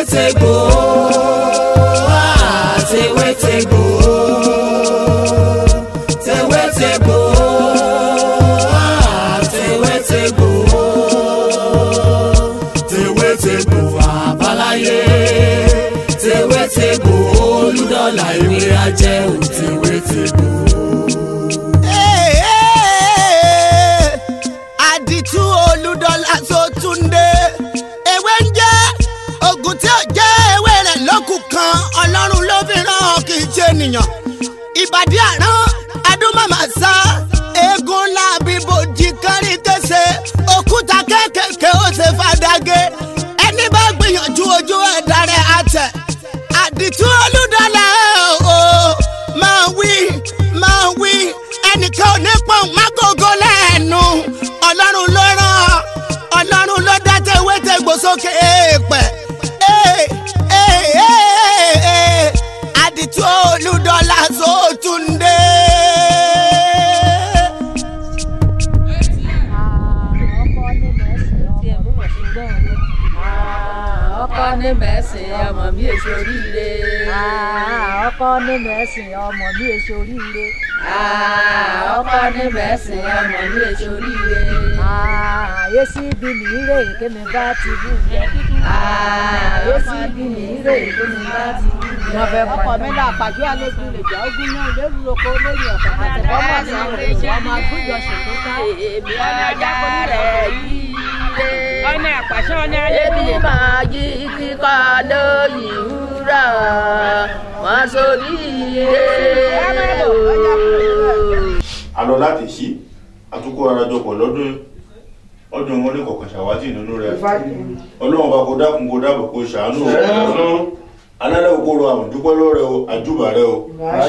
tewétegbò ah, tewétegbò tewétegbò ah, tewétegbò tewétegbò àbáláyé tewétegbò olùdọ́là ìwé ajẹ́ ò tewétegbò. àdìtú olùdọ́là tó túnde ewé ń jẹ́ oògùn tí ó jẹ́ ewé rẹ̀ lókùn kan ọlọ́run ló fi ràn kì í ṣe ènìyàn ìbàdí àrán adúmọ̀mọ̀ sá eégún ńlá bíbojì kárí kése òkúta kéékèèké ó ṣe fàdágé ẹni bá gbìyànjú ojú ẹ̀dá rẹ̀ àtẹ̀ àdìtú olùdọ́là o máa wí máa wí ẹnìkan ò ní pọ̀n mágógó lẹ́nu ọlọ́run ló rán ọlọ́run ló dá tewétegbò sókè èèpẹ̀ Ee, ee, ee, ee, àdìtú olùdọ́là sótúndé. ọkọ ní mẹ́sìn ọmọ mi èso oríire. ọkọ ní mẹ́sìn ọmọ mi èso oríire. ọkọ ní mẹ́sìn ọmọ mi èso oríire. yéésì bí mi rè kémi bá ti bú jẹ. yéésì bí mi rè kémi bá ti bú jẹ. wọ́n fẹ́ ọkọ mi là pàjọ́ àlejò lè jà ogún náà lérú oko lórí ọ̀pọ̀ àtẹ̀kọ́ mọ̀ sí ọ̀rẹ́ ọmọ àgbójọ ṣètò ká. èmi ajá rẹ̀ yí lé. ọ̀nà àpàṣẹ ọ̀nà ayé Ebi máa yí kíkọ́ lóyìn wúrà, wọ́n sórí ire o. a lọ láti sí àtúkọ arajọpọ̀ lọ́dún ọdún wọn ní kọ̀ọ̀kan ṣàwátì nínú rẹ̀ ọlọ́run bá kó dákun kó dábò kó ṣàánú o alálẹ̀ òkúrò àwọn dúpẹ́ lọ́rẹ̀ o àjùbà rẹ o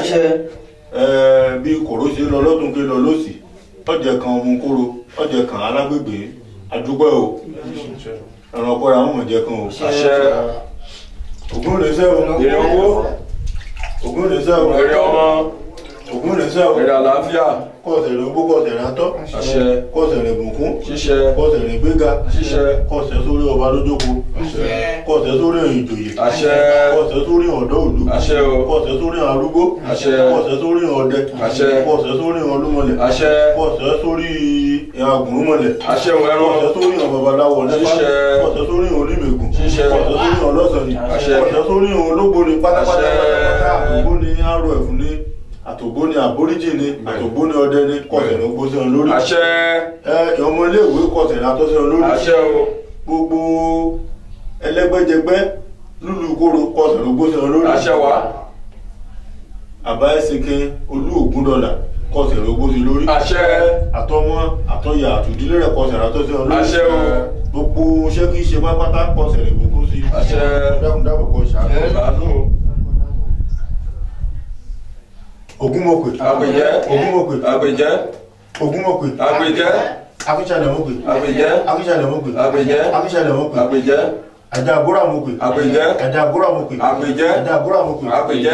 Ẹ, bí kòró ṣe lọ lọ́dún ké lọ lọ́sì ọjẹ́ kan ọmọ kóró ọjẹ́ kan alágbègbè àdúpẹ́ o ẹ̀ràn ọ̀pọ̀ àwọn ọmọ jẹ́ kan o ògùn lè sẹ́ o èrè owó ògùn lè sẹ́ o èrè ọmọ ògùn lè sẹ́ o èrè àlàáfíà kọ́ọ̀sẹ̀ rẹ̀ gbó kọ́ọ̀sẹ̀ rẹ̀ atọ́ àṣẹ kọ́ọ̀sẹ̀ rẹ̀ bùnkún ṣíṣẹ kọ́ọ̀sẹ̀ rẹ̀ gbéga ṣíṣẹ kọ́ọ̀sẹ̀ sórí ọba lójókòó àṣẹ kọ́ọ̀sẹ̀ sórí ìjòyè àṣẹ kọ́ọ̀sẹ̀ sórí ọ̀dọ́ òlu àṣẹ o kọ́ọ̀sẹ̀ sórí arúgbó àṣẹ kọ́ọ̀sẹ̀ sórí ọdẹ àṣẹ kọ́ọ̀sẹ̀ sórí ọlúmọlẹ̀ àṣẹ kọ́ọ̀sẹ̀ sórí agùnrúmọlẹ̀ àṣẹ òun ẹran kọ́ọ̀sẹ̀ sórí ọ̀babaláwo nípa Ṣíṣẹ. kọ́ọ̀sẹ̀ sórí onímẹ̀gùn Ṣíṣẹ. kọ́ọ̀sẹ̀ sórí ọlọ́sọ̀ni Àṣẹ. kọ́ọ̀sẹ̀ sórí ológbòni pátápátá Àṣẹ. pátápátá àtògbó ni arọ ẹ̀fún ni àtògbó ni àbóríjì ni àtògbó ni ọdẹ ni kọ́ọ̀sẹ̀ ní gbósẹ̀ wọn lórí àṣẹ ẹ ọmọ iléèwé kọ́ọ̀sẹ̀ ní atọ́sẹ̀ wọn lórí àṣẹ o gbogbo ẹlẹgbẹjẹgbẹ lulu koro kọsẹ ló gbósẹ wọn lórí àṣẹ wa àbá ẹsẹkẹ olú ògún dọlà kọsẹ ló gbósẹ lórí àṣẹ àtọmọ àtọyà àtòdílé rẹ kọsẹ àtọsẹ wọn lórí àṣẹ o gbogbo iṣẹ kí iṣẹ pápátá kọsẹ lè gbogbo sí Àṣẹ. dákúndábọ kọ ṣàánú ìbánú ògún mọ̀pẹ àgbèjẹ ògún mọ̀pẹ àgbèjẹ ògún mọ̀pẹ àgbèjẹ akíṣàlẹ mọ̀pẹ àgbèjẹ akíṣàlẹ mọ̀pẹ àgbèjẹ akíṣàlẹ mọ̀pẹ àgbèjẹ ajá àgúrà mọ̀pẹ àgbèjẹ ajá àgúrà mọ̀pẹ àgbèjẹ ajá àgúrà mọ̀pẹ àgbèjẹ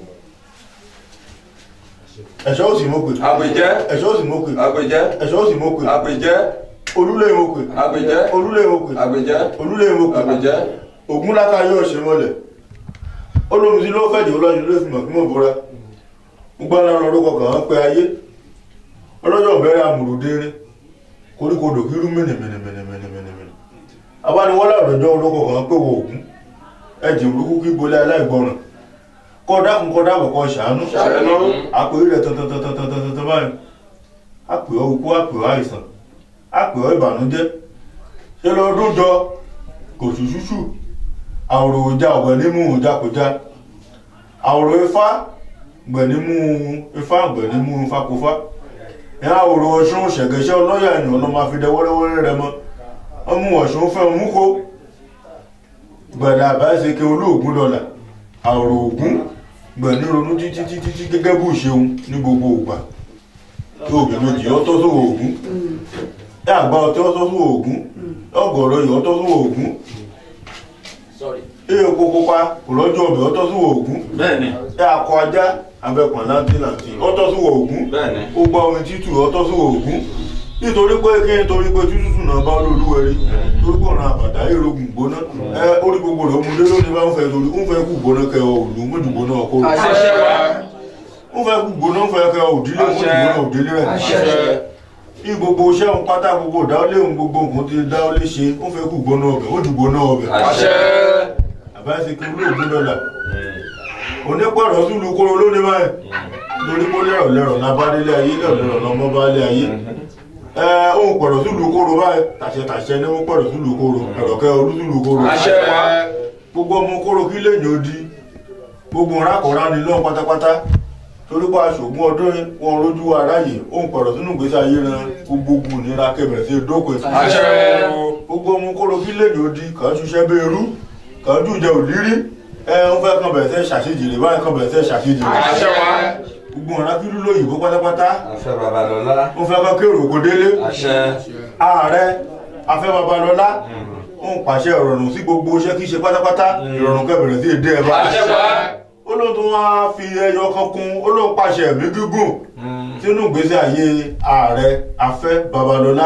ẹ̀ṣọ́ òsì mọ̀pẹ àgbèjẹ ẹ̀ṣọ́ òsì mọ̀pẹ àgbèjẹ ẹ̀ṣọ́ òsì mọ̀pẹ àgbèjẹ olúlé mọ̀pẹ àgbèjẹ olúlé mọ̀pẹ àgbèjẹ olúlé mọ̀pẹ àgbèjẹ ògúnláka yóò ṣe mọ́lẹ̀ olómi sí ló fẹ̀dẹ̀ ọlọ́yin ló fi mọ̀ kí mọ̀ bóra gbogbo ara lọ́rọ́ kọkàn án pé ayé ọlọ́jọ́ bẹ̀rẹ̀ amòròdérín koríko dòkírú mẹ́nẹ̀mẹ́nẹ̀mẹ́nẹ̀mẹ́nẹ̀ abániwọ́lá ọ̀dọ́jọ́ olóko kan pé wo ògún ẹ̀jẹ̀ burúkú kí bolé aláìgbọràn kọ́ dákun kọ́ dábọ̀ kọ́ ṣàánú Ṣàánú. àpè rẹ̀ tọ̀tọ̀tọ̀tọ̀tọ̀tọ̀ báyìí àpè ọ́ ikú àpè ọ́ àìsàn àpè ọ́ ìbànújẹ́ ṣe lọ́dún jọ kò ṣùṣùṣù àwòrò ìjà ọ̀gbẹ̀ nímú ìjàkújá àwòrò ifá gbẹ̀ nímú ifá gbẹ̀ nímú ifákúfá ìyá àwòrò ọ̀ṣun ṣẹ̀gẹ̀ṣẹ̀ ọlọ́yà ènìyàn ló máa fi dẹ wẹ́rẹ́wẹ́rẹ́ rẹ mọ́ ọmú ọ̀ṣun fẹ́ mú kó gbẹ̀dà àbáṣeke olóògùn dọ́là àwòrò ògún gbẹ̀ ní ronú títí títí tí gẹ́gẹ́ bó ṣeun ní gbogbo ògbà tó òbí méjì ọtọ́ sówó ògún ẹ àgbà ọtí ọtọ́ sówó ògún ọgọ̀rọ̀ yìí ọtọ́ sówó ògún ẹ epo pupa kò lọ́jọ́ ọbẹ̀ ọtọ́ sówó ògún bẹ́ẹ̀ni ẹ akọ ajá abẹ́pọ̀n láńtí láńtí ọtọ́ sówó ògún bẹ́ẹ̀ni ó gbọ́ omi títù ọtọ́ sówó ògún nítorí pé kí nítorí pé tútù náà bá olúwẹ̀rí torí pé ọ̀nà àbàdá láyé rogun gbóná ẹ orí gbogbo rẹ̀ ọmọdé lónìí bá ń fẹ́ torí ń fẹ́ kú gbóná kẹ ọ òlù mọ́jú gbóná ọkọ rẹ̀ àṣẹ wa ń fẹ́ kú gbóná ń fẹ́ kẹ ọ òdílé mọ́jú gbóná òdílé rẹ̀ àṣẹ bí gbogbo iṣẹ́ òun pátá gbogbo ìdáwọ́lé òun gbogbo nǹkan ti dáwọ́lé ṣe ń fẹ́ kú gbóná ọbẹ̀ ó ju gbóná ọbẹ̀ àṣẹ àbáṣe kí olóògùn dọ́là onípọ̀rọ̀ tún lu kóró lónìí báyìí lórí kó lẹ́rọ̀ lẹ́rọ̀ lábádélé ayé lẹ́rọ̀ lẹ́rọ̀ lọ́mọ bá lé ayé ẹ òun pọ̀rọ̀ tún lu kóró báyìí tàṣẹ tàṣẹ ní wọ́n pọ̀rọ̀ tún lu kóró ẹ̀rọ̀kẹ́ olú tún lu kóró àṣẹ wa gbogbo ọmọ kóró kí lèyìn ó di gbogbo rákọ̀ọ́rá ni lọ́n pátápátá torí pa aṣògùn ọdún wọn rojú aráyè òun pọ̀rọ̀ sínú ìgbésí ayé ran gbogbo ogun ìnira kẹbẹ̀rẹ̀ sí dókòó àṣẹ gbogbo ọmọ kóró kí lèyìn ó di kàn ń ṣiṣẹ́ bí irú kàn ń dùn jẹ òlírí ẹ ń fẹ́ kan bẹ̀rẹ̀ sẹ́ ṣàṣejìrì báyìí kan bẹ̀rẹ̀ sẹ́ ṣàṣejìrì àṣẹ wa gbogbo ọ̀rá kí ló lóyìnbó pátápátá Afẹ́ Babalọ́lá. ń fẹ́ kan kérò kó délé Àṣẹ. ààrẹ afẹ́ babalọ́lá ń pàṣẹ ìrọ̀rùn sí gbogbo iṣẹ́ kí ṣe pátápátá ìrọ̀rùn kẹbẹ̀rẹ̀ sí èdè ẹ̀ bá àṣẹ wa ó lóun tó wá fi ẹyọ kan kún ó lóun pàṣẹ ẹ̀mí gígùn sínú ìgbésí ayé ààrẹ afẹ́ babalọ́lá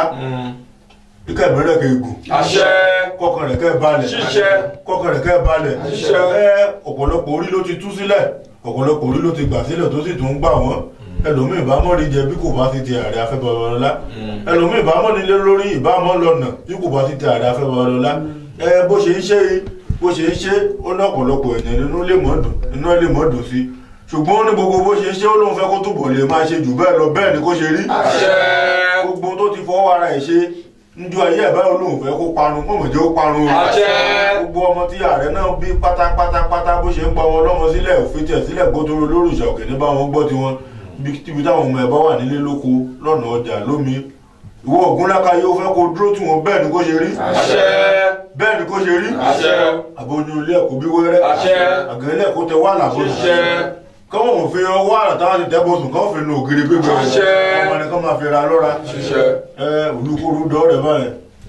ikẹ́ ìbẹ̀rẹ̀ kẹ́ gùn àṣẹ kọkàn rẹ̀ kẹ́ balẹ̀ ṣiṣẹ́ kọkàn rẹ̀ kẹ́ balẹ̀ Ṣiṣẹ́. ẹ ọ̀pọ̀lọpọ̀ orí ló ti tú sílẹ̀ ọ̀pọ̀lọpọ̀ orí ló ti gbà sílẹ̀ tó sì tún ń gbà wọ́n ẹlòmíì bá mọ́ni jẹ bí kò bá ti ti ààrẹ afẹ́ babalọ́lá ẹlòmíì bá mọ́ni lé lórí ìbámọ́ lọ́nà bí kò bá ti ti ààrẹ afẹ́ babalọ́lá ẹ bó ṣe ń ṣe yìí bó ṣe ń ṣe ó ní ọ̀pọ̀lọpọ̀ ènìyàn nínú lè mọ́ dùn nínú lè mọ́ dùn sí ṣùgbọ́n ó ní gbogbo bó ṣe ń ṣe ó lóun fẹ́ kó túbọ̀ lè máa ṣe jù bẹ́ẹ̀ lọ bẹ́ẹ̀ ni kó ṣe rí àṣẹ gbogbo tó ti fọwọ́ ara ẹ̀ ṣe njọ ayé ẹ̀ báyọ̀ lóun fẹ́ kó parun mọ̀mọ̀ jẹ́ ó parun o àṣẹ gbogbo ọmọ tí ààrẹ náà bí pátápátápátá bó ṣe ń pa wọn lọ́mọ sílẹ̀ òfin tẹ̀ sílẹ̀ gbótóró lórúṣà òkè ní báwọn gbọ́ tiwọn bí tíbi táwọn ọmọ ẹ̀ bá wà nílé lóko lọ́nà ọjà lómi ìwọ ògúnláka yóò fẹ́ kó dúró tì wọ́n bẹ́ẹ̀ ni kó ṣe rí àṣẹ bẹ́ẹ̀ ni kó ṣe rí àṣẹ àbójú ilé ẹ̀kọ́ bí wẹ́rẹ́ àṣẹ àgẹ́lẹ́ ẹ̀kọ́ tẹ wà lábọ́sùn ṣiṣẹ́ kọ́mọ̀ wọn fi ọwọ́ àrà táwọn ti tẹ́bọ̀sùn kọ́ fi nu ògiri gbégbé Àṣẹ. ọmọ ni kọ́ máa fi ra lọ́ra ṣiṣẹ́ ẹ olùkóró dọ́ọ̀rẹ́ báyìí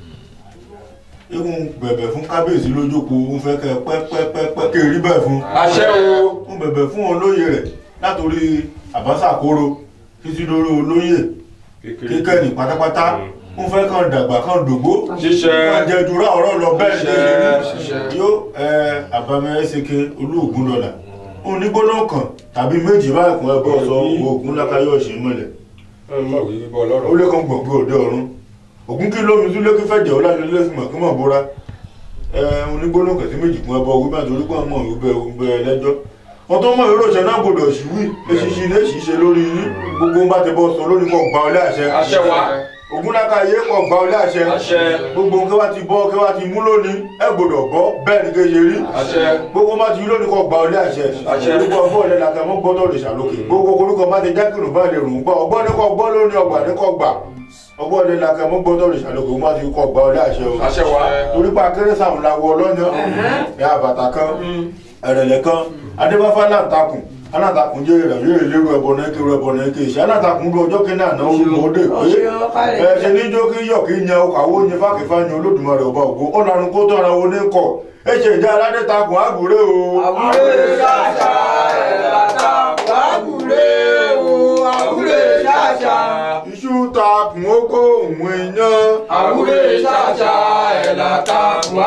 ihun bẹ̀bẹ̀ fún kábíyèsí lójókòó ń fẹ́ kẹ́ pẹ́pẹ́pẹ́ kí rí bẹ́ẹ̀ fún àṣẹ o ń bẹ̀bẹ̀ fún olóyè rẹ̀ látòrí àbáṣàkóró títí lórí olóyè kíkẹ́ni pátápátá ń fẹ́ kàn dàgbà kàn dògbó ṣiṣẹ́ wọ́n jẹ jura ọ̀rọ̀ lọ bẹ́ẹ̀ ní Ṣiṣẹ́, kéṣe ṣiṣẹ́. rí yóò ẹ àbámẹ́ ẹ̀ṣẹ̀kẹ́ olóògùn dọ̀là òun ní gbóná kan tàbí méjì báyìí kún ẹbọ sọ oògùn lákàyọ̀ ṣe mọ́lẹ̀ ọmọ òwe bíbọ ó lọ́rọ̀ lé kan gbọ̀ngbọ̀ òde ọ̀run ògún kí lómi tún lékí fẹ̀jẹ̀ ọlájọ lẹ́sìmọ̀ kí mọ̀ bóra ẹ onígbóná kẹsí méjì kún ẹbọ wípé àtòrí pé ọmọ ìwé bẹ lẹ́jọ́ wọn tó mọ ìró ìṣẹ́ náà gbọdọ̀ ṣìwì eṣiṣi ilé ṣìṣe lórí yín gbogbo ń bá ti bọ́ sọ lórí kọ gba ọlẹ́ àṣẹ àṣẹ wa ògún lákàyè kọ gba ọlẹ́ àṣẹ àṣẹ gbogbo nǹkan bá ti bọ́ kí wá ti mú lónìí ẹ gbọdọ̀ bọ́ bẹ́ẹ̀ ni kéye rí àṣẹ gbogbo bá ti rí lónìí kọ gba ọlẹ́ àṣẹ Àṣẹ. orúkọ ọgbọ́n ọ̀lẹ́ làkà mọ́ gbọ́dọ̀ lè ṣàlókè gbogbo orúkọ bá ti jákèrò bá lè rùn gbọ́ ọgbọ́n ní kọ gbọ́ lónìí ọgbà ní kọ gbà ọgbọ́n ọ̀lẹ́ làkà mọ́ gbọ́dọ̀ lè ṣàlókè wọ́n bá ti kọ gba ọlẹ́ àṣẹ o àṣẹ wa torí pa kérésàmù la wọ ọlọ́yàn ẹ àbàtà kan ẹ̀rẹ̀lẹ̀ kan adébáfá láǹtakùn aláǹtakùn jẹ́ ìrẹ̀lẹ̀ lérò ẹbọ náà kí ẹbọ náà kí ìṣẹ́ aláǹtakùn bí ọjọ́ kínní àná olùmọ̀ọ́dẹ pé ẹ ṣe ní jó kí yọ̀ kí yan ọkọ̀ àwọn oyin fákìfá yan olódùmarè ọba ògo ó lanu kó tó ara wo ní kọ̀ ẹ ṣe ìjà aládé takùn àgùrẹ́ o. àwúrẹ́ ṣàṣà ẹ̀làtà wàgùrẹ́ o àwúrẹ́ ṣàṣà iṣu takùn ó kó òun iyán. àwúrẹ́ ṣàṣà ẹ̀làtà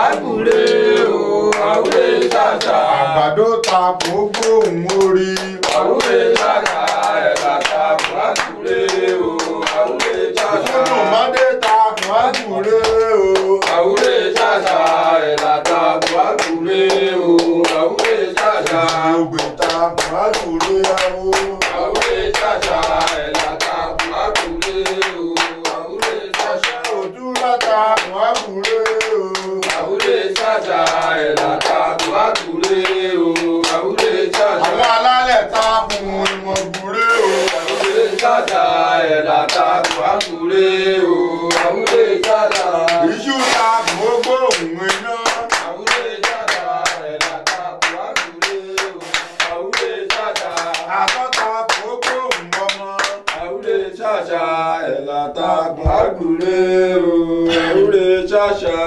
wàgùrẹ́ o àwúrẹ́ ṣàṣà àgbàdo takùn ó kó òun orí. àwúrẹ́ ṣàṣà ẹ̀làtà wàgùrẹ́ o àwúrẹ́ ṣàṣà ìṣúnùmọ́dé takùn àgùrẹ́ o. àwúrẹ́ ṣàṣà ẹ̀làtà wàgùrẹ́ o àwúrẹ́ ṣàṣà ògbè takùn àgùrẹ́ o. àwúrẹ́ ṣàṣà ẹ̀làtà wàgùrẹ́ o àwúrẹ́ ṣàṣà. òdúrà takùn àgùrẹ́ o. àwúrẹ́ ṣàṣà ẹ̀làtà wàgùrẹ́ o àwúrẹ́ ṣàṣà. àwọn alálẹ̀ takùn ìmọ̀gùrẹ́ o. àwúrẹ́ ṣàṣà ẹ̀làtà wàgùrẹ́ o àwúrẹ́ ṣàṣà. iṣu takùn ó gbóhùn iná. àwúrẹ́ ṣàṣà ẹ̀làtà wàgùrẹ́ o àwúrẹ́ ṣàṣà. àtọ́ takùn ó gbóhùn ọmọ. àwúrẹ́ ṣàṣà ẹ̀làtà wàgùrẹ́ o àwúrẹ́ ṣàṣà.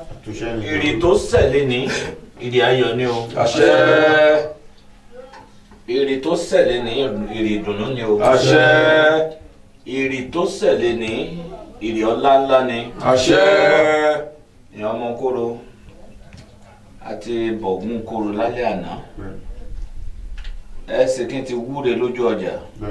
Ìrì tó sẹ̀lé ní ìrì ayọ̀ ni o. àṣẹ Ìrì tó sẹ̀lé ní ìrì ìdùnnú ni o. àṣẹ Ìrì tó sẹ̀lé ní ìrì ọlá ńlá ni. àṣẹ ìyàn ọmọ kóró àti bọ̀gún kóró lálẹ́ àná ẹ sì kí n ti wúre lójú ọjà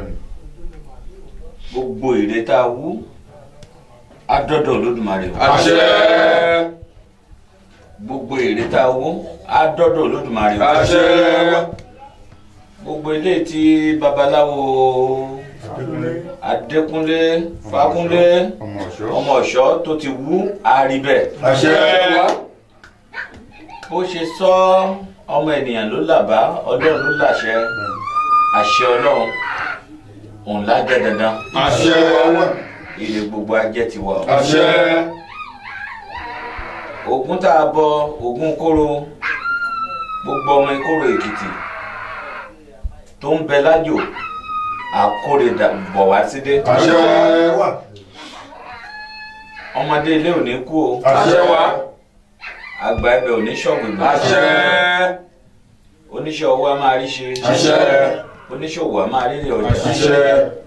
gbogbo èrè tá a wú adọ́dọ̀ Olódùmarè o. àṣẹ gbogbo èrè tá a wú adọ́dọ̀ Olódùmarè o. àṣẹ gbogbo ilé tí babaláwo Adékúnlé Fákúnlé ọmọ ọ̀ṣọ́ ọmọ ọ̀ṣọ́ tó ti wú àríbẹ̀. àṣẹ bó ṣe sọ ọmọ ènìyàn ló làbá ọlọ́run ló làṣẹ àṣẹ ọlọ́run òun lájẹ dandan àṣẹ ilé gbogbo ajẹ́ ti wà. àṣẹ Ògún tá a bọ Ògún kóró gbogbo ọmọ ìkóró Èkìtì tó ń bẹ lájò àkórè dà- bọ̀ wá sídé àṣẹ ọmọdé ilé ò ní kú o àṣẹ wa àgbà ẹbẹ ò ní ṣọ̀gbìn àṣẹ oníṣẹ́ owó a máa rí ṣe àṣẹ oníṣòwò a máa rírì ọjà àṣẹ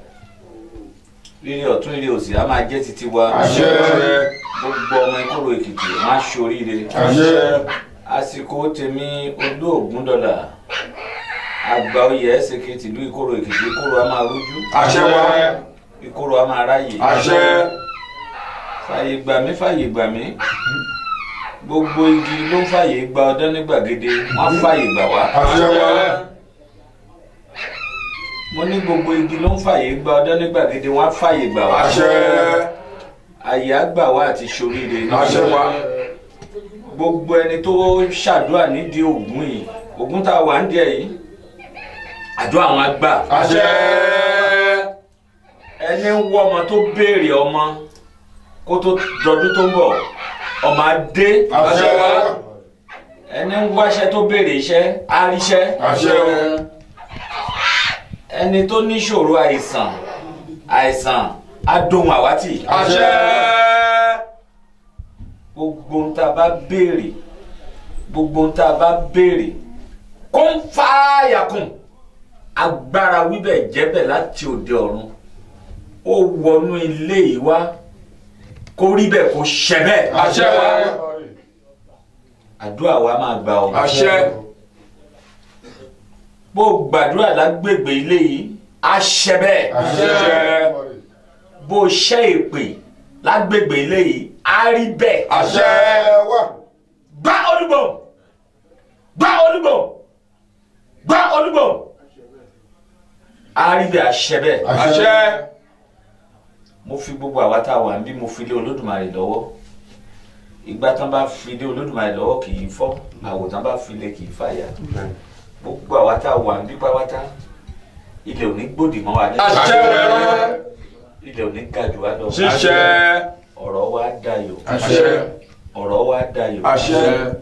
rírì ọ̀tún rírì òsì a máa jẹ́ títí wa àṣẹ gbogbo ọmọ ìkóró Èkìtì wọn á ṣoríire àṣẹ àsìkò tèmi olóògùn dọ́là àgbà oyè ẹsẹ̀kẹ̀ tìlú ìkóró Èkìtì ìkóró a máa rújú àṣẹ wa ìkóró a máa ráyè àṣẹ fàyè gbà mí fàyè gbà mí gbogbo igi ló ń fàyè gba ọdún ní gbàgede wọn á fàyè gbà wá àṣẹ wa mo ní gbogbo igi ló ń fàyè gba ọdún ní gbàgede wọn á fàyè gbà wá àṣẹ àyè àgbà wa àti ṣoríire àṣẹ wa gbogbo ẹni tó ṣàdúrà nídìí ògún yìí ògún tá a wà ń díẹ̀ yìí àdúrà àwọn àgbà àṣẹ ẹni ń wọ ọmọ tó béèrè ọmọ kó tó dọdún tó ń bọ̀ ọmọ adé àṣẹ wa ẹni ń wáṣẹ́ tó béèrè iṣẹ́ àríṣẹ́ àṣẹ ẹni tó níṣòro àìsàn àìsàn adóhun àwátì àṣẹ gbogbo ń tá a bá béèrè gbogbo ń tá a bá béèrè kó ń fàáyàkùn agbára wíbẹ̀ jẹ́bẹ̀ láti òde ọ̀run ó wọnú ilé yìí wá kó rí bẹ́ẹ̀ kó ṣẹ bẹ́ẹ̀ àṣẹ wa àdúrà wa máa gbà ọ́ àṣẹ bó o gbàdúrà lágbègbè ilé yìí á ṣẹ bẹ́ẹ̀ àṣẹ bó o ṣẹ́ èpè lágbègbè ilé yìí á rí bẹ́ẹ̀ àṣẹ gbá olúgbò gbá olúgbò gbá olúgbò á rí bẹ́ẹ̀ á ṣẹ bẹ́ẹ̀ àṣẹ mo fi gbogbo àwa tá a wà níbí mo fi lé olódùmarè lọ́wọ́ ìgbà tán bá fi lé olódùmarè lọ́wọ́ kì í fọ́ àwòtán bá fi lé kì í fàyà gbogbo àwa tá a wà níbí pátá ilẹ̀ ò ní gbòdì mọ́ wa àṣẹ wẹrẹ ilẹ̀ ò ní ga jù wá lọ ṣíṣẹ ọ̀rọ̀ wa dayọ̀ àṣẹ ọ̀rọ̀ wa dayọ̀ àṣẹ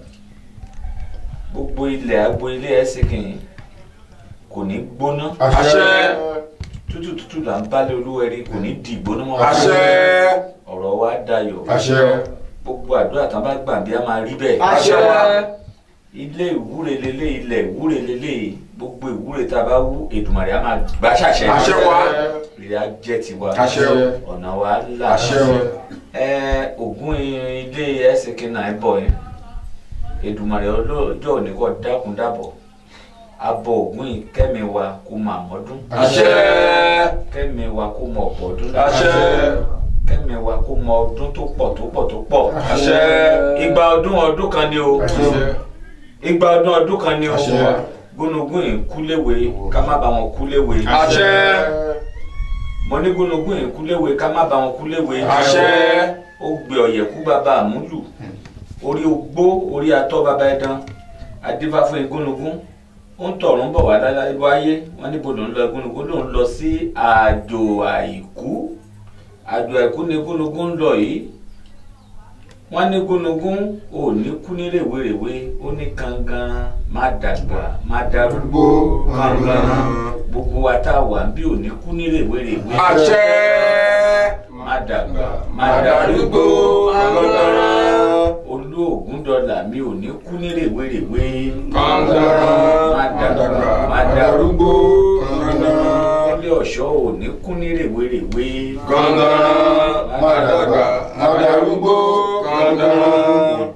gbogbo ilẹ̀ agbo ilé ẹ̀sìnkìn kò ní gbóná àṣẹ tútù tútù là ń bálẹ̀ olúwẹ̀rí kò ní di ìgbóná mọ́ wa àṣẹ ọ̀rọ̀ wa dayọ̀ àṣẹ gbogbo àdúrà tán bá gbà bí a máa rí bẹ́ẹ̀ àṣẹ wa ilé ìwúre lélẹ̀ ilẹ̀ ìwúre lélẹ̀ gbogbo ìwúre tá a bá wú Èdùmàrè a máa gbà ṣàṣẹ àṣẹ wa ìrìn ajẹ́ tiwa àṣẹ ọ̀nà wa là àṣẹ wa ẹ ògún ilé ẹsẹ̀kẹ́ náà bọ̀ yẹn Èdùmàrè ọlọ́jọ́ òní kọ́ dákun dábọ̀ abọ ògún yìí kẹ́mi wa kó máa mọ́dún àṣẹ kẹ́mi wa kó mọ ọ̀pọ̀ ọdún àṣẹ kẹ́mi wa kó mọ ọdún tó pọ̀ tó pọ̀ tó pọ̀ àṣẹ ìgbà ọdún ọdún kan ni o ìgbà ọdún ọdún kan ni o Àṣẹ. gúnugún yìí kúléwé ká má bá wọn kúléwé àṣẹ mo ní gúnugún yìí kúléwé ká má bá wọn kúléwé àṣẹ ó gbé ọ̀yẹ̀kú bàbá àmúlù orí ogbó orí atọ́ bàbá ẹ̀dán adífáfún igúnugún ó ń tọ̀run bọ̀ wá láyé wáyé wọn níbo ló ń lọ igúnugún ló ń lọ sí àjò àìkú àjò àìkú ni igúnugún ń lọ yìí wọ́n ní gúnugún ò ní kú ní rèwerèwe ó ní kangan má dàgbà má darúgbó kangan gbogbo wa tá a wà ń bí ò ní kú ní rèwerèwe àṣẹ má dàgbà má má darúgbó darúgbó kangan olóògùn dọ́là mi ò ní kú ní rèwerèwe kangan má dàgbà má darúgbó kangan ilé ọ̀ṣọ́ ò ní kú ní rèwerèwe kangan má dàgbà má darúgbó kangan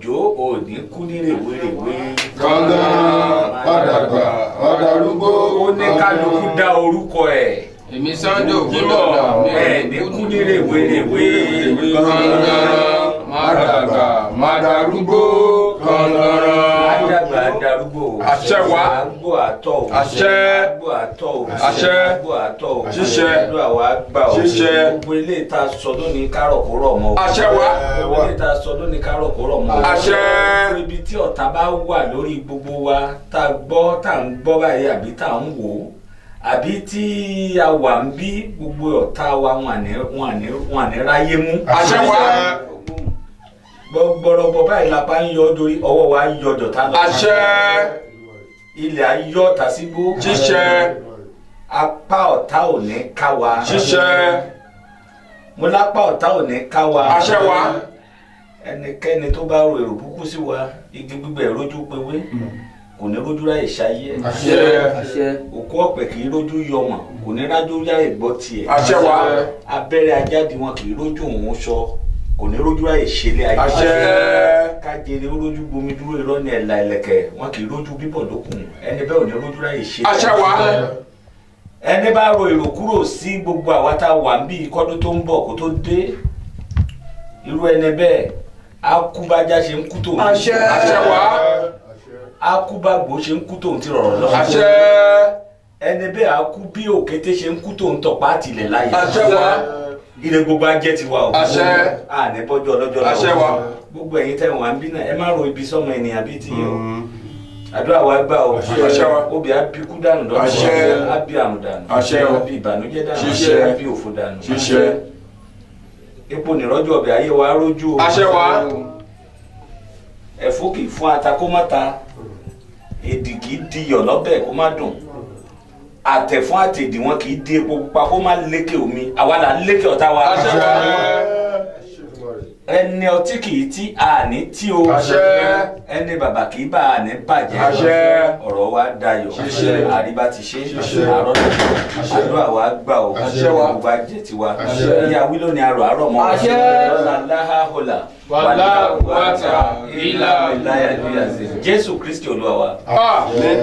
Sunday Ògúndọ̀là mi ẹ̀ ní kú ní rèwé rèwé kọ̀ǹdọ̀rọ̀ má dàgbà má darúgbó kọ̀ǹdọ̀rọ̀. àdàgbà darúgbó Àṣẹ wá. àgbò àtọ̀ o Àṣẹ. àgbò àtọ̀ o Àṣẹ. àgbò àtọ̀ o Ṣíṣẹ. àdúrà wa gbà o Ṣíṣẹ. gbogbo ilé ìta sọ lónìí kárọ̀ kó rọ̀ mọ́ o Àṣẹ wá. gbogbo ilé ìta sọ lónìí kárọ̀ kó rọ̀ mọ́ o Àṣẹ. gbogbo ibi tí ọ̀tá bá wà lórí gbogbo wa tá a gbọ́ tá a ń gbọ́ báyìí àbí tá a ń wò ó àbí tí a wà ń bí gbogbo ọ̀tá wa wọn àní wọn àní wọn àní ráyé mú. Àṣẹ wá. gbọgbọrọgbọ báyìí la bá ń yọ dórí ọwọ́ wa yọ dọ̀tá lọ. Àṣẹ. ilẹ̀ ayọ́ ọ̀tá sígbó. Ṣíṣẹ. apá ọ̀tá ò ní ká wa. Ṣíṣẹ. mo lápá ọ̀tá ò ní ká wa. Àṣẹ wá. ẹnikẹ́ni tó bá ro èrò búkú sí wa igi gbígbẹ rójú pewé kò ní rójú ráyè ṣayé ẹ̀. Àṣẹ. òkú ọ̀pẹ kì í rójú yọmọ kò ní rájú ráyè gbọ́ tiẹ̀. Àṣẹ wá. abẹ́rẹ́ ajáde wọn kì í rójú òun sọ kò ní rójú ráyè ṣẹlẹ̀ ayé. Àṣẹ. kájèrè rójú gbomi dúró irọ́ ní ẹ̀la ẹ̀lẹ̀kẹ̀ wọn kì í rójú bíbọ̀ lókun ẹni bẹ́ẹ̀ ò ní rójú ráyè ṣẹlẹ̀ Àṣẹ wá. ẹni bá ro èrò kúrò sí gbogbo àwa tá a wà ń bí kọ́dún tó ń bọ̀ kó tó dé irú ẹni bẹ́ẹ̀ á kú bájá ṣe ń kú tòun Àṣẹ. Àṣẹ wá. á kú bá gbó ṣe ń kú tòun ti rọ̀rọ̀ lọ Àṣẹ. ẹni bẹ́ẹ̀ á kú bí òkété ṣe ń kú tòun tọ̀pá àtìlẹ̀ láyé Àṣẹ wá. ilé gbogbo ajẹ́ ti wà o Àṣẹ. àní bọ́jọ́ ọlọ́jọ́ Àṣẹ wá. gbogbo ẹ̀yin tẹ̀ wọ́n à ń bí náà ẹ má ro ibi sọ́mọ ènìyàn bíi ti yìí o àdúrà wa gbà o Àṣẹ wa. obì á bí kú dànù lọ́dún Àṣẹ. á bí àrùn dànù Àṣẹ o. á bí ìbànújẹ́ dànù Ṣíṣẹ. á bí òfò dànù Ṣíṣẹ. epo nìrọ́jọ́ ọbẹ̀ ayé wa rójú o Àṣẹ wá. ẹ̀fọ́ kì í fún ata kó má ta èdì kì í di iyọ̀ lọ́bẹ̀ kó má dùn àtẹ̀fún àtẹ̀dì wọn kì í di epo pupa kó má lékè omi àwa là ń lékè ọ̀tá wa Àṣẹ wá. ẹni ọtí kì í tí àní tí o Àṣẹ. ẹni bàbà kì í bá àní bàjẹ́ Àṣẹ. ọ̀rọ̀ wa dayọ̀ Ṣíṣe. àríbá ti ṣe Ṣíṣe. àárọ̀ àdúrà wa gbà o Àṣẹ wa. gbogbo ajẹ́ tiwa Àṣẹ. ìyá wílò ni arọ̀ àárọ̀ mọ́ Àṣẹ. lọ́la láhàhólà Wàlá wàtà ìlà ìláyà ìlúyà sí jésù kristi olúwa wa. Àmín.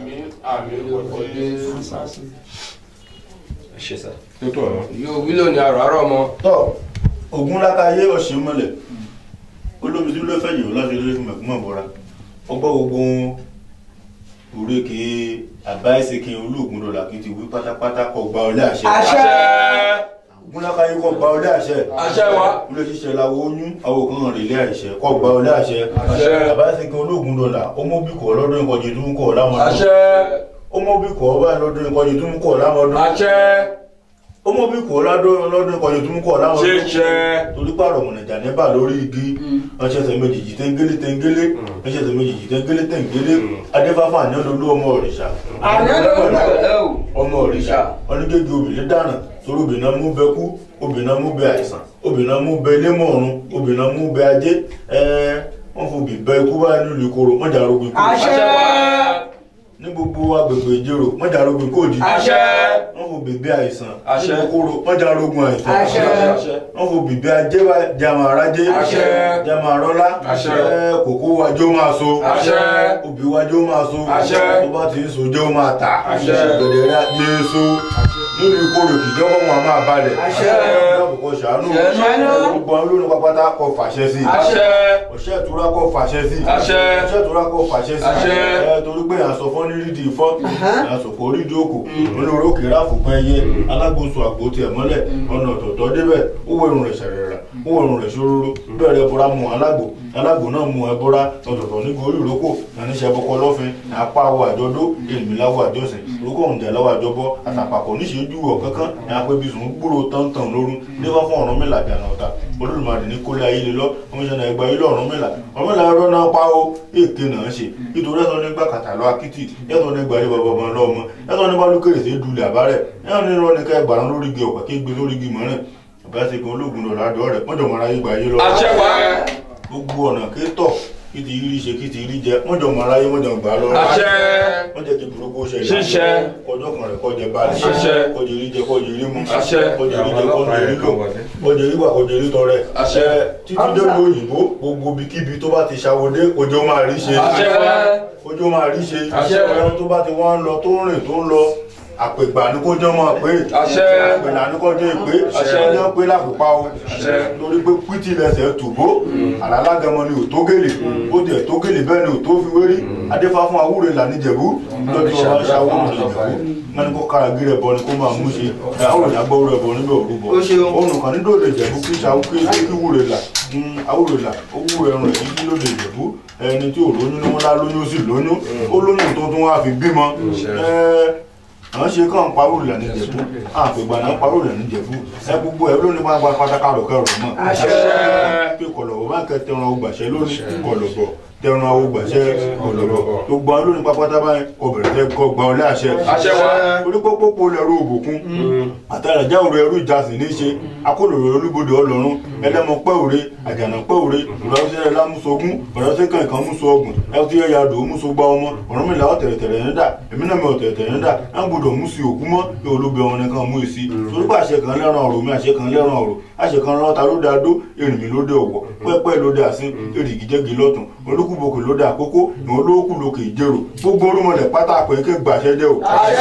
ẹ ṣe sá. Yóò wílò ní àràárọ̀ mọ́. tọ́ ogun lákàyé ọ̀sìn mọ́lẹ̀ olóbi tí ló fẹ́ yìí láti lórí fún mẹ̀kúnmọ̀ bọ́ra ọgbọ́ gbogbo òrékè àbáyèsèké olóògùn dọ̀là kí n ti wí pátápátá kọ gba ọlé àṣẹ Àṣẹ. ogun lákàyé kọ gba ọlé àṣẹ Àṣẹ wa. ilé ṣiṣẹ́ làwọ oyún àwọn kan rìn ilé àìṣẹ kọ gba ọlé àṣẹ Àṣẹ. àbáyèsèké olóògùn dọ̀là ọmọbìkọ̀ lọ́dún ìkọjì tó ń kọ̀ láwọn ọdún Àṣẹ. ọmọbìkọ̀ báyìí lọ́dún ìkọjì tó ń kọ̀ láwọn ọdún Àṣẹ. ọmọbìkọ̀ lọ́dún ìkọjì tó ń kọ̀ láwọn ọdún Ṣíṣẹ. torí pààrọ̀ mọ̀nàjà níbà lórí igi ọ̀ṣẹ̀ṣẹ̀ méjìjì tẹ́ngélé tẹ́ngélé ọ̀ṣẹ̀ṣẹ̀ méjìjì tẹ́ngélé tẹ́ngélé adéfáfá ní ọdún ọmọ òrìṣà ọmọ òrìṣà onígége obìnrin dáná torí obìnrin náà mú bẹ kú obìnrin náà mú bẹ àìsàn obìnrin náà mú bẹ lémọ̀ọ̀run obìnrin náà mú bẹ ajé ẹ̀ẹ́ wọ́n fò bí bẹ ikú báyìí nílùú ìkorò wọ́n jà rogun ikú Àṣẹ wa. ní gbogbo agbègbè ìjẹrò wọ́n jà rogun ikú òjijì Àṣẹ. wọ́n fò bèbè àìsàn Àṣẹ. ní ìkorò wọ́n jà rogun àìsàn Àṣẹ. wọ́n fò bèbè ajé wa jàmà arájé Àṣẹ. jàmà arọ́lá Àṣẹ. ẹ, kòkó wájú máa so Àṣẹ. obì wájú máa so Àṣẹ. tó bá ti ń so jẹ́ ó máa tà Àṣẹ. gẹ̀dẹ̀ rẹ̀ yé so nínú ìkorò kìjọ́ wọn wọn máa balẹ̀ Àṣẹ. àbùkọ ṣàánú Ṣàánú. gbogbo àwọn olórin pápátá kọ fàṣẹ sí Àṣẹ. ọ̀ṣẹ́ ìtura kọ fàṣẹ sí Àṣẹ. ọ̀ṣẹ́ ìtura kọ fàṣẹ sí Àṣẹ. ẹ torí pé àṣọ fọ́ ní rídìí fọ́ àṣọkò orídìí òkò olórókè ráfùpẹ́ ẹyẹ alágbóso àgbo tiẹ̀ mọ́lẹ̀ ọ̀nà ọ̀tọ̀ọ̀tọ̀ débẹ̀ ó wọ irun rẹ̀ ṣẹ̀rẹ̀rà ó wọ irun rẹ̀ ṣòróró bẹ́ẹ̀ bọ́ra mu alágbò alágbò náà mu ẹ bọ́ra ọ̀tọ̀ọ̀tọ̀ ní gorí ìrókò àníṣe bọ́kọ lọ́fin apá awọ àjọdó èlùmíláwọ àjọsìn ìrókò òǹjà lọ́wọ́ àjọbọ àtàpàkọ̀ níṣẹ́ ju ọ̀ kankan ní apẹ́bísùn gbúrò tántàn lórun nífà fún ọ̀rọ̀ mẹ́là dànù ọ̀tá olódùmarè ní kólé ayé lé lọ ọmọ ìṣẹ̀lẹ̀ ẹgbẹ́ ilé ọ̀rọ̀ mẹ́là ọ̀rọ̀ mẹ́là ẹ̀rọ náà pa ó èké náà ṣe nítorí ẹ̀sọ́ nígbà kàtà lọ akitì ẹ̀sọ́ nígbà rí bàbá ọmọ lọ́mọ ẹ̀sọ́ nígbà lókèrè sí dulẹ̀ àbárẹ̀ ẹ̀sọ́ ní irọ́ ní ká ẹgbàrán lórí igi ọ̀pá kí gbé lórí igi mọ́rẹ̀ àbáṣekun ológun lọ́la àdó rẹ̀ mọ́jọ́ mọ́ra yé gbà yé lọ Àṣẹ wa. gbogbo ọ̀nà kétọ̀ kí ti rí ṣe kí ti rí jẹ mọ́jọ́ mọ́ra yé mọ́jọ́ gbà lọ Àṣẹ. wọ́n jẹ́ kí burúkú ṣe Ṣíṣẹ. kọjọ́ kan rẹ̀ kọjẹ balẹ̀ Àṣẹ. kọjẹ rí jẹ kọjẹ rí mu Àṣẹ. kọjẹ rí jẹ kọjẹ rí lò kọjẹ rí wà kọjẹ rí tọrẹ Àṣẹ. Ẹ, títí dé lu òyìnbó gbogbo ibikíbi tó bá ti ṣàwọdé ojú máa rí ṣe Àṣẹ wa. ojú máa rí ṣe Àṣẹ. ẹran tó bá ti wá ń lọ tó ń rìn tó ń lọ àpègbà ní kó jẹ́ mọ́ pé Àṣẹ. àpèlà ní kó jẹ́ pé Àṣẹ. kó jẹ́ pé lápòpá o Àṣẹ. lórí pé pítì lẹsẹ̀ tùbó àlálágẹmọ ni ò tó gèlè ó tiẹ̀ tó gèlè bẹ́ẹ̀ ni ò tó fi wérí adéfá fún awúre ìlà níjẹ̀bú lọ́dún tí wọ́n bá ṣàwọ́ ìjẹ̀bú wọ́n ní kó kára gírẹ̀ bọ ni kó máa mú ṣe àwọn ìyá gbọ́ rẹ̀ bọ níbẹ̀ òrùbọ Ó ṣeun. òun kan ní dòdò ìjẹ̀bú kí ṣàwọ́ kí kí wúre là awúre là ó wúre ẹrùn ẹ̀ kí lóde ìjẹ̀bú ẹni tí ò lóyún ní wọn lá lóyún ó sì lóyún ó lóyún tó tún wá fi bímọ ẹ àwọn ṣe kàn parọ́ ìlànà ìjẹ̀bú àpègbà náà parọ́ ìlànà ìjẹ̀bú ẹ gbogbo ẹ lónìí máa gba pátákà rọ̀ kẹrọ̀ mọ́ pé kọ̀lọ̀bọ̀ bá ń kẹ tẹran ọgbàṣẹ lónìí kọ̀lọ̀bọ̀ tẹran ọgbàṣẹ kọ̀lọ̀bọ̀ tó gbọ́ lónìí pápátá báyìí ọbẹ̀rẹ̀ tẹ kọ́ gba ọlẹ́ àṣẹ Àṣẹ wa. onípópópó lẹ́rú òbòkun àtàràjà òru ẹrú ìjàsìn ní í ṣe akólòrò olúbodè ọlọ́run ẹlẹ́mọ pẹ́ òre àjànà pẹ́ òre ìrọ̀lẹ́sẹ̀ lámúsogún ọ̀rẹ́sẹ̀ kankan múso ọgùn ẹtí ẹ̀yà dò múso gba ọmọ ọ̀rọ̀ mi là ọ̀tẹ̀rẹ̀tẹ̀rẹ̀ ní dà èmi náà mi ọ̀tẹ̀rẹ̀tẹ̀rẹ̀ ní dà ẹ̀ ń gbọdọ̀ mú sí òkú mọ́ yóò ló bẹ wọn nìkan mú èsì torí pé àṣẹ kan lẹ́ràn ọ̀rọ̀ mi àṣẹ kan lẹ́ràn ọ̀rọ̀ àṣẹ kan lọ́ta ló dá dó èrìn mi ló dé ọ̀wọ̀ pẹ́pẹ́ ló dé àsín èrìgì jẹ́gi lọ́tún olúkúbokè ló dé àkókò ìwọ̀n olókù lókè ìjẹ́rò gbogbo orúmọlẹ̀ pátá àpèké gbàṣẹ jẹ́ o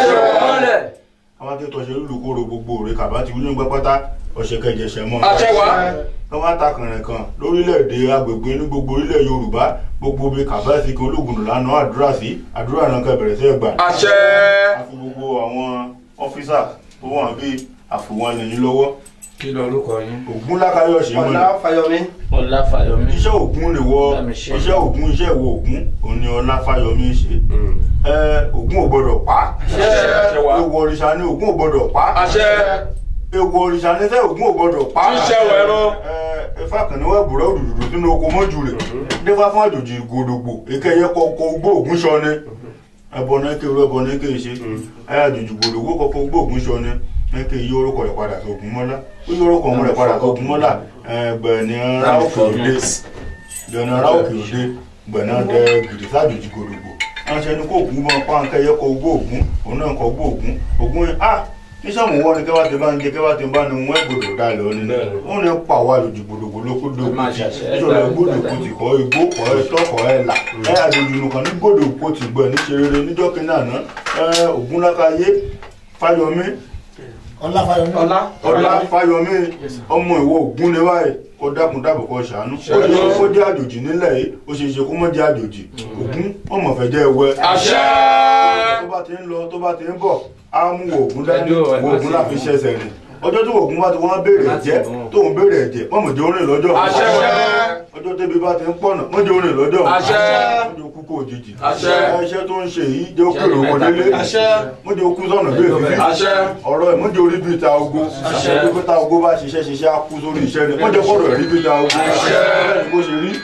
àwọn tí tọ́ṣe lùkúrò gbogbo rẹ̀ kàbá ti wúlò ń gbẹ́ pátá ọ̀ṣẹ̀ kẹjẹsẹ̀ mọ́ Àṣẹ wa. wọ́n máa ta kànrẹ̀ kan lórílẹ̀‐èdè agbègbè ní gbogbo orílẹ̀ yorùbá gbogbo bí kàbáàsì kan ológun lánàá àdúrà sí àdúrà náà kẹ́ bẹ̀rẹ̀ sí ẹ̀ gbà. Àṣẹ. àfi gbogbo àwọn ọ́fíìsà tó wà bí àfòwọn lẹ́yìn lọ́wọ́ kí ló orúkọ yín. ògún lákàyọ̀ṣe wọn ni Ọláfáyọmí. ọláfàyọmí iṣẹ́ ògún ni wọ́ Bá mi ṣe. iṣẹ́ ògún iṣẹ́ ìwọ ògún òní ọláfáyọmí ṣe ẹ ògún ò gbọdọ̀ pa Àṣẹ wa. ewu òrìṣà ni ògún ò gbọdọ̀ pa Àṣẹ. ewu òrìṣà ni sẹ́ ògún ò gbọdọ̀ pa Ṣíṣẹ́ wẹ̀rọ. ẹ ifá kan ní wọ́n bùrọ̀ òdòdó sínú oko mọ́jú rẹ̀ nífà fún àjòjì gòdògbò èkéyẹ kọ̀ọ̀kọ̀ ogbó ògún sọ ni ẹbọ náà kéwú ẹbọ náà kéwú ṣe ẹ àjòjì gòdògbò kọ̀ọ̀kọ̀ ogbó ògún sọ ni ẹ kéyí yí orúkọ rẹ̀ padà sí ògún mọ́lá ó yí orúkọ ọmọ rẹ̀ padà sí ògún mọ́lá ẹgbẹ̀ni ara òkè òde gbẹ̀ni ara òkè òde gbẹ̀ni adẹ gidi sájòjì gòdògbò ránṣẹ́ ní kó ògún mọ́ páńkẹ́ yẹ kọ ogbó ògún òun náà kọ ogbó ògún ògún yẹn ah iṣẹ́ mú wọ́n ni kẹ́wàá ti bá ń jẹ kẹ́wàá ti bá ní wọ́n gbòdò dá lọ ní wọ́n ní pa wá lòdì gbòdògbò lókù dòkú máa ṣàṣẹ. ìṣòro gbòdògbò ti kọ́ igbó kọ́ ẹ tọ́kọ̀ ẹ là ẹ àjòjì nìkan ní gbòdògbò ti gbọ́ ní ṣe rere níjọ́ kínní àná ẹ ògúnlákayé fáyọmí ọláfàyọmí Ọlá. ọlá fáyọmí ọmọ ìwọ ògún ni báyìí kó dákun dábò kó ṣàánú ó ṣe ṣe kó jẹ́ àjòjì nílẹ̀ yìí ó ṣe ṣe kó mọ́ jẹ́ àjòjì ògún ọmọ fẹ́ jẹ́ ẹwẹ́ Àṣẹ. tó bá ti ń lọ tó bá ti ń bọ̀ á mú ògún dání Ẹjọ́ ẹ̀ má ògún sì láfi mú. ṣẹ̀ṣẹ̀ rìn ọjọ́ tí ògún bá ti wọ́n béèrè Má sì ẹ̀jẹ̀ mú. tóun béèrè ẹ̀jẹ̀ mọ̀mọ̀ jẹ́ orin lọ́jọ́ Àṣẹ. ọjọ́ tẹ́bi bá ti ń pọ̀nà mọ̀ jẹ́ orin lọ́jọ́ Àṣẹ. mọ̀ jẹ́ okú kó òjijì Àṣẹ. iṣẹ́ tó ń ṣe yìí jẹ́ òkèrè oko délé Àṣẹ. mọ̀ jẹ́ okú sọ̀nà bí èfi Àṣẹ. ọ̀rọ̀ ẹ̀ mọ̀ jẹ́ orí bíi ta ogo Àṣẹ. pípẹ́ ta ogo bá ṣiṣẹ́ ṣiṣẹ́ á kú sórí iṣẹ́ ni mọ̀ jẹ́ kọ́rọ̀ ẹ̀ rí bíi ta ogo Àṣẹ. bẹ́ẹ̀ ni bó ṣe rí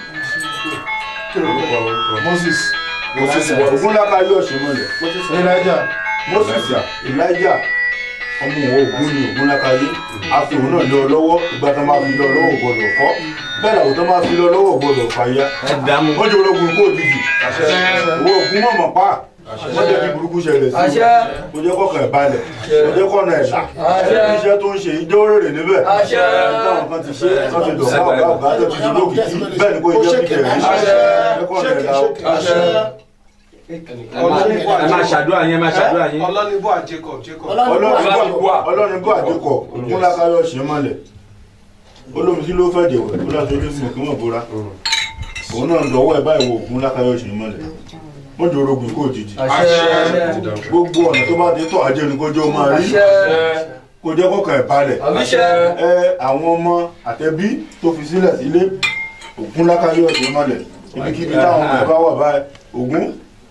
Moses. ògúnláka yóò ṣe mọ́lẹ̀ Elijah. moses elijah ọmọ òun ògún ni ògúnláka yé àfi òun náà lé ọ lọ́wọ́ ìgbà tó máa fi lọ lọ́wọ́ gbọdọ̀ fọ́ bẹ́ẹ̀ làwọn tó máa fi lọ lọ́wọ́ gbọdọ̀ fàyà ẹ dààmú wọ́n jẹ́ ológun kó òjijì owó ògún mọ̀mọ́ pa wọ́n jẹ́ kí burúkú ṣẹlẹ̀ sí Àṣẹ. kò jẹ́ kọ́kàn ẹ̀ balẹ̀ kò jẹ́ kọ́nà ẹ̀ là Àṣẹ. iṣẹ́ tó ń ṣe ìjọ rèrè níbẹ̀ Àṣẹ. táwọn kan ti ṣe tó ti dọ̀ fún ọ̀gá ọ̀gá tó ti di lókìkí bẹ́ẹ̀ ni kò jẹ́ kí tẹ̀lé Àṣẹ. jẹ́ kọ́nà ẹ̀ là ó. Àṣẹ. ẹ máa ṣàdúrà yín ẹ máa ṣàdúrà yín Ọlọ́nibó à Jacob Jacob. ọlọ́run bó àdékọ̀ múlákáyọ̀ ṣe mọ́lẹ̀ olómi tí ló fẹ́ jẹ̀wẹ̀ ó láti ojú fún òkúmọ̀ bóra òun náà ń dọ̀wọ́ ẹ̀ báyìí wo ògún lákáyọ̀ ṣe mọ́lẹ̀ wọ́n jẹ́ orogun kó òjijì Àṣẹ. gbogbo ọ̀nà tó bá dé tọ̀ ajé ni kó jẹ́ ó máa rí kó jẹ́ kọ́kàn ẹ̀ balẹ̀ ẹ àwọn ọmọ àtẹbí tó fi sílẹ̀ sílé ògún lákáyọ̀ ṣe mọ́lẹ̀ ibikíbi táwọn ọmọ ẹ̀ bá wà báyìí ògún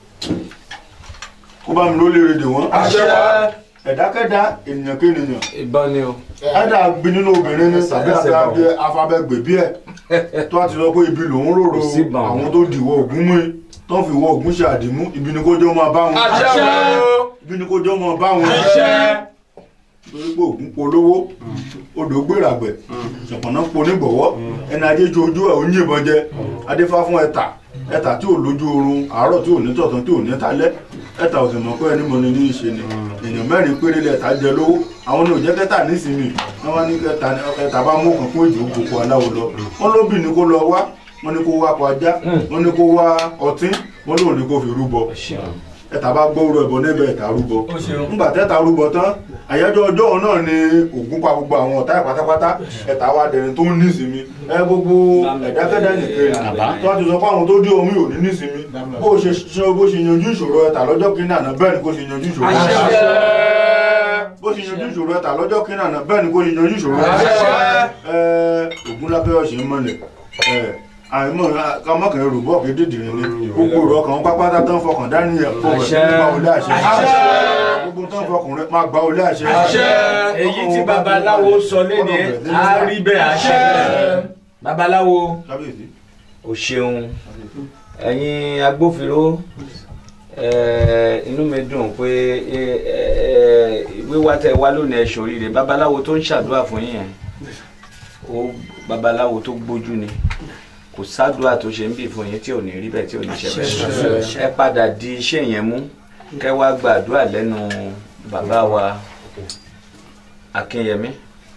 kó bá mi ló léèrè dè wọ́n Àṣẹ wa. ẹ̀dákẹ́dá ènìyàn kéènìyàn ìbọn ni o ẹ̀dá gbin nínú obìnrin ní tàbí àbẹ afabẹ́gbè bí ẹ̀ tó a ti sọ pé ibi lòún rorò Kò sí ìbọn. àwọn tó dìwọ́ ògún mú i tó ń fi wọ ògún ṣe àdìmú ibi ni kó jẹ́ máa bá wọn Àṣẹ wa. ibi ni kó jẹ́ máa bá wọn Àṣẹ. torí pé ògún polówó odò gbèràgbẹ̀ ṣọ̀pọ̀nà ponígbọ̀wọ́ ẹni ajé ju ojú ẹ̀ ó yìnbọn jẹ adéfá fún ẹ̀tà ẹ̀tà tí ò lójú oorun àárọ̀ tí ò ní tọ̀tàn tí ò ní talẹ́ ẹ̀tà ò sì mọ̀ pé ẹni mọ̀ ni ní í ṣe ni èèyàn mẹ́rin péré lẹ́ẹ̀ta jẹ lówó àwọn ní òjẹ́ kẹta nísìnyí wọ́n wá ní kẹta ẹ̀tà bá mú kan fún ìjò gbogbo aláwo lọ wọ́n lóbì ní kó lọ wá wọ́n ní kó wá kọ ajá wọ́n ní kó wá ọtí wọ́n lóun ní kó fi rúbọ ẹ̀ta bá gbóòrò ẹ̀bọ níbẹ̀ ẹ̀ta rúbọ Ó ṣeun. ńgbà tẹ́ta rúbọ tán àyájọ́ ọjọ́ òun náà ni Ògún pa gbogbo àwọn ọ̀tá ẹ̀ pátápátá ẹ̀ta wá dẹni tó ń nísinmi ẹ gbogbo ẹ̀dákẹ́dá nìkan tó wá ti sọ pé àwọn tó dé omi ò ní nísinmi bó ṣe ṣe bó ṣe yanjú ìṣòro ẹ̀ta lọ́jọ́ kínní àná bẹ́ẹ̀ ni kó ṣe yanjú ìṣòro ẹ̀ta bó ṣe yanjú ìṣòro ẹ̀ta lọ́jọ́ kínní àná bẹ́ẹ̀ ni kó ṣe yanjú ìṣòro ẹ̀ta Ògún lápẹ́ ọ̀sẹ̀ ń mọ̀lẹ̀ àìmọ̀ kàmọ́kàn ẹrù bọ́ọ̀kì dídìrín ni gbogbo ọ̀rọ̀ kan pápátá tán fọkàn dání ẹ̀ kó rẹ̀ nípa olé àṣẹ gbogbo tán fọkàn rẹ̀ máa gba olé àṣẹ. èyí tí babaláwo sọ léde á rí bẹ́ẹ̀ àṣẹ babaláwo kábíyèsí o ṣeun ẹ̀yin agbófinró eh, inú mi dùn pé eh, eh, wíwá tẹ wá lónìí ẹ ṣoríire babaláwo tó ń ṣàdúrà fún yín yẹn ó babaláwo tó gbójú ni kò sádùá tó ṣe ń bì fún yín tí ò ní rí bẹ́ẹ̀ tí ò ní ṣe bẹ́ẹ̀ ẹ padà di iṣẹ́ yẹn mú kẹ́ wá gbàdúrà lẹ́nu bàbá wa Akínyẹmí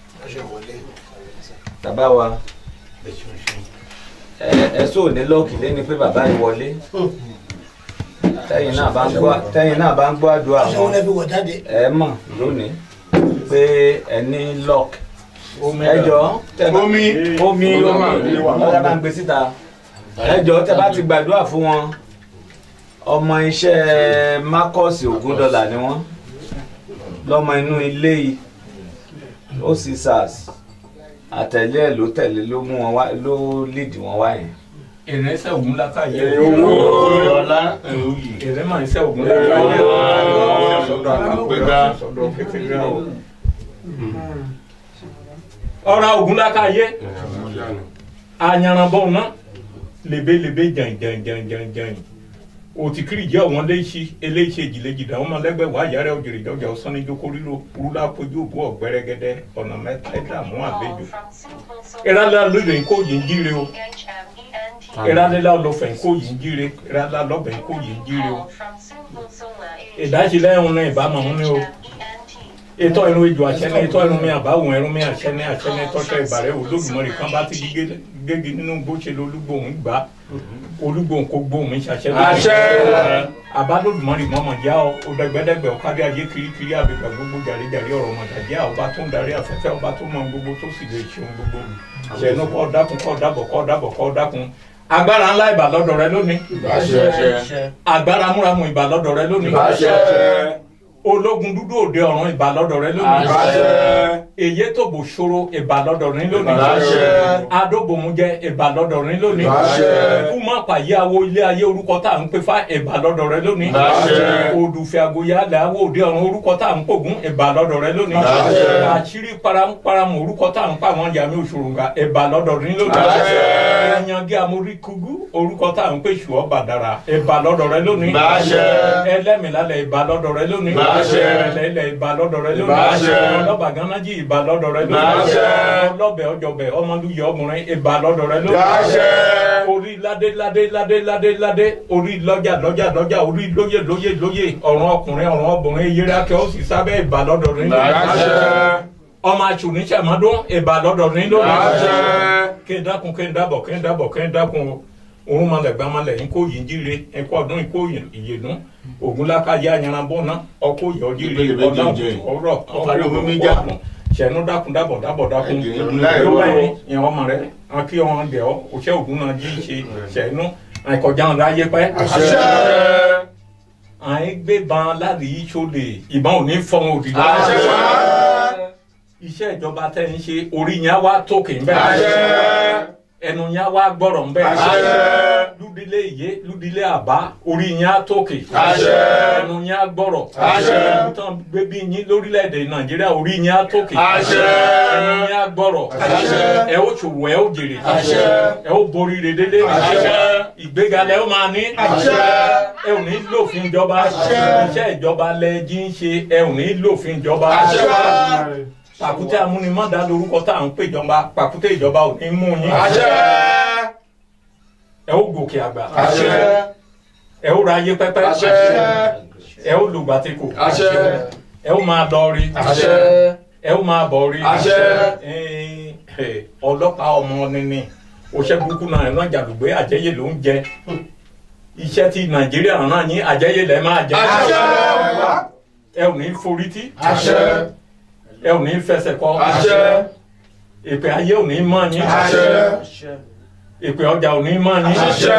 bàbá wa ẹ ẹ sọ ní lọ́ọ̀kì lẹ́ni pé bàbá yìí wọlé tẹ́yìn náà bá ń gbọ́ tẹ́yìn náà bá ń gbọ́ àdúrà wọn ẹ mọ̀ lónìí pé ẹ ní lọ́ọ̀kì ẹ jọ tẹ bá omi omi omi ọ̀gá bá ń gbé síta ẹ jọ tẹ bá ti gbàdúrà fún wọn ọmọ iṣẹ́ Marcus Ogundọlà ni wọ́n lọ́mọ inú ilé yìí ó sì sars àtẹ̀lé ẹ̀ ló tẹ̀lé ló mú wọn wá ló líìdì wọn wá yẹn. ìrẹsẹ̀ ògùn láká yẹ owó ọlá ìrẹ́ máa ń sẹ́ ògùn láká yẹ gbégbá ọ̀rọ̀ ògùn láká yẹ ayanranbọ̀ náà lebelebe jàǹjàǹjàǹjàǹjàǹ òtìkiri jẹ́ ọ̀wọ́n léṣi eléṣe ìjìlẹ̀jìdá ọmọ lẹ́gbẹ̀ẹ́ wà yàrá òjèrè jọjà ọ̀sán jókòó ríro rúlá kojú òbú ọ̀gbẹ́rẹ́gẹ́dẹ́ ọ̀nà mẹ́ta ẹ̀dá mú àbẹ́jọ. ìrálá lóde kó yìí ń jíire o ìrálá lọ́fẹ̀ kó yìí ń jíire ìrálá lọ́bẹ̀ kó yìí ń jíire o. ìdájílẹ̀ ẹ̀hún náà ìbámu ọ̀hún ni o. ètò irun ejò àṣẹni ètò irun mi àbáwọn irun mi àṣẹni àṣẹni tọ́ṣọ ìbàrẹ̀ olódùmọ̀rì kan bá ti gégi nínú gbóṣèlú olúgbòhùn gbà olúgbòhùn kò gbóhùn mi ṣàṣẹ Àṣẹ. àbálòdùmọ̀rì mọ́mọ́ já ọ ọ̀dẹ́gbẹ́dẹ́gbẹ́ ọ̀kadì ayé kirikiri àbẹ̀bẹ̀ gbogbo jàre-jàre ọ̀rọ̀ mọ̀tàjẹ́ ọba tó ń darí afẹ́fẹ́ ọba tó mọ gbogbo tó sì lè ṣeun gbogbo ṣẹ̀nu kọ́ dákun kọ́ dábọ̀ kọ́ dábọ̀ kọ́ dákun agbára ńlá ìbà lọ́dọ̀ rẹ lónìí agbára múramù ìbà lọ́dọ̀ rẹ lónìí ológun dúdú òde ọ̀run ìbà lọ́dọ̀ rẹ lónìí èyí tó bò ṣòro ìbà lọ́dọ̀ rẹ lónìí adóbòmújẹ ìbà lọ́dọ̀ rẹ lónìí kúmọ pàyàwó ilé ayé orúkọ tá à ń pè fá ìbà lọ́dọ̀ rẹ lónìí odùfẹ́ àgóyá làwọ̀ òde ọ̀run orúkọ tá à ń pògùn ìbà lọ́dọ̀ rẹ lónìí àṣírí paramu orúkọ tá à ń pa àwọn yàmi òṣòròǹgà ìbà lọ́dọ̀ rẹ lónìí ẹ̀yàngí amóríkúgú orúkọ tá à ń pè ṣùọ́ bàdàrà ìbà lọ́dọ̀ rẹ lónìí ẹlẹ́mìlálẹ̀ ìbà lọ́dọ̀ rẹ lónìí ẹlẹ́lẹ̀ ìbà lọ́dọ̀ rẹ lónìí ọlọ́ba gánnájì ìbà lọ́dọ̀ rẹ lónìí ọlọ́bẹ̀ ọjọ́bẹ̀ ọmọlúyẹ ọmọrin ìbà lọ́dọ̀ rẹ lónìí orí ládé ládé ládé ládé ládé orí lọ́jà lọ́jà lọ́jà orí lóyè lóyè lóyè ọ̀run ọkùnrin ọ̀run obìnrin yẹrẹ akẹ́ ó sì sábẹ́ ìbà lọ́dọ̀ rẹ lónìí ọmọ àtúnṣàmọ́dún ìbà lọ́dọ̀ rẹ lónìí kí n dákun kí n dábọ̀ kí n dábọ̀ kí n dákun o òun malẹ̀ gbà malẹ̀ yín kó yìí jíire ẹ̀kọ́ ọdún yìí kó ìyèdún ògùn lákàyé ayanranbọ̀ náà ọkọ̀ yọ̀ jíire ọ̀nà ọ̀rọ̀ Ọ̀parí omi mi já. sẹ̀nu dákun dábọ̀ dábọ̀ dákun Ẹ̀jẹ̀ ìlú láì yóò rọrùn. bẹ́ẹ̀ yẹn ọmọ rẹ wọn kí wọn dẹ̀ ọ́ òṣẹ́ ògùn náà jí ṣe sẹ̀nu àìkọjá wọn láyé pẹ́ àì gbé ban láti yí sólè ìbọn ò ní fọ́n òdì iṣẹ́ ìjọba tẹ́ ń ṣe orí yẹn á wá tókè ń bẹ́ẹ̀ ẹnu yẹn á wá gbọ́rọ̀ ń bẹ́ẹ̀ lúdílé ìyé lúdílé àbá orí yẹn á tókè ẹnu yẹn á gbọ́rọ̀ ẹnu tán gbé bí yín lórílẹ̀‐èdè nàìjíríà orí yẹn á tókè ẹnu yẹn á gbọ́rọ̀ ẹ ó ṣòwò ẹ ó jèrè ẹ ó borí redele ìgbéga lẹ ó máa ní ẹ ò ní lòfin ìjọba iṣẹ́ ìjọba lẹ jí ń ṣe ẹ ò ní lòfin ìjọba pàkúté amúnimọ́dá lórúkọ tá à ń pè jọba pàkúté ìjọba ò ní mú yín ẹ ó gòkè àgbà ẹ ó ra ayé pẹ́pẹ́ ẹ ó lùgbàtẹ́kù ẹ ó máa lọ rí ẹ ó máa bọ̀ rí ọlọ́pàá ọmọ nínú òṣè burúkú náà ẹ̀rọ jàdùgbé àjẹyè ló ń jẹ iṣẹ́ tí nàìjíríà rán yín àjẹyè lẹ́ máa jẹ Àṣẹ. ẹ ò ní forí tí Àṣẹ. ẹ ò ní fẹsẹ̀ kọ Àṣẹ. ìpè ayé ò ní mọ́ yín Àṣẹ. ìpè ọjà ò ní mọ́ yín Àṣẹ.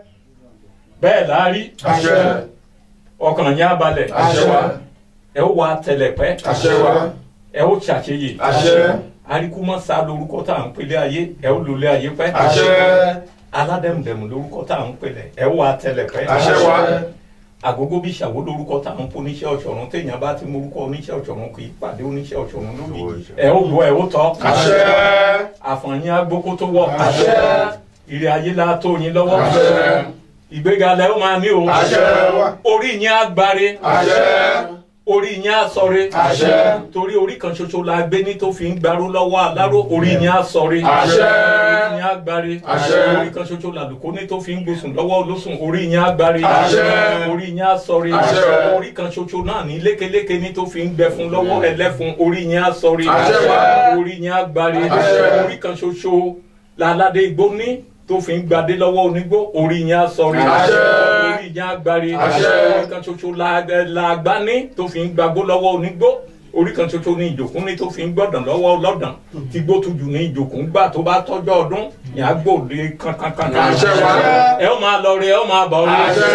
bẹ́ẹ̀ láárí Àṣẹ. ọkàn yín á balẹ̀ Àṣẹ wa. ẹ ó wa tẹlẹpẹ́ Àṣẹ wa. ẹ ó ṣàṣeyè Àṣẹ. arikumasa lorúkọ tá à ń pèlè ayé ẹ ó lòlẹ̀ ayé pẹ́ Àṣẹ. aládẹ̀mùdẹ̀mù lorúkọ tá à ń pèlè ẹ ó wa tẹlẹpẹ́ Àṣẹ wa. àgógó bí ṣàwó lorúkọ tá à ń pò oníṣẹ́ ọ̀ṣọ̀run téèyàn bá ti morúkọ oníṣẹ́ ọ̀ṣọ̀run kì í pàdé oníṣẹ́ ọ̀ṣọ̀run lórí ẹ ó gbọ́ ẹ ó tọ́ Àṣẹ. àfọ̀nyín agbókó tó wọ̀ Àṣẹ. ìrè ayé la tó yín lọ́wọ́ Àṣẹ. ìgbéga lẹ ó máa ní o Àṣẹ wa. orí yín á gbáre Àṣẹ. orí yín á sọre Àṣẹ. torí orí kan ṣoṣo la gbé ní tó fi ń gbarú lọ́wọ́ aláró orí yín á sọre Àṣẹ. orí yín á gbáre Àṣẹ. orí kan ṣoṣo làlùkò ní tó fi ń gbósùn lọ́wọ́ olóṣùn orí yín á gbáre Àṣẹ. orí yín á sọre Àṣẹ. orí kan ṣoṣo náà ní lékeléke ní tó fi ń gbẹ fún lọ́wọ́ ẹlẹ́fun orí yín á sọre Àṣẹ wa. orí yín á gbáre Àṣẹ. orí kan ṣoṣo làládé igbó ní tó fi ń gbadé lọ́wọ́ onígbó orí yín á sọre Àṣẹ. orí yín á gbáre Àṣẹ. orí kan ṣoṣo la- làgbá ní tó fi ń gbagbó lọ́wọ́ onígbó orí kan ṣoṣo ní ìjòkún ní tó fi ń gbọ̀dàn lọ́wọ́ ọlọ́dàn tí gbó tujú ní ìjòkún gbà tó bá tọ́jọ́ ọdún yàá gbòde kankankan. Àṣẹ wa. ẹ ó máa lọ rí ẹ ó máa bọ̀ rí Àṣẹ.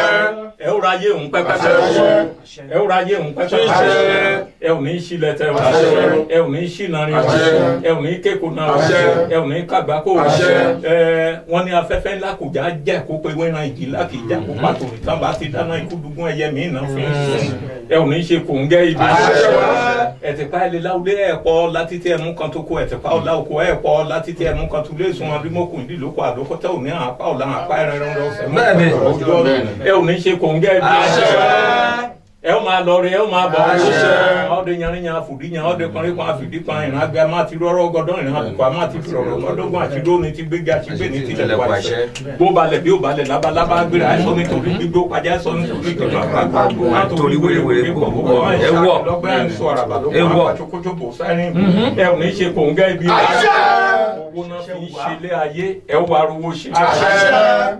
ẹ ó ra yé òun pẹ́pẹ́pẹ́ Àṣẹ. ẹ ó ra yé òun pẹ́pẹ́pẹ́ Àṣẹ. ẹ ò ní sílẹ̀ tẹ o Àṣẹ. ẹ ò ní sínari o Àṣẹ. ẹ ò ní kéko náà o Àṣẹ. ẹ ò ní kàgbákò o Àṣẹ. ẹ wọ́n ní afẹ́fẹ́ ńlá kò já jẹ́ kó pé wẹ́ran ìjì ńlá kì í já kó pàtó ìtàn bá ti dáná ikú dùgún ẹyẹ mi náà fi ń sùn ẹ ò ní ṣe kò ń gẹ́ ibi Àṣẹ wa. ẹ̀tìpá ilé láwùlé ẹ̀pọ̀ láti tí ẹnu kan tó kó ẹ̀tìpá ọ̀la òkú ẹ̀pọ̀ láti tí ẹnu kan tó lé sun adúmọ̀kùn ìdílókò àdókòtẹ́ òní àpá ọ̀la àpá ẹ̀rẹ̀rẹ̀ ọ̀sẹ̀ mọ́ Bẹ́ẹ̀ni. ọjọ́ ẹ ò ní ṣe kò ń gẹ́ ibi Àṣẹ wa. ẹ ó máa lọ rí ẹ ó máa bọ̀ Àṣẹ. ọdẹ yanriyan àfòdíyan ọdẹ kọrin kan àfìdí kan ìrìn àgbẹ̀ máa ti rọ́rọ́ gọdọ́ ìrìn àbùkù àmọ́ àti fìrọ̀rọ̀ ọdọ́gbọ̀n àti lóni ti gbéga àti gbé ní tilẹ̀ pàṣẹ bó balẹ̀ bí ó balẹ̀ labalábá gbéra ẹ sọ nítorí gbígbó pàjá ẹ sọ nítorí ìjọba àgbà Nítorí wèrèwèrè kò púpọ̀. Ẹ wọ̀. lọ́gbẹ́ ẹ̀ ń sọ àràbà ló Ẹ wọ̀. wà àtúkójóbò sẹ́rin ẹ ò ní ṣe kò ń gẹ́ ibi Àṣẹ. owó náà fi ń ṣe ilé ayé ẹ ó wá rówó ṣe Àṣẹ.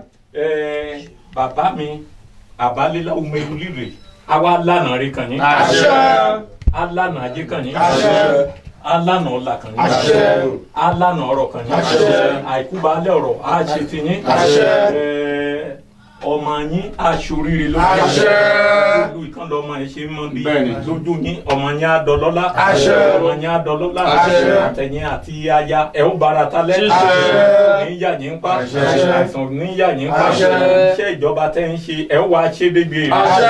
ẹ bàbá mi àbálélá omeru líre àwa lánàá rí kan yín Àṣẹ. alánà ajé kan yín Àṣẹ. alánà ọlà kan yín Àṣẹ. alánà ọrọ̀ kan yín Àṣẹ. àìkú baálẹ̀ ọ̀rọ̀ á ṣe ti yín Àṣẹ. Ẹ, ọmọ yín aṣoríire lójú Àṣẹ. lójú ìkan lọmọ ẹ ṣe mọ bí Bẹ́ẹ̀ni. lójú yín ọmọ yín á dọlọ́lá Àṣẹ. ọmọ yín á dọlọ́lá Àṣẹ. àtẹ̀yìn àti aya ẹ ó bára talẹ́ Àṣẹ. ní yà yín pa Àṣẹ. àìsàn ní yà yín pa Àṣẹ. iṣẹ́ ìjọba tẹ́ ń ṣe ẹ ó wá ṣe débi èrè Àṣẹ.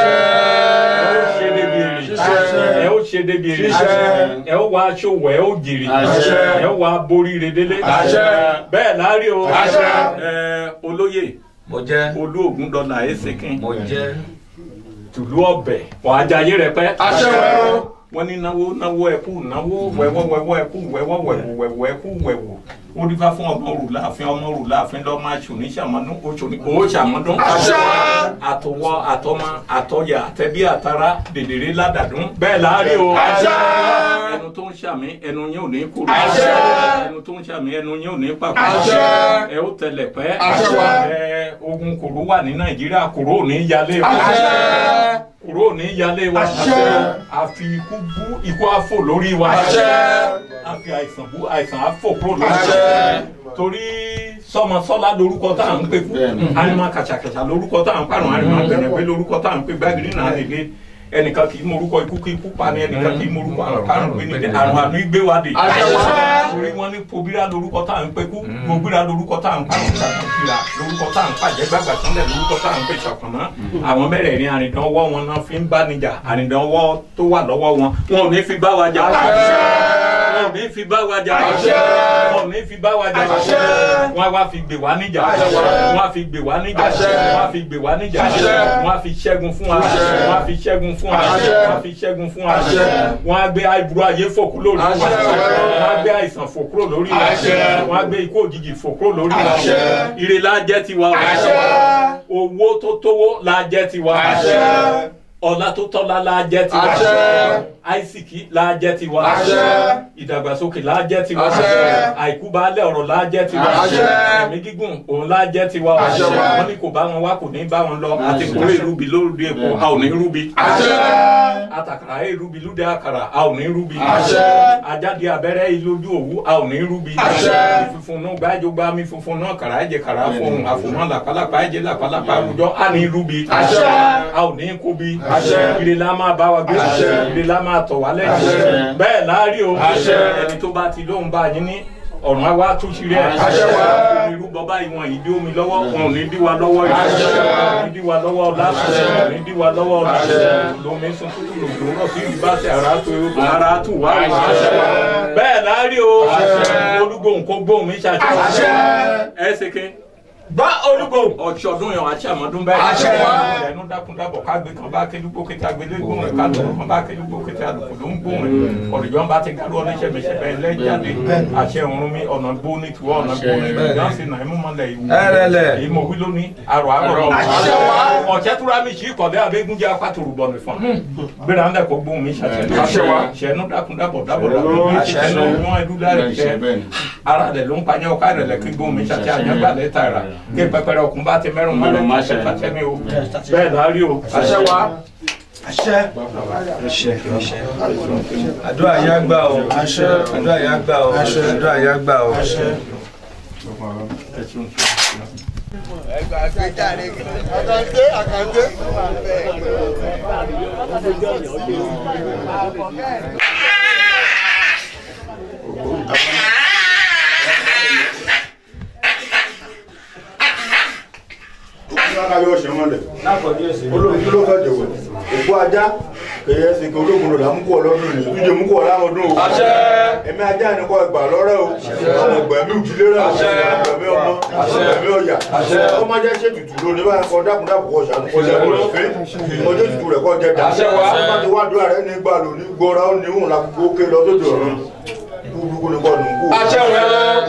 ẹ ó ṣe débi èrè Àṣẹ. ẹ ó ṣe débi èrè Àṣẹ. ẹ ó wá ṣòwò ẹ ó jèrè Àṣẹ. ẹ ó wá borí redele Àṣẹ. bẹ́ẹ̀ láàrí o Àṣẹ. ẹ olóyè mo jẹ́ olú ògúndọ́là ẹ̀sìnkín mo jẹ́ tùlú ọbẹ̀ wọ́n ajayé rẹ pẹ́ Àṣẹ wa. wọ́n ní náwó náwó ẹkú náwó wẹ̀wọ́ wẹ̀wọ́ ẹkú wẹ̀wọ́ wẹ̀wọ́ wẹ̀wọ́ ẹkú wẹ̀wọ́ ó dífá fún ọmọ òrù láàfin ọmọ òrù láàfin lọ́mọ aṣòní ṣàmọ́dún oṣòní owó ṣàmọ́dún Àṣẹ. àtọwọ́ àtọmọ àtọyà àtẹbí àtara dèdèrè ládàdún bẹ́ẹ̀ láàárín o Àṣẹ. ẹnu tó ń ṣàmì ẹnu yín ò ní kúrò Àṣẹ. ẹnu tó ń ṣàmì ẹnu yín ò ní pàpà Àṣẹ. ẹ ó tẹlẹ pẹ́ Àṣẹ wa. ẹ ogun kòró wà ní nàìjíríà kòró ò ní yálé wa Àṣẹ. kòró ò ní yálé wa Àṣẹ. àfi ikú bú ikú àfò lórí wa Àṣẹ. àfi àìsàn bú àìsàn àfò kúrò lórí Àṣẹ. wa torí sọmọsọlá lorúkọ tá à ń pè fún àrìmọ kàṣàkàṣà lorúkọ tá à ń pàrọ̀ àrìmọ gbẹ̀nẹ̀gbẹ̀ lorúkọ tá à ń pè gbàgìrì náà nílé ẹnìkan kì í morúkọ ikú kí ikú pa ni ẹnìkan kì í morúkọ àrùn kárùn gbé nílé àrùn àánú ìgbéwádé Àṣẹ wa. torí wọn ní pobira lorúkọ tá à ń pè kú gbogbo lorúkọ tá à ń pàrọ̀ kàkàkìlà lorúkọ tá à ń pàjẹ́ gbàgbà sánlẹ̀ lorúkọ tá à ń pè ṣọ̀kànná àwọn mẹ́rẹ̀ẹ̀rin àrìndánwọ́ wọn náà fi ń bá níjà àrìndánwọ́ tó wà lọ́wọ́ wọn wọn ò ní fi bá wa jà wọn ò ní fi bá wa jà Àṣẹ. wọn ò ní fi bá wa jà Àṣẹ. wọn á wá fi gbè wá níjà Àṣẹ. wọn á fi gbè wá níjà Àṣẹ. wọn á fi gbè wá níjà Àṣẹ. wọn á fi ṣẹ́gun fún wa Àṣẹ. wọn á fi ṣẹ́gun fún wa Àṣẹ. wọn á fi ṣẹ́gun fún wa Àṣẹ. wọn á gbé àìburú ayé fò kúrò lórí wa Àṣẹ. wọn á gbé àìsàn fò kúrò lórí wa Àṣẹ. wọn á gbé ikú òjijì fò kúrò lórí wa Àṣẹ. ire la jẹ́ tiwa Àṣẹ. owó tó tówó la jẹ́ tiwa Àṣẹ. ọlá tó tọ́lá la jẹ́ tiwa Àṣẹ. àìsíkì la jẹ́ tiwa Àṣẹ. ìdàgbàsókè la jẹ́ tiwa Àṣẹ. àìkú baálẹ̀ ọ̀rọ̀ la jẹ́ tiwa Àṣẹ. ẹ̀mí gígùn òun la jẹ́ tiwa Àṣẹ. wọ́n ní kò bá wọn wá kò ní bá wọn lọ àti kò lè rúbi lóde èkó a ò ní rúbi Àṣẹ. àtàkàrà ẹ̀ rúbi lóde àkàrà a ò ní rúbi Àṣẹ. ajáde abẹ́rẹ́ ìlójú òwú a ò ní rúbi Àṣẹ. ìfunfun náà gbájọgbá mi funfun náà kàrà ẹ̀jẹ̀ kàrà fún àfòmọ́ làpálàpá ẹ̀jẹ̀ làpálàpá àwùjọ a ní rúbi Àṣẹ. a ò ní kóbi Àṣẹ. ire la máa bá wa gbé Àṣẹ. ire la máa tọ̀ wá lẹ́yìn Àṣẹ. bẹ́ẹ̀ láàárín o Àṣẹ. ẹni tó bá ti lóun bá yín ní ọ̀run àwa túnṣe rẹ̀ Àṣẹ wa. irú bọ́bá ìwọ̀n ìdí omi lọ́wọ́ wọn ò ní dí wa lọ́wọ́ yìí Àṣẹ. wọn ò ní dí wa lọ́wọ́ ọ̀la Àṣẹ. wọn ò ní dí wa lọ́wọ́ ọ̀la Àṣẹ. lomi sun tútù lòdò rọ̀ sí ìdí bá ṣe ara tó ara tù wá wá Àṣẹ. bẹ́ẹ̀ láàárín o Àṣẹ. olúgbòhùn kó gbóhùn mi ṣàṣẹ Àṣẹ. ẹ ṣe ké gbá olúgbòhùn ọ̀ṣọ́dún yẹn àti àmọ́dún bẹ́ẹ̀ Àṣẹ wa. ẹnu dákúndábọ̀ kágbé kan bá kéjúgbó kété agbélé gbóhùn rẹ̀ ká lóru kan bá kéjúgbó kété àlùkò ló ń gbóhùn rẹ̀ ọ̀dùjọ́ bá ti gàdú ọ̀nẹ́sẹ̀ mẹsẹ̀bẹ̀ ẹlẹ́jáde àṣẹ ọ̀run mi ọ̀nà gbóni tiwọ́ ọ̀nà gbóni gáàsì náà ẹ̀mú mọ́lẹ̀ ìwú Ẹrẹ̀lẹ̀. èyí mo wí lónìí àrò àrò Àṣẹ wa. ọ̀jẹ̀ túra mi sí ìkọ̀lẹ́ abégúnjẹ apátòrò bọ̀ nìfọ̀n gbéra ńlẹ̀ kó gbóhùn mi ṣàṣẹ Àṣẹ wa. ṣẹnu dákúndábọ̀ dábọ̀ dábọ̀ Àṣẹ. ṣẹnu wọn ẹdú láì jẹ ara rẹ̀ ló ń panyẹ́ ọ̀ká rẹ̀ lẹ́kí gbóhùn mi ṣàṣẹ àyàngbà lẹ́tà rà kí pẹpẹrẹ ọkùn bá ti mẹ́rùn mọ́lẹ̀ ṣàṣẹ ṣàṣẹ mi o bẹ́ẹ̀ láàárín o Àṣẹ wa. àdúrà yá gbà o àdúrà yá gbà o àdúrà yá gbà o. ká yọ ọ̀sẹ̀ mọ́lẹ̀ olóògùn kí ló fẹ́ jẹ̀wọ̀ òkú ajá kẹyẹ ẹsẹ̀ kí olóògùn lò lámúkú ọlọ́dún rẹ̀ ìdíje múkú ọlámọdún o Àṣẹ. ẹ̀mí ajá ni kọ́ ẹgbà lọ́rẹ́ o àwọn ẹgbẹ̀mí òjìlé rẹ̀ ẹgbẹ̀mí ọmọ ẹgbẹ̀mí ọ̀yà ọmọ ajá ṣe tutù lónìí báyìí kọ́ dákúndákù kọ́ ṣàánú kọ́ ṣàánú rẹ̀ fẹ́ ọjọ́ tutù rẹ̀ kọ́ jẹ dà Àṣẹ wa. bá ti wá dúrà rẹ̀ ní gbà lónìí gbọ́ra ó ní òun làkúkú ké lọ sódò ọ̀run kúrúkú ni kọ́ nù kú. Àṣẹ rẹ̀.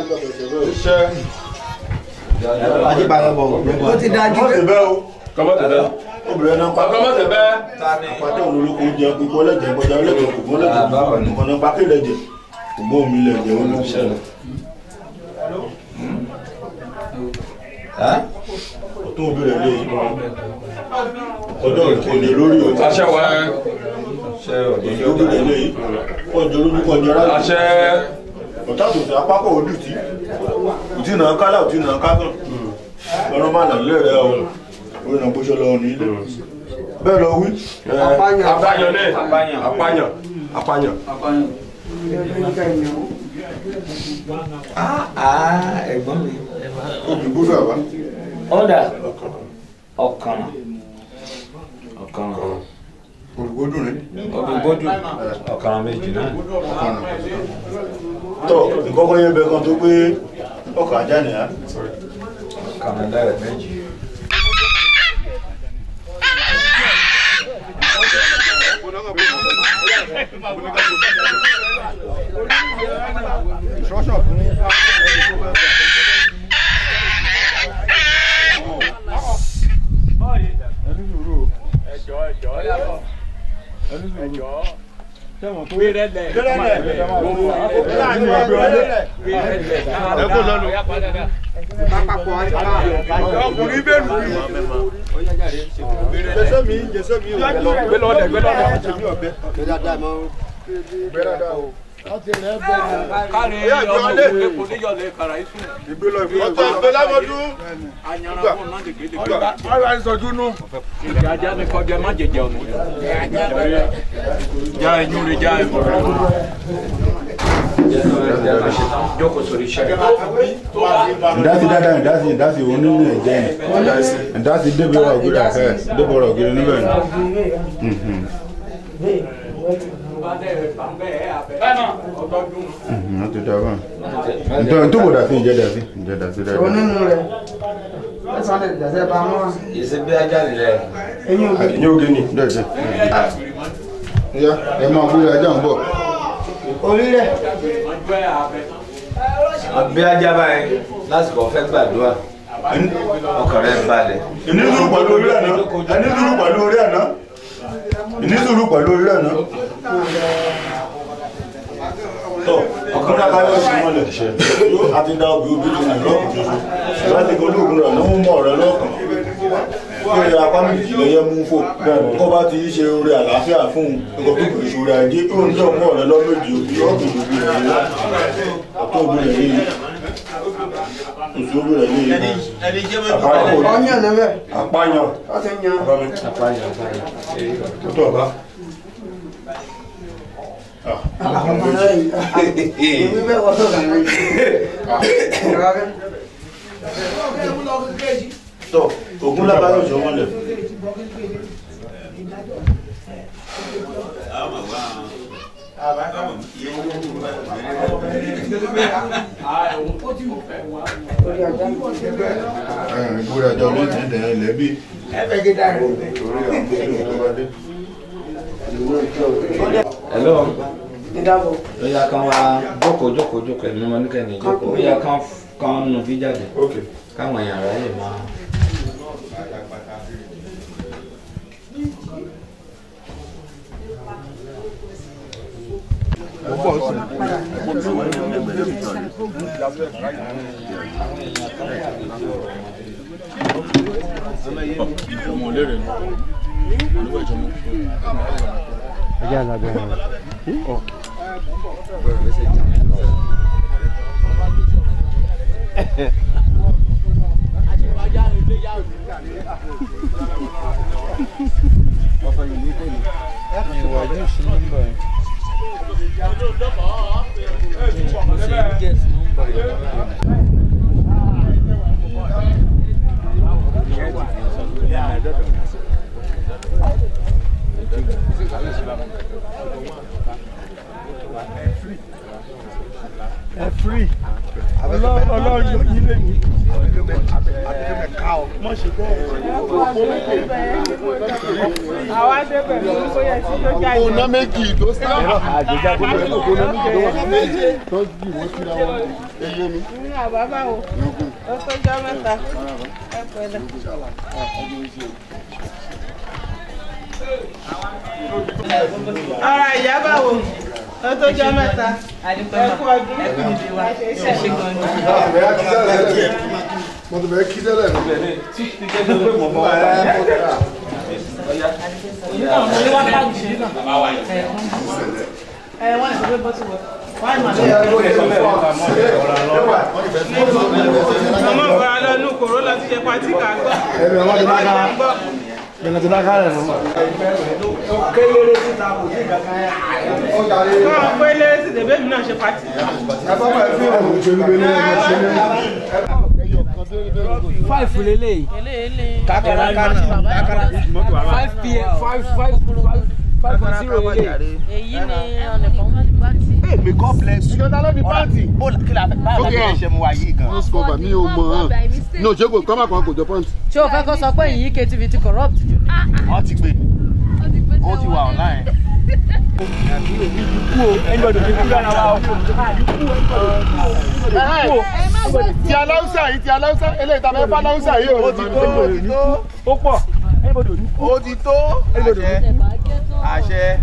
ó ti dájú Má pé ṣe bẹ́ẹ̀ o Kọ́mọ́ tẹ̀lé. obìnrin náà pa Kọ́mọ́ tẹ̀lé. àpàtẹ òun olóko jẹ pípọ́ lẹ́jẹ̀ kọjá lẹ́jẹ̀ kò mọ́ lẹ́jẹ̀ kò mọ́ nípa kí lẹ́jẹ̀ kò mọ́ omi lẹ́jẹ̀ ó ló ń ṣẹlẹ̀. ọtún òbí rẹ̀ léyìí ọjọ́ ìkọ̀lẹ̀ lórí o Àṣẹ wa. ọjọ́ òbí rẹ̀ léyìí kọjọ lójú kọjọ rárá Àṣẹ. ọ̀tá tó sọ apákọ̀ ojú tí òtí náà kálá òtí náà kákàn lọ́rọ́ má nà lé rẹ̀ o orí náà bóṣọ lọ ní ilé bẹ́ẹ̀ lọ wí. Apáyàn ní. Apáyàn. Apáyàn. ẹ̀gbọ́n mi. obì gbúdọ̀ àbá. ọ̀dà ọ̀kan ọ̀kan olùgbòdùn rẹ̀. obìnbódù ọ̀kan méjì náà. tọ ìkọ́kọ́ yẹ bẹ kan tó pé ọkọ̀ ajá nìyà ọ̀kan ẹlẹ́rẹ̀ méjì. ọkùnrin bẹ́ẹ̀ lù jẹsẹ́ mi jẹsẹ́ mi ò Gbé lọ́dẹ̀, gbé lọ́dẹ̀. kárí ọmọ òkè kò níyọlẹ kàrà isu ọ̀tọ̀ ìgbé lámọ́dún anyara kò náà lè gbélé gbé. ara ìsọjú nù. ìdí ajá ni kọjá má jẹjẹ ọ̀nà já ẹyún rẹ já ẹmọ rẹ. jókòó sórí iṣẹ́. ìdásí dáadáa ìdásí ìdásí òun nínú ẹ̀jẹ̀ ni ìdásí débi ọ̀rọ̀ ògiri àfẹ́ débi ọ̀rọ̀ ògiri níbẹ̀ ni. wọ́n ti dá báyìí. ntọ́ ntọ́ kò dà sí ìjẹ́ dà sí ìjẹ́ dà sí dáadáa. onínú rẹ̀ lẹ́sàn-án lè dàsẹ́ bá wọn. ìṣe bí ajá nílẹ̀. eyín òbí ní oge ni. dẹ́sẹ̀. ya ẹ máa gbé ajá ń bọ̀. orí rẹ̀ bí ajá báyìí lásìkò fẹ́ gbàdúrà ọkàn rẹ̀ balẹ̀. ẹni dúró pẹ̀lú orí àná ẹni dúró pẹ̀lú orí àná ní sùúrù pẹ̀lú orí rẹ̀ náà. tọ́ ọ̀kan náà káyọ̀ sí mọ́lẹ̀ yóò àti dá obì obì tó nà lọ́kùn ṣoṣo láti kọ́ olóògùn rẹ̀ ló ń mọ̀ rẹ̀ lọ́kàn kí apá méjì lẹ́yẹ mú fò kó bá ti ṣe orí àlàáfíà fún un nǹkan tó kìí ṣòro ajé tó ń jọ mọ́ rẹ̀ lọ́mọdé òbí ọ̀gbìn òbí rẹ̀ yé ọ̀tún òbí rẹ̀ yé òsì òbí rẹ̀ yé ọyàn lẹ́bẹ̀ apáyàn ọtí yan apáyàn apáyàn. tó tọ̀ bá. ọmọ rẹ yìí èmi bẹ́ẹ̀ wọ́n tó kàn yín. tọ́ ògún lábáyọ̀ jọ mọ́lẹ̀. ìbúra ẹjọ́ ló ti ń dẹ̀ ẹ́ lẹ́bí. torí àwọn mùsùlùmí tó bá dé. hello ìdábọ̀ ó yá kan wá jókòó jókòó jókòó ẹ̀mí wọn ní kẹ́ni jókòó ó yá kan kan nù fi jáde káwọn èèyàn rẹ̀ lè máa. àwa débẹ̀ ló ń sóyè tí yóò jáde. ọ̀nà méjì tó sáà àjẹjà gbogbo ẹ̀ ọ̀nà méjì tó wà méjì tó jì wọ́n síra wọn eye mi. ní àbábá o ó tó jọ mẹ́ta ẹ pẹ̀lẹ́. ara ìyá báwo ó tó jọ mẹ́ta ẹ kú ọdún ẹ kú ìdí wa ẹ ṣe gan ni. mo ti bẹ̀rẹ̀ kí tẹ́lẹ̀ mi. ẹ wọ́n ní sọ pé bọ́tù wọ̀ wọ́n ní màlẹ́ ọmọ ìfara lọ inú kòró lọ ti jẹ pati kà á gbọ́. ẹ̀rọ ọmọ ti dáká ẹ̀rọ ti dáká rẹ̀ mọ́. kéléré síta kò sí kankan yẹn. kọ́ ọ pé lérè sí dèbé mi náà ṣe pati. ẹ̀fọ́ pẹ̀ fí òun òṣèlú bẹ́ẹ̀ ní ẹ̀rọ ṣe ní. five lele kakara kakara five pm five five five five point zero lele. èyí ni ọ̀nìkan bá ti. May God bless you. ìjọba ló ní pàǹtì. bó kí la báwo la bí ṣe mu wa yìí gan. Nose cover mi ò mọ̀ hàn. ní òṣèlú kọ́mà kan kò jọ pàǹtì. ṣé o fẹ́ kó sọ pé yìí ktv ti corrupt jù ní. ọ ti gbé ó ti wà online. ti aláwùsá yìí ti aláwùsá eléyìí tàbí ẹ̀fọ́ aláwùsá yìí ò ó ti tó ó ti tó ó pọ̀ ó ti tó àṣẹ àṣẹ.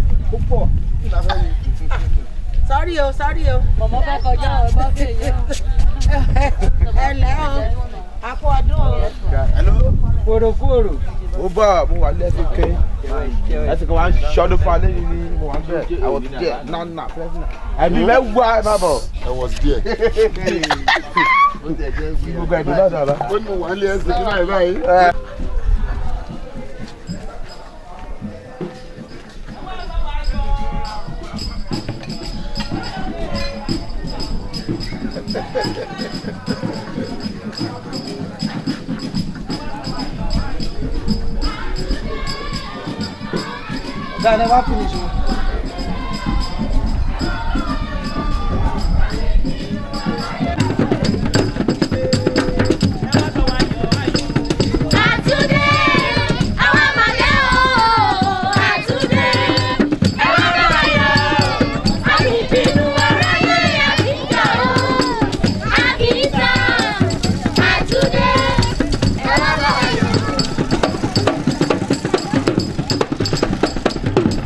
sọ́rí o sọ́rí o. mọ̀mọ́ fẹ́ kọjá o bá fẹ́ yẹ o. ẹ lẹ́ o a kú ọdún o. kúròkúrò. ó bá mo wà lẹ́sìn kẹ́ ẹsìn kan wà ń ṣọdún fún alẹ́ yìí ni mo wà ń bẹ̀ àwọn díẹ̀ náà nà fẹ́ẹ́ ẹ̀mí mẹ́wàá ẹ̀ má bọ̀. I was there. gbogbo ẹ̀dùn náà dàbà. ó ní mo wà nílé ẹsẹ̀ kí náà báyìí. Guy, never finish. o. Àtúndé, àwa máa dé o. Àtúndé, ẹ wá bá wa yọ̀. A kì í bínú aráyé, a kì í jà o. A kì í sá. Àtúndé, ẹ wá bá wa yọ̀.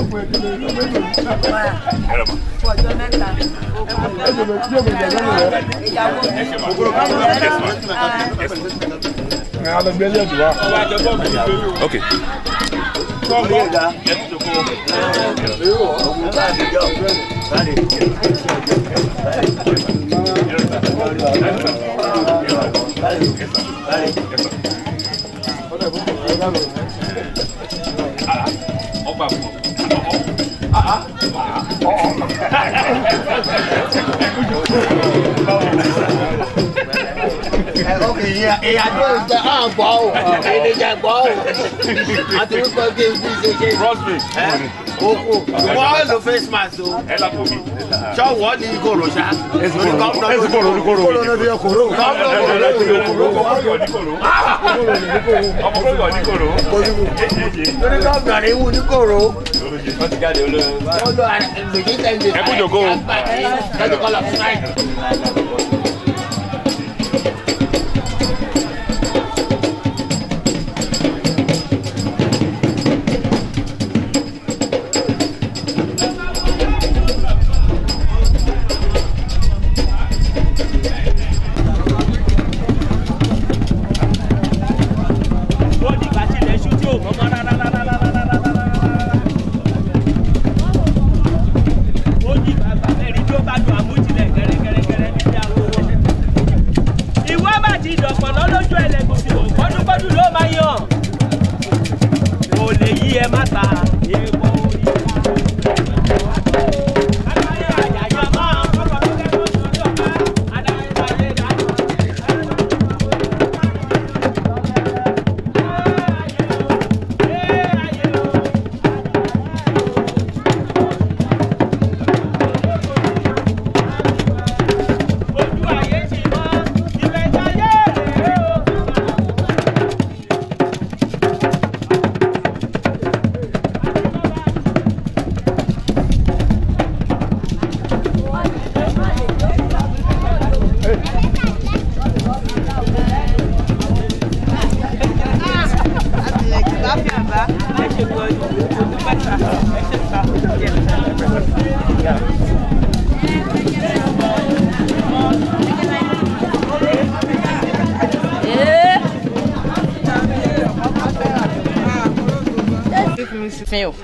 ọjọ́ mẹ́ta. ìyàwó ok. ìyàdó ìjẹ àgbọ̀ o ìdíje gbọ́ o àti wípé kí n fi ṣe ṣe okú wọ́n lo face mask o ṣọ́wọ́ ní kòrò ṣá lórí gómìnà lórí kòrò lórí kòrò lórí kòrò lórí gómìnà ní wù ní kòrò ó lo àgbèjì tẹ̀lé Ẹ kú jòkó o. lọ́dún kọ́lá fún náà. ó dìgbà tí ilẹ̀ ṣú tí ò mọ́ mọ́ rárá. ó dìgbà gbàmẹ́rin tí ó bá dùn àmújilẹ̀ gẹ́rẹ́gẹ́rẹ́gẹ́rẹ́ ní ìyá owó. ìwọ bá ti dọ̀pọ̀ lọ́lójú ẹlẹ́gùsì ò kọ́dúnkọ́dún ló máa yàn. kò lè yí ẹ má ta èèpo orí wa. adáyé àjàyà máa ń kọ́kọ́ tó kẹ́kọ̀ọ́ sórí ọ̀gá adáyé ayé dájú. fin o.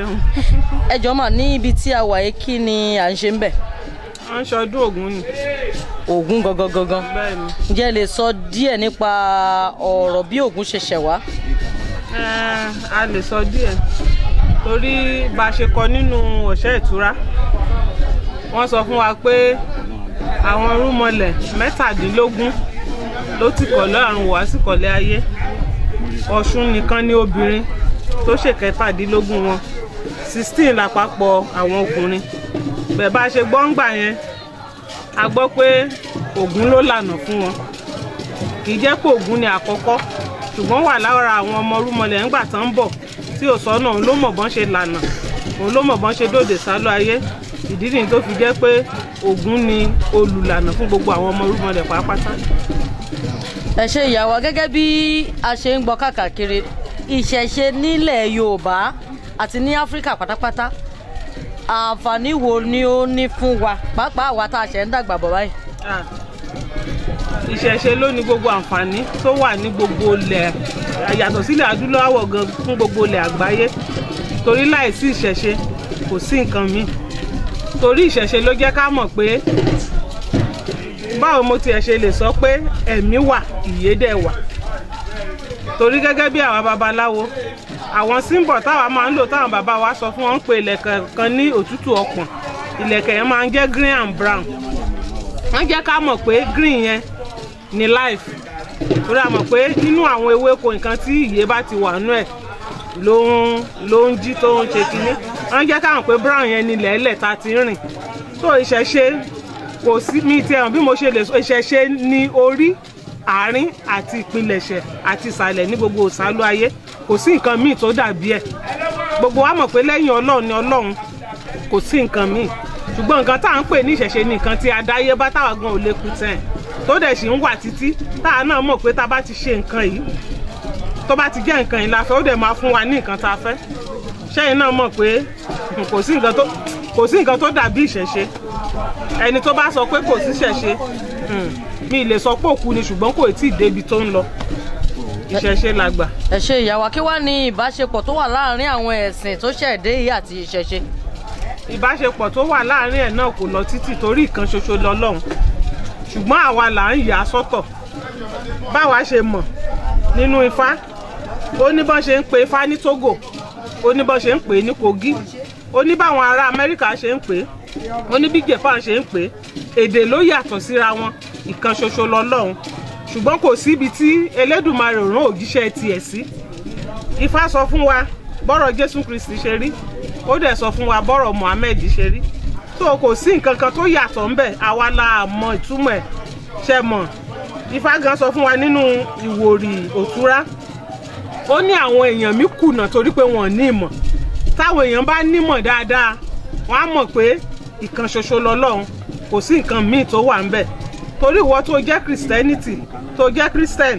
ẹ jọ mà ní ibi tí a wà yìí kí ni à ń ṣe ń bẹ̀. à ń ṣọdún ògún ni. ògún gangan gangan. bẹ́ẹ̀ni. ǹjẹ́ ẹ lè sọ díẹ̀ nípa ọ̀rọ̀ bí ògún ṣe ṣẹ̀ wá. Ẹ, a lè sọ díẹ̀ torí bá a ṣe kọ nínú òṣẹ́ ìtura wọ́n sọ fún wa pé àwọn rúmọlẹ̀ mẹ́tàdínlógún ló ti kọ̀ lọ́rùn wá sí kọ̀lẹ́ ayé ọ̀ṣun nìkan ní obìnrin tó ṣe kẹtàdínlógún wọn sixteen lápapọ̀ àwọn ọkùnrin bẹ́ẹ̀ bá a ṣe gbọ́ ń gbà yẹn a gbọ́ pé ògún ló lànà fún wọn kì í jẹ́ pé ògún ni àkọ́kọ́ ṣùgbọ́n wà lára àwọn ọmọ rúmọlẹ̀ ńgbà tán ń bọ̀ tí ò sọ́nà òun ló mọ̀ bọ́n ṣe lànà òun ló mọ̀ bọ́n ṣe dòde sálọ ayé ìdí nìyí tó fi jẹ́ pé ògún ni olùlànà fún gbogbo àwọn ọmọ rúmọlẹ̀ pàápàá. ẹ ṣe ìyàwó gẹ́gẹ́ bí a ṣe ń gbọ́ káàkiri ìṣẹ̀ṣe nílẹ̀ yorùbá àti ní áfíríkà pátápátá àǹfààní wo ni ó ní fún wa pàápàá àwa tá a ṣẹ̀ ń dàgbà bọ̀ báyìí. Ah, ìṣẹ̀ṣe ló ní gbogbo àǹfààní tó wà ní gbogbo ilẹ̀ yàtọ̀ sílẹ̀ adúláwọ̀ gan fún gbogbo ilẹ̀ àgbáyé torí láìsí ìṣẹ̀ṣe kò sí nǹkan míì torí ìṣẹ̀ṣe ló jẹ́ ká mọ̀ pé báwo mo tiẹ̀ ṣe lè sọ pé ẹ̀mí wà ìyè dẹ̀ wà torí gẹ́gẹ́ bí àwa babaláwo àwọn símbọ̀ táwa máa ń lò táwọn bàbá wa sọ fún wọn ń pe ìlẹ̀kẹ̀ kan ní òtútù ọpọ̀n ìlẹ̀kẹ̀ yẹn máa ń jẹ́ green and brown wọ́n jẹ́ ká mọ̀ pé green yẹn ni life torí a mọ̀ pé nínú àwọn ewéko nǹkan tí ìyè bá ti wà nú ẹ̀ ló ń ló ń jí tó ń ṣe kinní wọ́n jẹ́ ká mọ̀ pé brown yẹn ni lẹ́lẹ̀ ta ti ń rìn tó ìṣẹ̀ṣe kò sí mi ti ẹ̀hàn bí mo ṣe lè sọ ìṣẹ̀ṣe ní orí àárín àti ìpilẹ̀ṣẹ̀ àti ìsàlẹ̀ ní gbogbo òsálú ayé kò sí nǹkan míì tó dàbí ẹ̀ gbogbo wa mọ̀ pé lẹ́yìn ọlọ́run ni ọlọ́run kò sí nǹkan míì ṣùgbọ́n nǹkan tá à ń pè ní ìṣẹ̀ṣe ni nǹkan tí adáyébá táwa gan ò lè kú tẹ̀ tó dẹ̀ sì ń wà títí táwa náà mọ̀ pé tá a bá ti ṣe nǹkan yìí tó bá ti jẹ́ nǹkan yìí la fẹ́ ó dẹ̀ máa fún wa ní nǹkan tá a fẹ́ ṣẹ́yìn náà mọ̀ pé kò sí nǹkan tó kò sí nǹkan tó dàbí ìṣẹ̀ṣe ẹni tó bá sọ pé kò sí ìṣẹ̀ṣe hmm, mi lè sọ pé òkú ni ṣùgbọ́n kò tí ì débi tó ń lọ ìṣẹ̀ṣe làgbà. ẹ ṣe ìyàwó kí wàá ní ìbáṣepọ̀ tó wà láàárín àwọn ẹ̀sìn tó ṣẹ̀dé yìí àti ìṣẹ̀ṣe. ìbáṣepọ̀ tó wà láàárín ẹ̀ náà kò lọ títì torí ìkan ṣoṣo lọ́lọ́run ṣùgbọ́n àwa là ń yà á sọ́tọ̀ báwa ṣe mọ̀ nínú ifá ó ní bọ́n ṣe ń pe ifá ní togo ó ní bọ́n ṣe ń pè é ní kogi ó ní báwọn ará amẹ́ríkà ṣe ń pè é ó ní bí japan ṣe ń pè é èdè ló yàtọ̀ síra wọn ìkan ṣoṣo lọ́lọ́run ṣùgbọ́n kò síbi tí elédùnmarè rán òjíṣẹ́ tiẹ̀ sí ifá sọ fún wa bọ́rọ̀ jésù kristi ṣe rí ó dẹ̀ sọ fún wa bọ́rọ̀ muhammed ṣe rí tó kò sí nǹkan kan tó yàtọ̀ ńbẹ̀ àwa la mọ ìtumọ̀ ẹ̀ ṣe mọ̀ ifá gan sọ fún wa nínú ìwòrì òtúrá ó ní àwọn èèyàn mi kùnà torí pé wọn ò ní ìmọ̀ táwọn èèyàn bá nímọ̀ dáadáa wọ́n á mọ̀ pé ìkan ṣoṣo lọ́lọ́run kò sí nǹkan míì tó wà ńbẹ̀ torí ìwọ tó jẹ́ christianity tó jẹ́ christian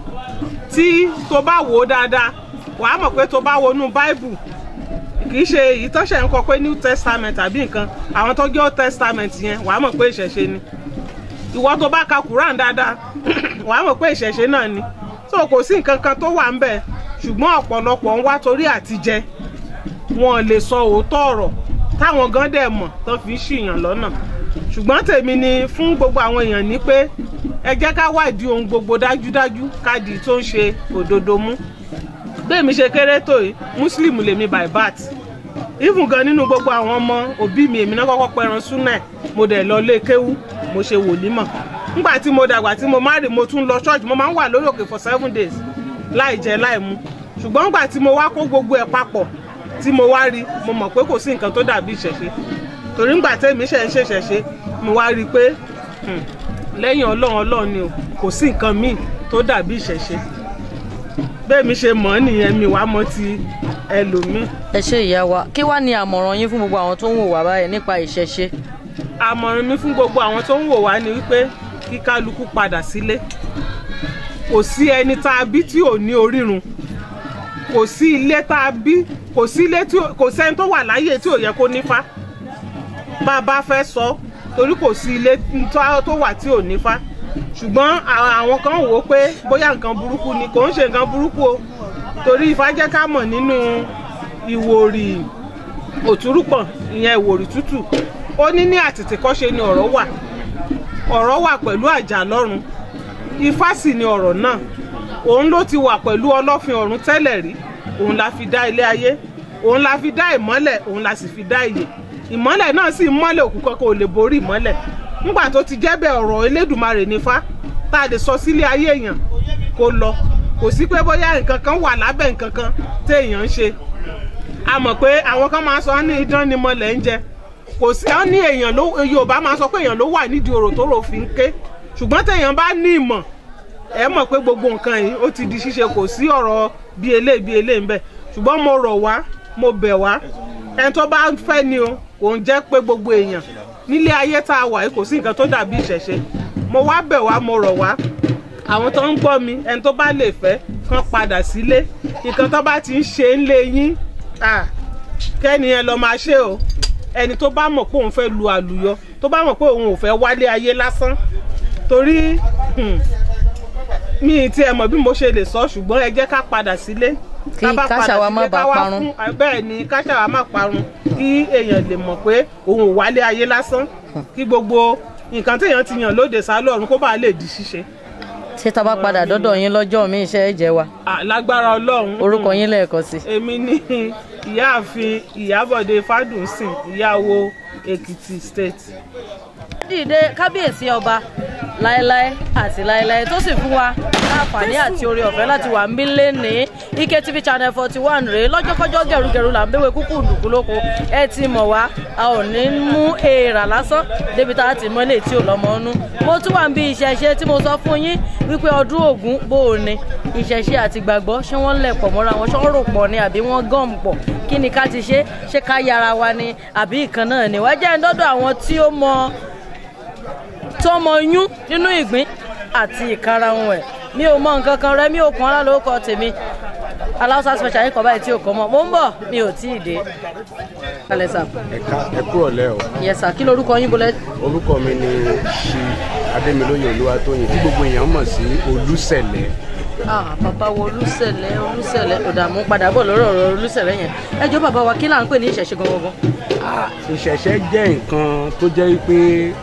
tí tó bá wò ó dáadáa wàá mọ̀ pé tó bá wọnú bible kì í ṣe ìtọ́sẹ̀ ń kọ pé new testament àbí nǹkan àwọn tó jẹ́ old testament yẹn wàá mọ̀ pé ìṣẹ̀ṣe ni ìwọ tó bá ka quran dáadáa wàá mọ̀ pé ìṣẹ̀ṣe náà ni so kò sí nǹkan kan tó wà ń bẹ̀ ṣùgbọ́n ọ̀pọ̀lọpọ̀ ń wá torí àtijẹ wọn lè sọ òótọ́ ọ̀rọ̀ táwọn gan dẹ̀ mọ̀ tó fi ń ṣìyàn lọ́nà ṣùgbọ́n tèmi ni fún gbogbo àwọn èèyàn ní pé ẹ jẹ́ ká wádìí ohun gbogbo dájúdájú káàdì tó ń ṣe òdodo mú bẹ́ẹ̀mi ṣe kéré tó yìí muslim lèmi by birth even gan nínú gbogbo àwọn ọmọ òbí mi èmi náà kọ́kọ́ pẹran súnà ẹ̀ mo dẹ̀ lọ lé kéwú mo ṣe wòlímọ̀ nígbà tí mo dàgbà tí mo má rè mo tún lọ ṣọ́ọ̀ṣì mo máa ń wà lórí òkè for seven days láì jẹ láì mu ṣùgbọ́n nígbà tí mo wá kó gbogbo ẹ̀ papọ̀ tí mo wá rí mo mọ̀ pé kò sí nǹkan tó dàbí ìṣẹ̀ṣe torí nígbà tẹ́mi ṣe ń ṣèṣẹ̀ṣe mo wá rí i pé lẹ́yìn ọlọ́run ọlọ́run ni o kò sí nǹkan míì tó dàbí ìṣẹ̀ṣe bẹ́ẹ̀ mi ṣe mọ̀ ọ́ nìyẹn mi wàá mọ̀ ti ẹlòmíì. ẹ ṣe ìyá wa kí wàá ní àmọ̀ràn yín fún gbogbo àwọn tó ń wò wá báyìí nípa ìṣẹ̀ṣe. àmọ̀ràn mi fún gbogbo àwọn tó ń wò wá ni wípé kí kálukú padà sílé kò sí ẹni tá a bí tí ò ní orírun kò sí ilé tá a bí kò sí ilé tí kò sẹ́ni tó wà láyé tí ò yẹ kó nífá bá a bá fẹ́ sọ torí kò sí ilé tó wà tí ò nífá ṣùgbọ́n àwọn kan wò ó pé bóyá nǹkan burúkú ni kò ń ṣe nǹkan burúkú o torí ifá jẹ́ ká mọ̀ nínú ìwòrì òtúrúpọ̀n ìyẹn ìwòrì tútù ó ní ní àtètèkọ́ṣe ni ọ̀rọ̀ wà ọ̀rọ̀ wà pẹ̀lú àjà lọ́run ifá sì ni ọ̀rọ̀ náà òun ló ti wà pẹ̀lú ọlọ́fin ọ̀run tẹ́lẹ̀ rí òun la fi dá ilé ayé òun la fi dá ìmọ́lẹ̀ òun la sì fi dá ìyè ìmọ́lẹ̀ náà sì mọ́lẹ̀ òkú kankan ò lè borí ìmọ́lẹ̀ nígbà tó ti jẹ́ bẹ́ẹ̀ ọ̀rọ̀ elédùnmarè nífá tá a lè sọ sílé ayé èèyàn kó lọ kò sí pé bóyá nǹkan kan wà lábẹ́ nǹkan kan téèyàn ń ṣe a mọ̀ pé àwọn kan máa sọ ní idán ni mọ̀lẹ́ ń jẹ kò sí ọ́ ní èèyàn ló yorùbá máa sọ pé èèyàn ló wà nídìí ọ̀rọ̀ tó rò fi ń ké ṣùgbọ́n téèyàn bá ní ìmọ̀ ẹ mọ̀ pé gbogbo nǹkan yìí ó ti di ṣíṣe kò sí ọ̀rọ̀ bí eléyìí bí eléyìí ń bẹ ṣùgbọ́n mo rọ̀ wá mo bẹ̀ wá ẹni tó bá fẹ́ ni o kò ń jẹ́ pé gbogbo èèyàn nílé ayé tá a wà yìí kò sí nǹkan tó dàbí ìṣẹ̀ṣe mo wá bẹ̀ wá mo rọ̀ wá àwọn tó ń gbọ́ mi ẹni tó bá lè fẹ́ kán padà sílé nǹkan tó bá ti ń ṣe ń lé yín kẹ́ni ẹ lọ máa ṣe o ẹni tó bá mọ̀ pé òun fẹ́ lu àlùyọ tó bá mọ̀ pé òun ò fẹ́ wálé ayé lásán torí mi ti ẹ̀ mọ̀ bí mo ṣe lè sọ ṣùgbọ́n ẹ jẹ́ ká padà sílé kí káṣàwá má bàa parun bẹ́ẹ̀ ni káṣàwá má parun kí èèyàn lè mọ̀ pé òun ò wálé ayé lásán kí gbogbo nǹkan téèyàn ti yàn lóde sálọ̀run kó bàa lè di ṣíṣe. ṣé tá a bá padà dọ́dọ̀ yín lọ́jọ́ mi iṣẹ́ ẹ jẹ́ wa. lágbára ọlọ́run. orúkọ yín lẹ́ẹ̀kan sí. èmi ní ìyáàfin ìyábọ̀dé fádùnsìn ìyàwó èkìtì state. dìde kábíyèsí ọba láéláé àti láéláé tó sì fún wa láǹfààní àti oore ọ̀fẹ́ láti wà ń bí lẹ́ni ike tv channel forty one rèé lọ́jọ́kọ́jọ́ gẹ̀rúgẹ̀rú là ń béwé kúkú ndùkú lóko ẹ ti mọ̀ wá a ò ní mú èèrà lásán débi tá a ti mọ́ lè tí ò lọ́mọ ọ́nú mo tún wà ń bí ìṣẹ̀ṣe tí mo sọ fún yín wípé ọdún ògún bó o ní ìṣẹ̀ṣe àti gbàgbọ́ ṣé wọ́n lẹ̀ pọ̀ mọ́ra wọn ṣé wọ́n rò pọ̀ ni àbí wọ́n gọ́ọ̀mù pọ̀ kí ni ká ti ṣe ṣé ká yára wa ni àbí ìkan náà ni wọ́n jẹ́ ń dọ́dọ̀ àwọn tí ó mọ tó mọ yún nínú ìgbín àti ìkarahun ẹ̀ mi ò mọ nǹkan kan rẹ mi ò pọn ara lórúkọ tèmi aláwùsá special yín kan báyìí tí ò kọ́ mọ́ mo ń bọ̀ mi ò tí ì dé kalẹ̀ sà ẹ̀ka ẹ kúrò lẹ́ o yẹ sà kí lorúkọ yín bolẹ̀. orúkọ mi ni ṣi adémilóye olúwatóyìn tí gbogbo èèyàn mọ̀ sí olúṣẹ̀lẹ̀ ah bàbá wo olùsẹ̀lẹ̀ olùsẹ̀lẹ̀ ọ̀dààmú padà bọ̀ lórí ọ̀rọ̀ olùsẹ̀lẹ̀ yẹn ẹ jọ bàbá wa kí là ń pè ní ìṣẹ̀ṣe gangan. ìṣẹ̀ṣẹ̀ jẹ́ nǹkan tó jẹ́ pé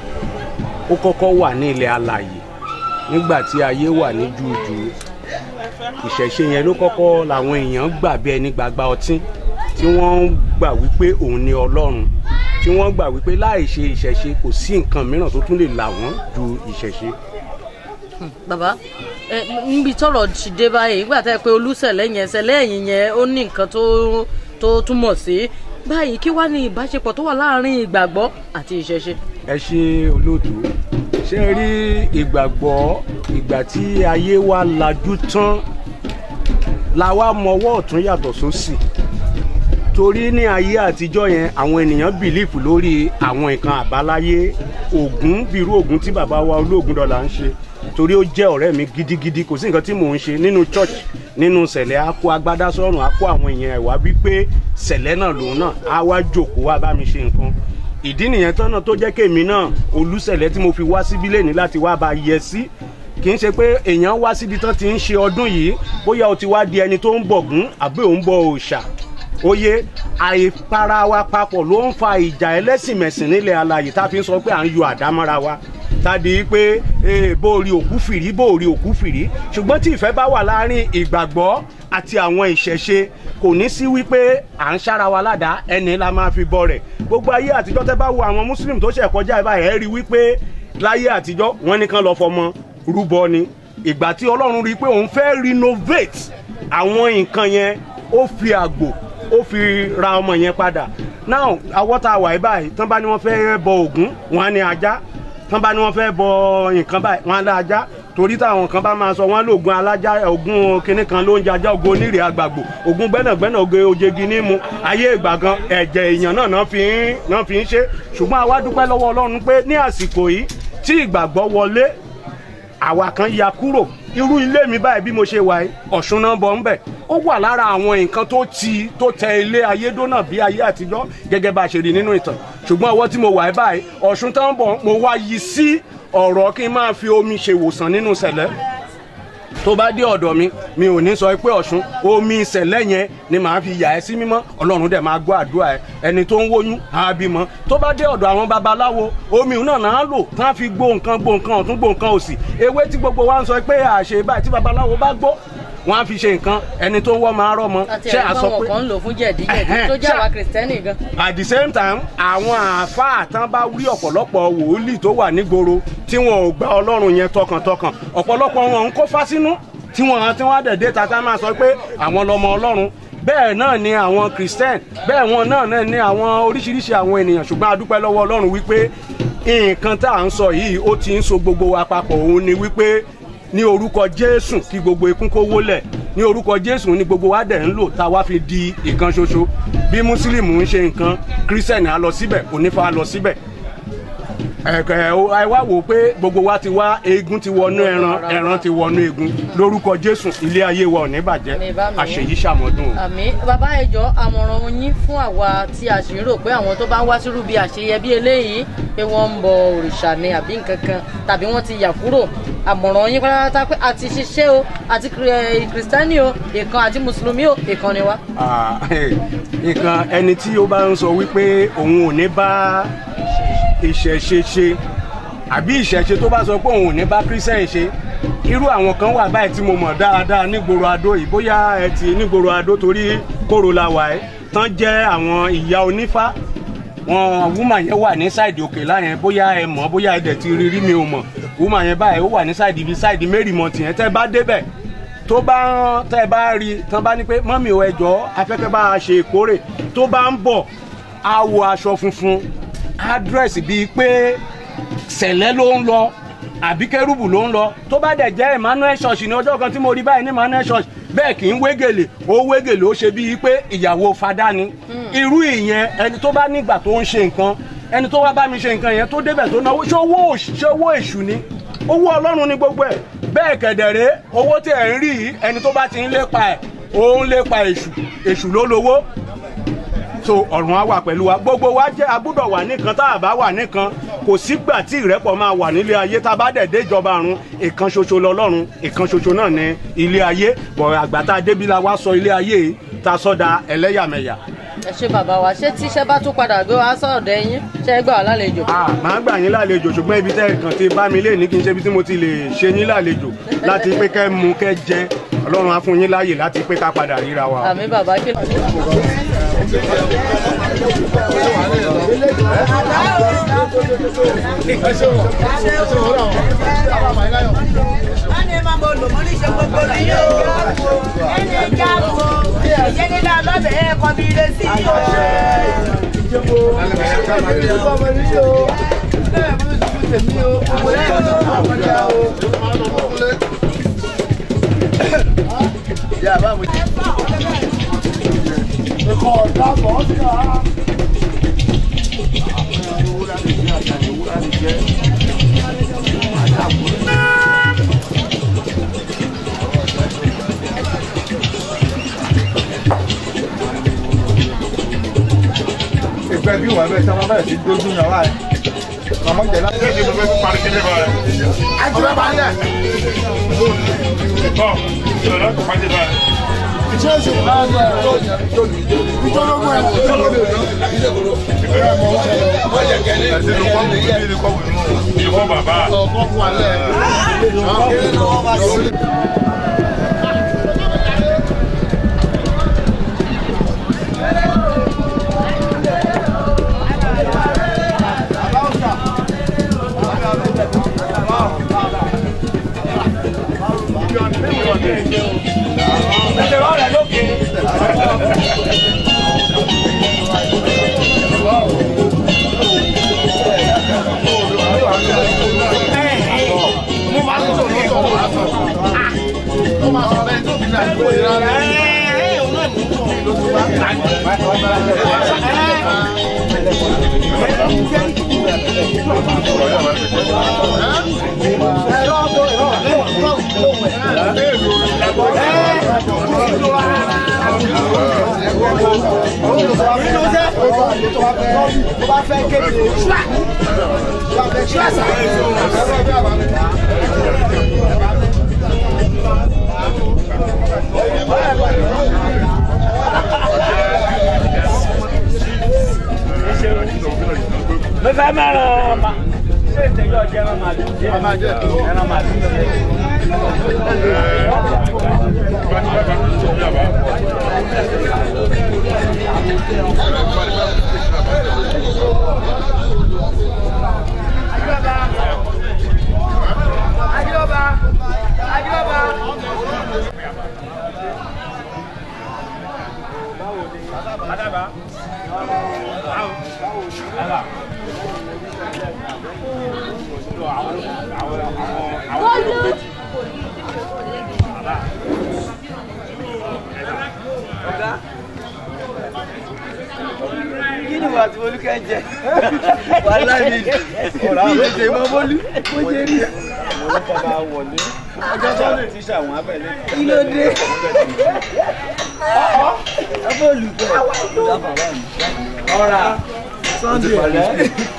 ó kọ́kọ́ wà ní ilẹ̀ alàyè nígbà tí ayé wà ní júùjù ìṣẹ̀ṣe yẹn ló kọ́kọ́ làwọn èèyàn gbà bí ẹni gbàgbà ọtí tí wọ́n gbà wípé òun ni ọlọ́run tí wọ́n gbà wípé láì ṣe ìṣẹ̀ṣe kò sí nǹkan mìíràn tó tún lè là wọ́n ju ìṣẹ̀ṣe. Hmm, bàbá ẹ níbi tọrọ ti dé báyìí nígbà tẹ́ ẹ pé olùsẹ̀lẹ̀ yẹn ṣẹlẹ̀ ẹ̀yìn yẹn ó ní nǹkan tó tó túmọ̀ sí báyìí kí wá ní ìbáṣepọ̀ tó wà láàárín ìgbàgbọ́ àti ìṣẹ̀ṣe. ẹ ṣe olóòtú ṣe rí ìgbàgbọ́ ìgbà tí ayé wa lajú tán la wá mọwọ́ ọ̀tún yàtọ̀ sósì torí ní ayé àtijọ́ yẹn àwọn ènìyàn bìlífù lórí àwọn nǹkan àbáláyé ògún bírú ògún tí bàbá wa olóògùn dọ́là ń ṣe torí ó jẹ́ ọ̀rẹ́ mi gidigidi kò sí nǹkan tí mò ń ṣe nínú church nínú sẹ̀lẹ̀ á kó agbádá sọ́run á kó àwọn èèyàn ẹ̀ wá wípé sẹ̀lẹ̀ náà lòun náà á wá jòkó wá bá mi ṣe nǹkan ìdí nìyẹn tọ́nà tó jẹ́ kémi náà olùsẹ̀lẹ̀ tí mo fi wá síbí lẹ́ni láti wá bá yẹ sí kì í ṣe pé èèyàn wá síbi tán ti ń ṣe ọdún yìí bóyá o ti wá di ẹni tó ń bọ̀gún àbí òun bọ òòṣà oyè àìpara wa papọ̀ ló ń fa ìjà ẹlẹ́sìnmẹ̀sìn nílẹ̀ alàyè tá a fi ń sọ pé à ń yọ àdámọ́ra wa tàbí pé bó rí òkú fìrí bó rí òkú fìrí ṣùgbọ́n tí ìfẹ́ bá wà láàrin ìgbàgbọ́ àti àwọn ìṣẹ̀ṣe kò ní sí wípé à ń ṣára wa ládàá ẹni la máa fi bọ rẹ̀ gbogbo ayé àtijọ́ tẹ́ bá wo àwọn muslim tó ṣẹ̀ kọjá ìbá ẹ̀ rí wípé láyé àtijọ́ wọ́n ní kán lọ fọmọ rúbọ ni ìgbà tí ọlọ́run rí i pé òun fẹ́ renovate àwọn nǹkan yẹn ó fi àgbò ó fi ra ọmọ yẹn padà now awọ́ tá a wà yí báyìí tán bá ní wọ́n fẹ́ bọ ògún wọn á ní ajá tán bá ní wọ́n fẹ́ bọ nǹkan báyìí wọn á lá ajá torí táwọn kan bá máa sọ wọn lóògùn alájá ògùn kinní kan ló ń jajá ògùn onírè àgbàgbò ògùn gbẹ́nàgbẹ́nà oge ojegi ní mu ayé ìgbà gan ẹ̀jẹ̀ èèyàn náà náà fi ń náà fi ń ṣe ṣùgbọ́n àwa dúpẹ́ lọ́wọ́ ọlọ́run pé ní àsìkò yìí tí ìgbàgbọ́ wọlé àwa kan ya kúrò irú ilé mi báyìí bí mo ṣe wà yìí ọ̀ṣun náà bọ̀ ń bẹ̀ ó wà lára àwọn nǹkan tó ti tó tẹ ilé ayédónà bí ayé àtijọ́ gẹ́gẹ́ bá a ṣe rí nínú ìtàn ṣùgbọ́n ọwọ́ tí mo wà yìí báyìí ọ̀ṣun tán bọ̀ mo wá yí sí ọ̀rọ̀ kí n máa fi omi ṣe ìwòsàn nínú sẹ̀lẹ̀ tó bá dé ọ̀dọ̀ mi mi ò ní sọ pé ọ̀ṣun omi ìṣẹ̀lẹ̀ yẹn ni màá fi yà ẹ́ sí mímọ́ ọlọ́run dẹ̀ máa gbọ́ àdúrà ẹ ẹni tó ń wóyún á bímọ tó bá dé ọ̀dọ̀ àwọn babaláwo omi náà náà lò tán fi gbó nǹkan gbó nǹkan ọ̀tún gbó nǹkan òsì ewé tí gbogbo wa ń sọ pé àṣẹ báyìí tí babaláwo bá gbó wọn á fi ṣe nǹkan ẹni tó ń wọ́ máa rọ́ mọ́ àti ẹ̀rí báwọn kan ń lò fún jẹ̀díjẹ̀dí tó jẹ́ àwa kìrìsìtẹ́nì gan. at the same time àwọn àáfàá tán bá rí ọ̀pọ̀lọpọ̀ wòlíì tó wà nígboro tí wọn ò gba ọlọ́run yẹn tọkàntọkàn ọ̀pọ̀lọpọ̀ wọn ń kó fásínú tí wọn tí wọn dẹ̀dẹ̀ tata máa sọ pé àwọn lọmọ ọlọ́run bẹ́ẹ̀ náà ni àwọn christian bẹ́ẹ̀ wọn náà náà ni àwọn oríṣiríṣi àwọn ènìyàn ṣùgbọ́n a dúpẹ́ lọ́wọ́ ọlọ́run wípé nǹkan tá à ń sọ yìí ó ti ń so gbogbo wa papọ̀ òun ni wípé ní orúkọ jésù kí gbogbo ikún kó wólẹ̀ ní orúkọ jésù ní gbogbo wa dẹ̀ ń lò tá a wá fi di ìkan ṣoṣo bí mùsùlùmí ń ṣe nǹkan kírísítẹ̀nì á lọ síbẹ̀ onífà á lọ síbẹ̀ ẹ̀kẹ́ ẹ wá wò ó pé gbogbo wa ti wá eegun ti wọnú ẹran ẹran ti wọnú eegun lórúkọ jésù ilé ayé wa ò ní bàjẹ́ àṣeyí ṣàmọ́dún o. àmì bàbá ẹjọ àmọ̀ràn yín fún àwa tí a sì ń rò pé àwọn tó bá ń wá sírú bí àṣeyẹ bí eléyìí pé wọ́n ń bọ òrìṣà ni àbí nǹkan kan tàbí wọ́n ti yà kúrò àmọ̀ràn yín pátápátá pé àti ṣiṣẹ́ o àti kìrìsìtánì o ìkan àti mùsùlùmí o ìkan ni wá. nǹkan ẹni tí ó bá ń sọ wípé òun ò ní bá ìṣẹ̀ṣe ṣe àbí ìṣẹ̀ṣe tó bá sọ pé òun ò ní bá kírísẹ́n ṣe irú àwọn kan wà báyìí tí mo mọ̀ dáadáa nígboro adó yìí bóyá ẹ ti nígboro adó torí kóró la wà ẹ́ tán jẹ́ àwọn ìyá onífá wọn wúmà yẹn wà ní sáìdì òkè láyẹn bóyá ẹ mọ̀ bóyá ẹ dẹ̀ ti rí rí mi ò mọ̀ wúmà yẹn báyìí ó wà ní sáìdì ibi sáìdì mẹ́rìmọ̀tì yẹn tẹ́ bá débẹ̀ tó bá tẹ́ bá rí tán bá ní pé mọ́mì ò ẹjọ́ afẹ́fẹ́ bá a ṣe ìkórè tó bá ń bọ̀ á wọ aṣọ funfun àdírẹ́sì bíi pé sẹ̀lẹ̀ ló ń lọ àbí kérúbù ló ń lọ tó bá dẹ̀ jẹ́ emmanuel church ní ọjọ́ kan tí mo rí báyìí ní emmanuel church bẹ́ẹ̀ kì í wégele ó wégele ó ṣe bíi pé ìyàwó fada ni irú ìyẹn ẹni tó bá nígbà tó ń ṣe nǹkan ẹni tó wá bá mi ṣe nǹkan yẹn tó débẹ̀ tó náwó ṣé owó ṣé owó èṣù ni owó ọlọ́run ni gbogbo ẹ̀ bẹ́ẹ̀ kẹ̀dẹ̀rẹ́ owó tí ẹ̀ ń rí yìí ẹni tó bá ti ń lépa ẹ̀ òun lè pa èṣù èṣù ló lówó so ọ̀run á wà pẹ̀lú wa gbogbo wa jẹ́ agbúdọ̀ wà nìkan tá a bá wà nìkan kò sígbà tí ìrẹ́pọ̀ máa wà nílé ayé tá a bá dẹ̀ dé ìjọba ọ̀run ìkan ṣoṣo lọ́lọ́run ìkan ṣoṣo náà ní ilé ayé bọ̀ àgbà tá a débi la wá sọ ilé ayé yìí tá a sọ́da ẹlẹ́yàmẹ̀yà. ẹ ṣe bàbá wa ṣé tíṣẹ́ bá tún padà gbé wa sọ̀dọ̀ ẹ̀yìn ṣe é gbà wá lálejò. màá gbà yín lálejò ṣùgbọ́n ibi tẹ́ ẹ kàn ti bá mi lé ní kí n ṣe ibi tí mo ti lè ṣe yín lálejò láti pé kẹ́ mu kẹ́ jẹ ọlọ́run á fún yín láàyè láti pé ká padà ríra wa. àmì bàbá kí ló. ẹni máa bọ̀ lò mọ́ ní ṣe gbogbo ní yóò ẹni ẹja wo ẹyẹ nílẹ̀ ọlọ́bẹ̀ ẹ̀ kọ́ bí ire sí yóò. ìpẹ́ bí wọ́n bẹ̀ tí wọ́n bẹ̀rẹ̀ sí dójú yàn wá ẹ̀. Màmá jẹ̀ láti. Ṣé ìdìbò fẹ́ parí sílé bá rẹ̀? Ọbẹ̀ bá yẹ. Bọ́ ìṣòro kò pàṣẹ bá rẹ̀. Ṣé oṣù bá ń bẹ̀ ìjọlógún ẹ̀ kò tó lóde òjò? Ìgbéra mọ̀ ó ṣẹlẹ̀. Wọ́n jẹ̀ kẹ́lé. Ẹ̀sìn ló kọ́ wù mí ní kọ́ wù mí. Ìwọ bàbá. Ọkọ̀ fún alẹ́. mo fẹ́ máa ràn ọ́ ma ṣé ìtẹ́jọ́ jẹ́ ẹran màálù jẹ́ ẹran màálù jẹ́. Adioba, Adioba. Adaba. kí ni wàá tí olú kẹ́ ń jẹ wàhálà mi mi tètè mọ bólú mo jẹ rí. ọjọ́ sọ́ọ̀nù ti ṣàwọn abẹ́lé. kí ló dé. ẹ bó lù bẹ́ẹ̀ ọ̀rà sunday ọ̀rẹ́.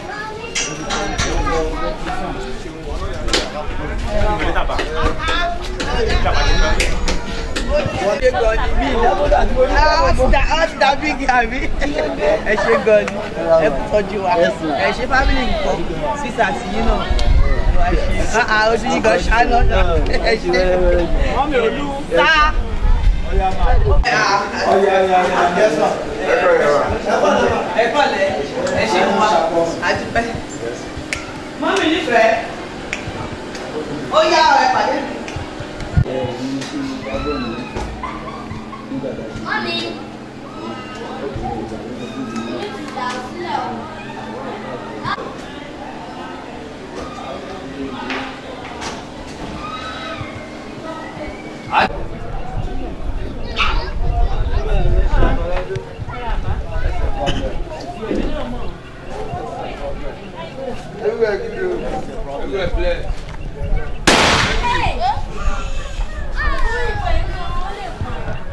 wọ́n dé gan ni mí ìdábòdà tí mo ní Ọ ti da bígì àbí? Ẹ ṣe gan ni, ẹ kú tọ́jú wa. Ẹ ṣe fámìlì nǹkan, sísà sí yín náà. Ah, ah, Ojú yín gan ṣáná. Ẹ ṣe. mọ́mí olú. Sá. Ẹ kọ́lẹ̀, ẹ ṣe wá, àdúpẹ́. Mọ́mí nífẹ̀ẹ́. Ó yá ọ̀rẹ́ pàdé mi. Mọ́mí.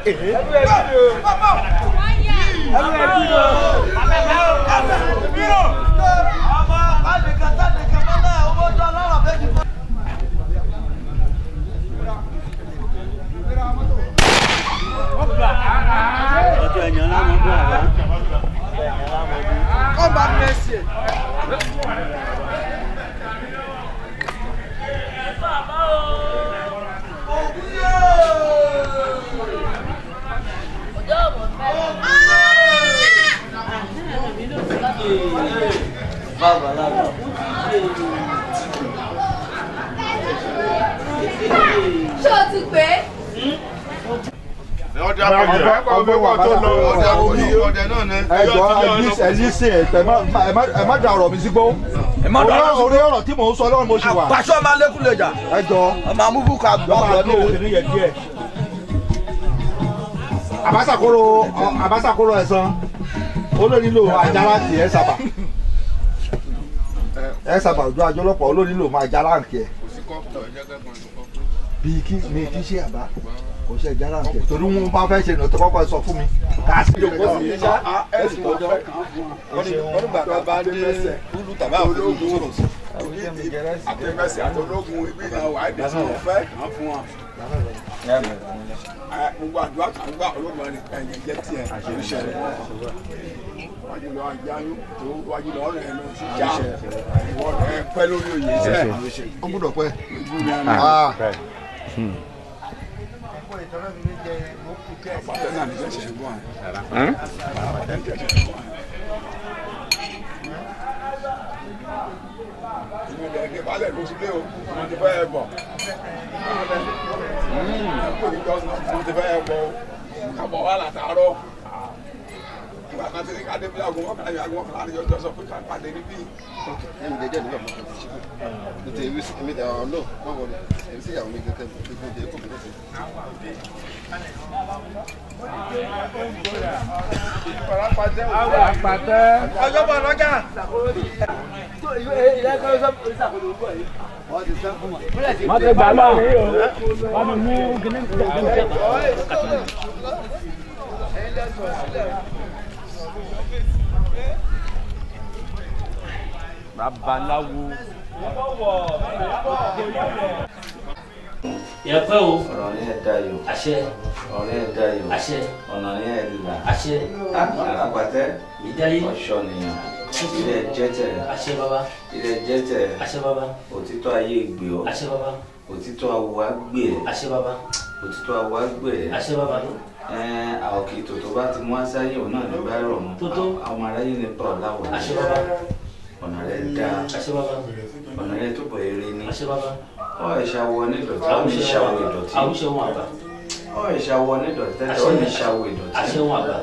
ọjọ́ ẹ̀yàn láwọn bọ̀ àbá. Come back next year. bàbá lábà. ṣé o ti pè é. ọdẹ àpapọ̀ ọgbẹ́ wà tó lọ ọdẹ àpapọ̀ ọdẹ náà ní. ẹ jọ ẹ lísìn ẹ tẹ ẹ má da ọ̀rọ̀ mi sí gbó. má da ọ̀rọ̀ mi sí gbó. orí ọ̀rọ̀ tí mò ń sọ lọ́rùn mo ṣì wà. Pàṣọ máa lékún lè jà. ẹ jọ. Ọmọ amúbú ká gbọ́ lọ́mọ ọ̀rọ̀ àdó òkèlè yẹ díẹ̀. àbásàkóró àbásàkóró ẹ̀sán olónílò àjàrà tì ẹ sábà ẹ sábà ojú àjọlọpọ̀ olónílò máa jára nkì ẹ bíi kí mi kí ṣe àbá kò ṣe jára nkì ẹ torí wọn bá fẹ́ ṣe ìnà tó kọ́kọ́ sọ fún mi ká sí ìjọba ẹ sì tọjọ wọ́n gbàgbọ́ bá dé kúlù tàbí àwọn ológun àtẹ̀mẹsẹ̀ àtọlógun ibi náà wà á dé sí ọ̀fẹ́ kan fún wa. gbogbo àdúrà kan gbà ológun ẹni ẹ̀yẹ jẹ́ tiẹ̀ àṣẹ wájú lọ àjáyún tó wájú lọ rẹ̀ lọ sí já ìwọ rẹ̀ pẹ́ lórí òye sẹ́ ó gbúdọ̀ pẹ́. àpàtẹ́ náà ní sẹ́sẹ̀ ń bọ̀ àpàtẹ́ ní sẹ́sẹ̀ ń bọ̀ ìwé rẹ̀ ní balẹ̀ ló ti lé o wọ́n ti fẹ́ bọ̀ wọ́n ti fẹ́ bọ̀ o kábọ̀ wà látàárọ̀ nígbà kan tí ní ká débi aago mọ́kànlá yìí aago mọ́kànlá yìí ọjọ́ sọ pé ká pàdé níbí. ẹni jẹjẹ nígbà mọ kàn sí kò tẹ ewé mi tẹ ọ lọ má wọlé èmi sì yàwó mi kẹkẹ gbogbo jẹ kó mi lọsẹ. Àpàtẹ. Ọjọ́ bọ̀ lọ́jà. má ti gbà láàrin o wà mí mú kíní babaláwo. yẹ pẹ́ o. ọ̀rọ̀ yẹn dayọ̀. àṣẹ. ọ̀rọ̀ yẹn dayọ̀. àṣẹ. ọ̀nà yẹn là. àṣẹ. àràpàtẹ́. ìdáyé. ọ̀ṣọ́ nìyàn. ilé jẹ́tẹ̀. àṣẹ baba. ilé jẹ́tẹ̀. àṣẹ baba. òtítọ́ ayé gbé ọ. àṣẹ baba. òtítọ́ awọ gbé ẹ. àṣẹ baba. òtítọ́ awọ gbé ẹ. àṣẹ baba. ẹn àwọn kì í tòótọ́ bá ti mú aṣáyé òun náà ní bá rọ̀ mọ́. Tótó. àwọn aráyé ní pa ọ̀ láwọ̀. àṣẹ baba. ọ̀nà rẹ̀ dáa. àṣẹ baba. ọ̀nà rẹ̀ túbọ̀ eré ní. àṣẹ baba. ọ̀ ìṣàwọ̀ onídọ̀tí ọ̀ ní ìṣàwọ̀ ìdọ̀tí. àwùṣe wọn àgbà. ọ̀ ìṣàwọ̀ onídọ̀tí tẹ́tẹ́ ọ̀ ní ìṣàwọ̀ ìdọ̀tí. àṣẹ wọn àgbà.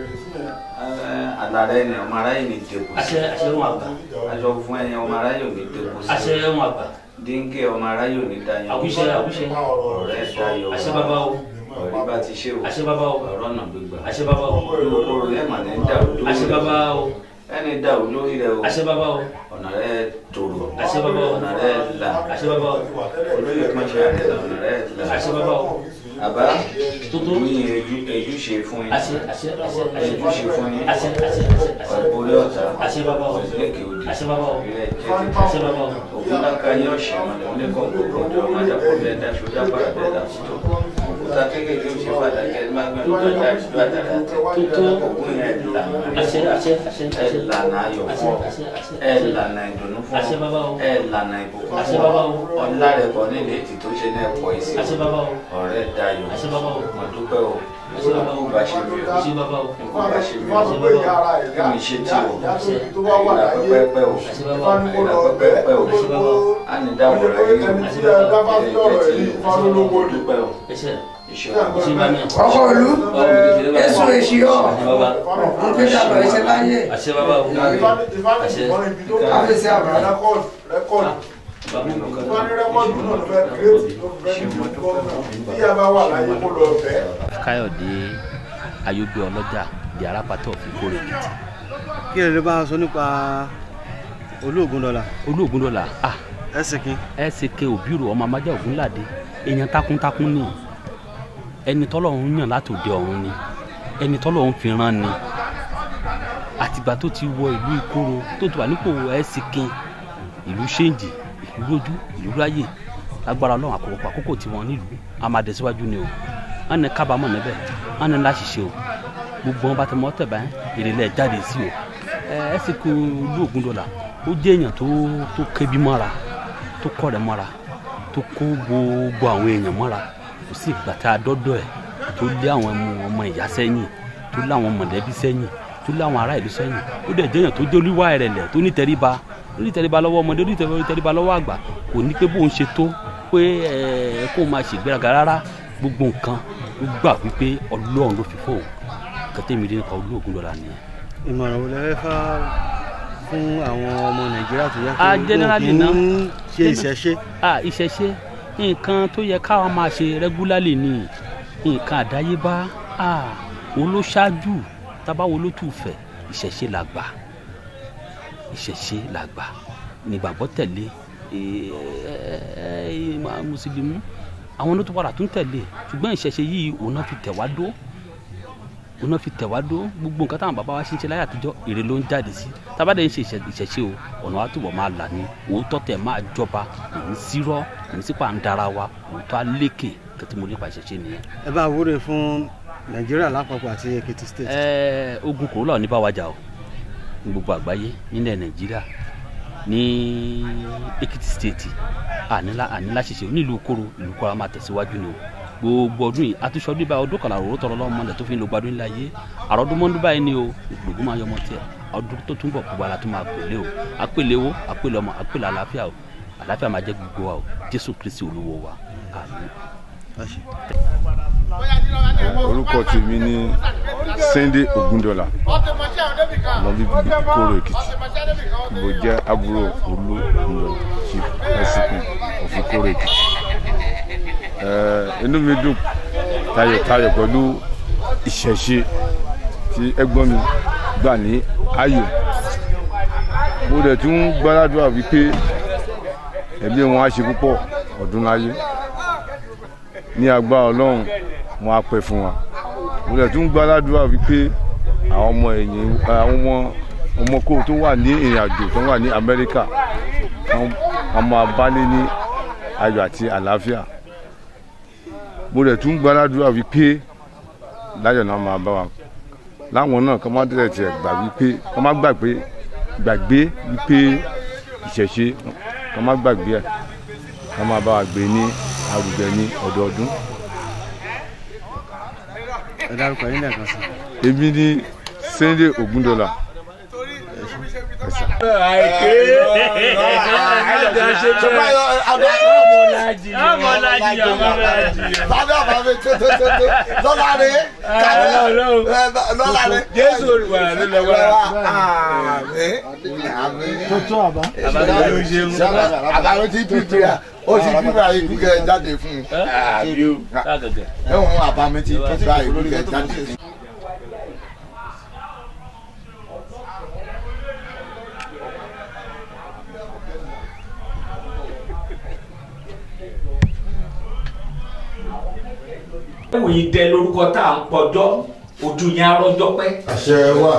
àlàrẹ ni ọmọ aráyé ní dẹ́kun sí. àṣẹ àṣẹ wọn àgbà. aṣọ fún ẹyin ọmọ aráyé ò ní dẹ́kun sí. àṣẹ wọn àgbà. dínkì ọmọ aráyé ò ní dayan. àwùṣe àwùṣe. ọ̀rẹ́ dayọ̀. àṣẹ baba o. ọ̀rẹ́ bá ti ṣe o. àṣẹ baba o. ọ̀rọ̀ náà gbégbá. àṣẹ baba o. olùkóró ẹ̀ mà ní dàrú lórí. àṣẹ baba o. ẹni dàrú lórí rẹ o. àṣẹ baba o. ọ̀nà rẹ tòrò. àṣẹ baba o. ọ̀nà rẹ là. àṣẹ baba o. olóyè pọ́nṣẹ́ rẹ là ọ̀nà rẹ là. àṣẹ baba o. àbá mi èjú èjú ṣe fún yín. àṣẹ àṣẹ àṣẹ èjú ṣe fún yín. àṣẹ àṣẹ àṣẹ ọ̀pọ̀lẹ́ ọ̀tá. àṣẹ baba o. ọ̀sẹ̀lẹ̀kẹ̀ òdì. àṣẹ baba o. ilẹ̀ jẹ́jẹ́. àṣẹ baba o. ògúnláka yín ọ̀sẹ̀ ọ̀nà oníkọ̀ gbogbo ọjọ́ ọmọdékọ̀ bẹ́ẹ̀ dáṣọ dábàá bẹ́ẹ̀ dàsítọ̀. òkúta kékeré ó ṣe pàtàkì ẹ̀ máa gbẹ́ lọ́jọ́ dáṣọ àdàrà tẹ̀. ògún yẹn lànà àṣẹ àṣẹ àṣẹ ẹ̀ lànà ayọ̀ fún ọ àṣẹ àṣẹ ẹ̀ lànà ìdùnnú fún àṣẹ baba o. ọ ẹ̀ lànà ìbùkún àṣẹ fún baba ọ o. ọ̀la rẹ̀ kọ́ nílé ètì tó ṣe náà pọ̀ ìsìn àṣẹ baba o. ọ̀rẹ́ dayọ̀ àṣẹ baba o. mo dúpẹ́ o àṣẹ baba o. bá ṣe mi o àṣẹ baba o. kó bá ṣe mi o àṣẹ baba o. kí mi ṣe tí o àṣẹ ìlà pẹ́pẹ́pẹ́ o àṣẹ baba o. ìlà pẹ́pẹ́pẹ́ o àṣẹ baba o. á ní dáwọ̀ rẹ̀ yìí o àṣẹ baba o. ilé jẹ́ tí o mo dúpẹ́ o ẹṣẹ iṣẹ́ ṣe bá mi. ọkọ ìlú èso èsì ọ nké dàbọ̀ ẹsẹ láyé àṣẹ baba o. àṣẹ káfíńsì àbúrò wọ́n ní rẹ́kọ̀dù náà ló fẹ́ kírètì ló fẹ́ ní bí a bá wà láyé kó lọ bẹ́ẹ̀. káyọ̀dé ayọ́gbé ọlọ́jà di arápátọ̀ fi kórè kìtì. kí lè lè bá a sọ nípa olóògùn dọ́là. olóògùn dọ́là ah ẹsẹ̀ kí. ẹsẹ̀ kí òbírò ọmọ amájà ògúnládé èèyàn takuntakun ni ẹni tọ́lọ́run yàn látòde ọ̀run ni ẹni tọ́lọ́run fi rán ni àtìgbà tó ti wọ ìlú ìkóró tó ti wà nípò ẹ̀sìnkìn ìlú ṣéǹjì ìlú rojú ìlú ráyè lágbára ọlọ́run àkókò àkókò tí wọ́n nílùú a máa tẹ̀síwájú ni o wọ́n ní kábàámọ̀ níbẹ̀ wọ́n ní láṣìṣe o gbogbo wọn bá ti mọ́ tẹ̀ báyìí ìrẹ̀lẹ̀ jáde sí o ẹ ẹ̀sìnkù ìlú Ògúndọ̀là ó jẹ́ èèyàn tó tó kébi mọ́ra tó kọ́ rẹ̀ mọ́ra tó kó gbogbo àwọn èèyàn mọ́ra kò sí ìgbà tá a dọ́dọ̀ ẹ̀ tó lé àwọn ọmọ ìyá sẹ́yìn tó lé àwọn mọ̀lẹ́bí sẹ́yìn tó lé àwọn ará ìlú sẹ́yìn ó dẹ̀ jẹ́yàn tó jẹ́ olúwa ìrẹ̀lẹ̀ tó ní tẹríba lórí tẹríba lọ́wọ́ ọmọdé lórí tẹríba lọ́wọ́ àgbà kò ní pé bóun ṣe tó pé ẹ kó máa ṣègbéraga rárá gbogbo nǹkan ló gbà wípé ọlọ́run ló fi fóun kẹtẹ́mi dé nípa olú Ògúndọ̀là nìyẹn. ìmọ̀ràn wo lẹ fẹ́ fà fún àwọn ọmọ nàìjíríà tó yẹ a generally kí náà wọ́n ṣe ìṣẹ̀ṣe. a ìṣẹ̀ṣe nǹkan tó yẹ káwọn máa ṣe regularly ni nǹkan àdáyébá a wo ló ṣáájú tábàwo ló tù fẹ́ ìṣẹ̀ṣe là gbà ìṣẹ̀ṣe là gbà nígbàgbọ́ tẹ̀lé mùsùlùmí àwọn ló tún padà tún tẹ̀lé ṣùgbọ́n ìṣẹ̀ṣe yìí òun náà fi tẹ̀ wá dó òun náà fi tẹ̀ wá dó gbogbo nǹkan táwọn bàbá wa ṣe ń ṣe láyé àtijọ́ èrè ló ń jáde sí tábàdé ń ṣe ìṣẹ̀ṣe o ọ̀nà wa túbọ̀ máa là ní òótọ́ tẹ̀ máa jọba òun sírọ́ òun sípà ń dara wa òótọ́ alékè kẹtí mo nípa ìṣẹ̀ṣe nìyẹn. ẹ bá wúre fún nàìjíríà lápapọ̀ àti èkìtì state. ẹ ogun kòrólà ò ní bá wa jà o ní gbogbo àgbáyé nílẹ̀ nàìjíríà ní èkìtì state ànílá ànílá ṣiṣẹ́ nílùú kóró ìlú kọ́ra máa tẹ̀síwájú ni o gbogbo ọdún yìí àtúnṣe ọdún báyìí ọdún kàlà òwúrọ̀ tọrọ lọ́wọ́ mọ́lẹ̀ tó fi ń lo gbadun ńlá yé àròdún mọ́ndún báyìí ni o gbogbo máa yọmọ tiẹ̀ ọdún tó túnbọ̀ gbogbo ara tó máa pèlè o àpèlè owó àpèlè ọmọ àpèlè àlàáfíà o àlàáfíà máa jẹ́ gbogbo wa o jésù kristi olúwo wa àmín. orúkọ tèmi ní Sunday Ògúndọ̀là lọ́bí kóró èkìtì mo jẹ́ àbúrò olú Ògúndọ̀là chief SCP of kóró èkìtì inú mi dùn tayọ̀tayọ̀ pẹ̀lú ìṣẹ̀ṣe tí ẹ̀gbọ́n mi gbà ní ayò mo dẹ̀ tún gbàdúrà wípé ẹbí wọn á ṣe púpọ̀ ọdún láyé ní agbára ọlọ́run wọn á pẹ́ fún wa mo dẹ̀ tún gbàdúrà wípé àwọn ọmọ ẹ̀yìn àwọn ọmọ ọmọ kó tó wà ní ìrìn àjò tó wà ní Amẹ́ríkà wọn máa bá lé ní ayọ̀ àti àlàáfíà mo rẹ̀ tún gbàdúrà wípé láyọ̀ náà máa bá wa láwọn náà kọ́ máa tẹ̀lé tiẹ̀ gbà wípé kọ́ máa gbàgbé gbàgbé wípé ìṣẹ̀ṣe kọ́ máa gbàgbé ẹ̀ kọ́ máa bá wa gbé ní arugẹ ní ọdọọdún. ẹ dárúkọ yín lẹ́ẹ̀kan sí. èmi ní Sunday Ògúndọ̀là lọ́láre lọ́láre jésù olùwàlà ló lọ wá. tó tó àbá. àbá ló ti pípé à ó ti pípé à ìpínlẹ̀ jáde fún un. ẹ̀wọ̀n àbá mi ti pípé à ìpínlẹ̀ jáde fún un. ẹ̀wù yìí dẹ lórúkọ tá à ń pọjọ́ ojú yẹn arọ́jọ́ pẹ́. àṣẹ wà.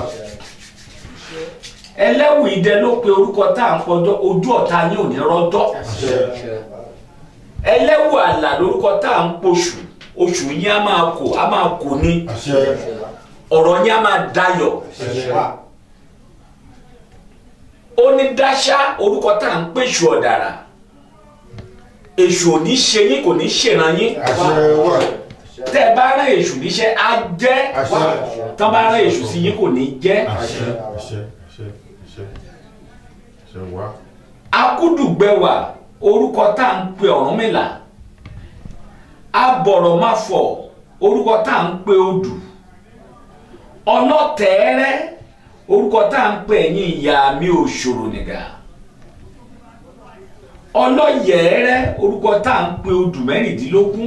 ẹlẹ́wù yìí dẹ ló pe orúkọ tá à ń pọjọ́ ojú ọ̀tá yín ò ní rọ́jọ́. ẹlẹ́wù àlà lórúkọ tá à ń poṣù oṣù yín á máa kò á máa kò ní. ọ̀rọ̀ yín á máa dayọ̀. onídáṣá orúkọ tá à ń pèsè ọ̀dàrà èṣù ò ní ṣe yín kò ní ṣèràn yín tẹ ẹ bá rán èṣù níṣẹ́ á jẹ́ tán bá rán èṣù sí yín kò ní jẹ́. akúdùgbẹ̀wà orúkọ tá à ń pe Ọ̀rúnmìlà abọ̀rọ̀ má fọ̀ orúkọ tá à ń pe odù ọlọ́tẹ̀ẹ́rẹ́ orúkọ tá à ń pe ẹ̀yin ìyá mi òṣòro nìgà ọlọ́yẹ̀ẹ́rẹ́ orúkọ tá à ń pe odù mẹ́rìndínlógún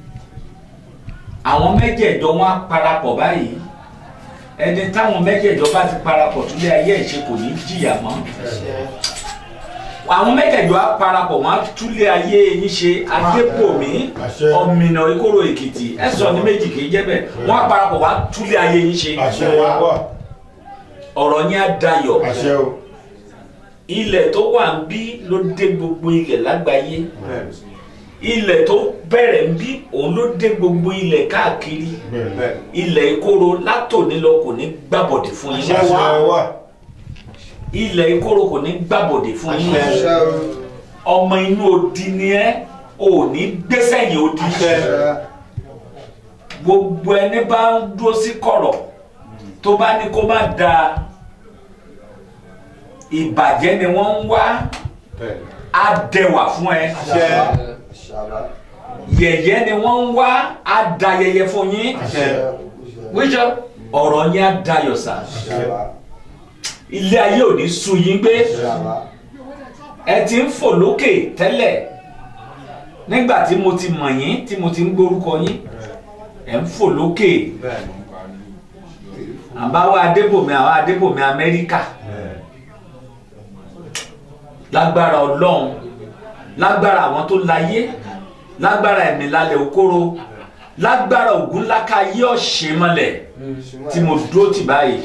àwọn mẹ́jẹ̀ẹ̀jọ wọn á parapọ̀ báyìí ẹni táwọn mẹ́jẹ̀ẹ̀jọ bá ti parapọ̀ túlẹ̀ ayé ẹ̀ṣẹ̀ kò ní jìyà mọ́ àwọn mẹ́tẹ̀ẹ̀jọ á parapọ̀ wọ́n á túlé ayé yín ṣe adépòmí ọ̀mìnà ìkóró èkìtì ẹ̀sọ́ ní méjì kì í jẹ́ bẹ́ẹ̀ wọ́n á parapọ̀ wọ́n á túlé ayé yín ṣe ọ̀rọ̀ yín á dayọ̀ ilẹ̀ tó wà ń bí ló dé gbogbo ilẹ̀ lágbàáyé ilẹ̀ tó bẹ̀rẹ̀ ń bí òun ló dé gbogbo ilẹ̀ káàkiri ilẹ̀ ìkóró látòní lọ kò ní gbàbọ̀dẹ̀ fún yín ilẹ̀ ìkóró kò ní gbàbọ̀dẹ̀ fún yín ọmọ inú odi ni ẹ ò ní gbèsè yìí odi gbogbo ẹni bá ń dúró sí kọ̀rọ̀ tó bá ní kó má da ìbàjẹ́ ni wọ́n ń wá á dẹwà fún ẹ yẹ̀yẹ́ ni wọ́n ń wá á da yẹyẹ fún yín wíjọ ọ̀rọ̀ yín á dayọ̀ sá ilé ayé ò ní sú yín gbé ẹ ti ń fò lókè tẹ́lẹ̀ nígbà tí mo ti mọ̀ yín tí mo ti ń gbórúkọ yín ẹ̀ ń fò lókè àbáwá adébòmí àwọn adébòmí amẹ́ríkà lágbára ọlọ́run lágbára àwọn tó láyé lágbára ẹ̀mí lálẹ́ òkóró lágbára ògùn láká yé ọ̀ṣẹ́ mọ́lẹ̀ tí mo dúró tì báyìí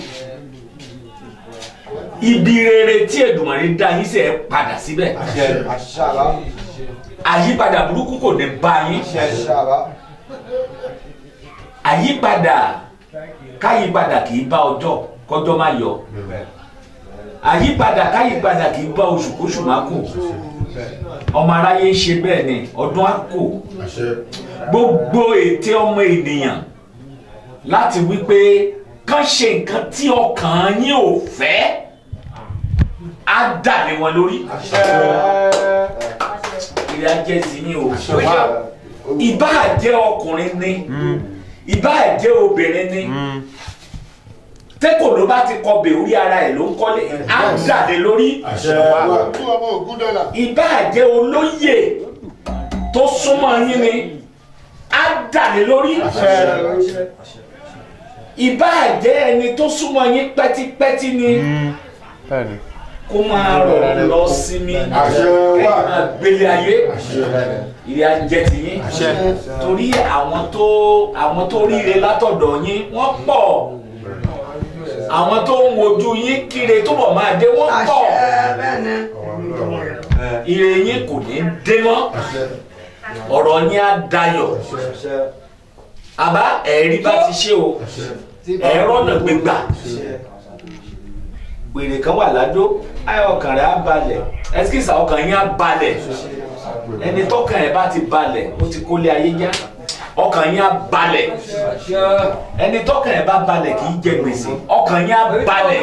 ibi rere tí Èdùmàrè dá yín sẹ́ ẹ padà síbẹ̀ àyípadà burúkú kò ní bá yín àyípadà káyípadà kì í bá ọjọ́ kọjọ́ má yọ àyípadà káyípadà kì í bá oṣù kóṣù má kù ọmọ aráyé ń ṣe bẹ́ẹ̀ ni ọdún á kò gbogbo ète ọmọ ènìyàn láti wípé kán ṣe nǹkan tí ọkàn yín ò fẹ́ á dà lé wọn lórí ìrìn ajẹ́ sí yín o ìbáà jẹ́ ọkùnrin ni ìbáà jẹ́ obìnrin ni tẹ́kọ̀ ló bá ti kọ bẹ̀ orí ara ẹ̀ ló ń kọ́lé á dàdé lórí ìbá jẹ́ olóyè tó súnmọ́ yín ni á dàdé lórí ìbá jẹ́ ẹni tó súnmọ́ yín pẹ́típẹ́tí ni kó máa rọ̀ lọ sí mi kẹ́yìn máa gbélé ayé ìrìn ajẹ́ ti yín torí àwọn tó àwọn tó ríre látọ̀dọ̀ yín wọ́n pọ̀ àwọn tó ń wojú yín kíre túbọ̀ máa dé wọ́n pọ̀ ire yín kò ní dé mọ́ ọ̀rọ̀ yín á dayọ̀ àbá ẹ̀rí bá ti ṣe o ẹ̀rọ náà gbégbà gbèrè kan wà ládó ayọ̀ ọkàn rẹ̀ á balẹ̀ ẹsikísà ọkàn yín á balẹ̀ ẹni tọkàn ẹ̀ bá ti balẹ̀ ó ti kólé ayé já ọkàn yín á balẹ̀ ẹni tọkàn ẹ̀ bá balẹ̀ kì í jẹ gbèsè ọkàn yín á balẹ̀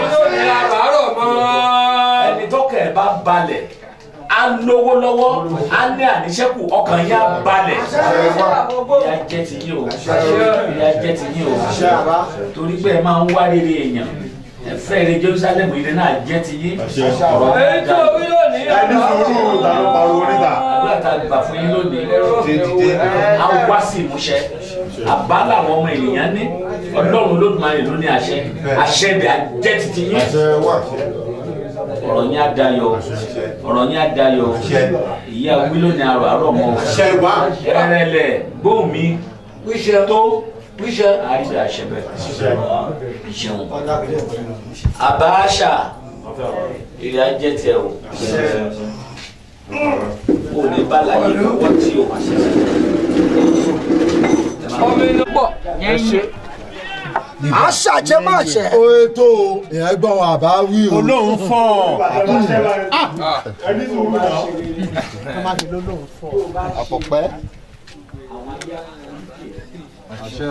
ẹni tọkàn ẹ̀ bá balẹ̀ á lówó lọ́wọ́ á ní àníṣẹ́kù ọkàn yín á balẹ̀ ìyá jẹ́ ti yín o ìyá jẹ́ ti yín o torí pé ẹ máa ń wá rere èèyàn ẹ fẹ́ rẹ Jerusalem ire náà jẹ́ ti yín ọ̀rọ̀ èyí tó wí lónìí ẹni sùúrù ta ló pariwo níta. àdúrà tá a gbà fún yín lónìí a wá sí ìmúṣẹ àbá làwọn ọmọ ènìyàn ní ọlọ́run Olódùmarè ló ní àṣẹ àṣẹ ibẹ̀ jẹ́ titi yín ọ̀rọ̀ yín á dayọ̀ ọ̀rọ̀ yín á dayọ̀ ìyá wílò ní arọ̀ àrọ̀ mọ́ ẹrẹ̀lẹ̀ gbóhùn mi tó àrídà àṣẹbẹ̀ ìṣẹ̀wọ̀n àbáṣà ìrìn ajẹ́ tẹ o ò ní bàlàyé lọ́wọ́ tí o ọmọ inú pọ̀ yẹn ṣe. àṣàjẹ́ máa ṣẹ. ó tó ìyẹn gbọ́n wọn àbá wí o. olóhùn fọ́ ẹni sùúrù náà. àpọ̀pẹ́. àṣẹ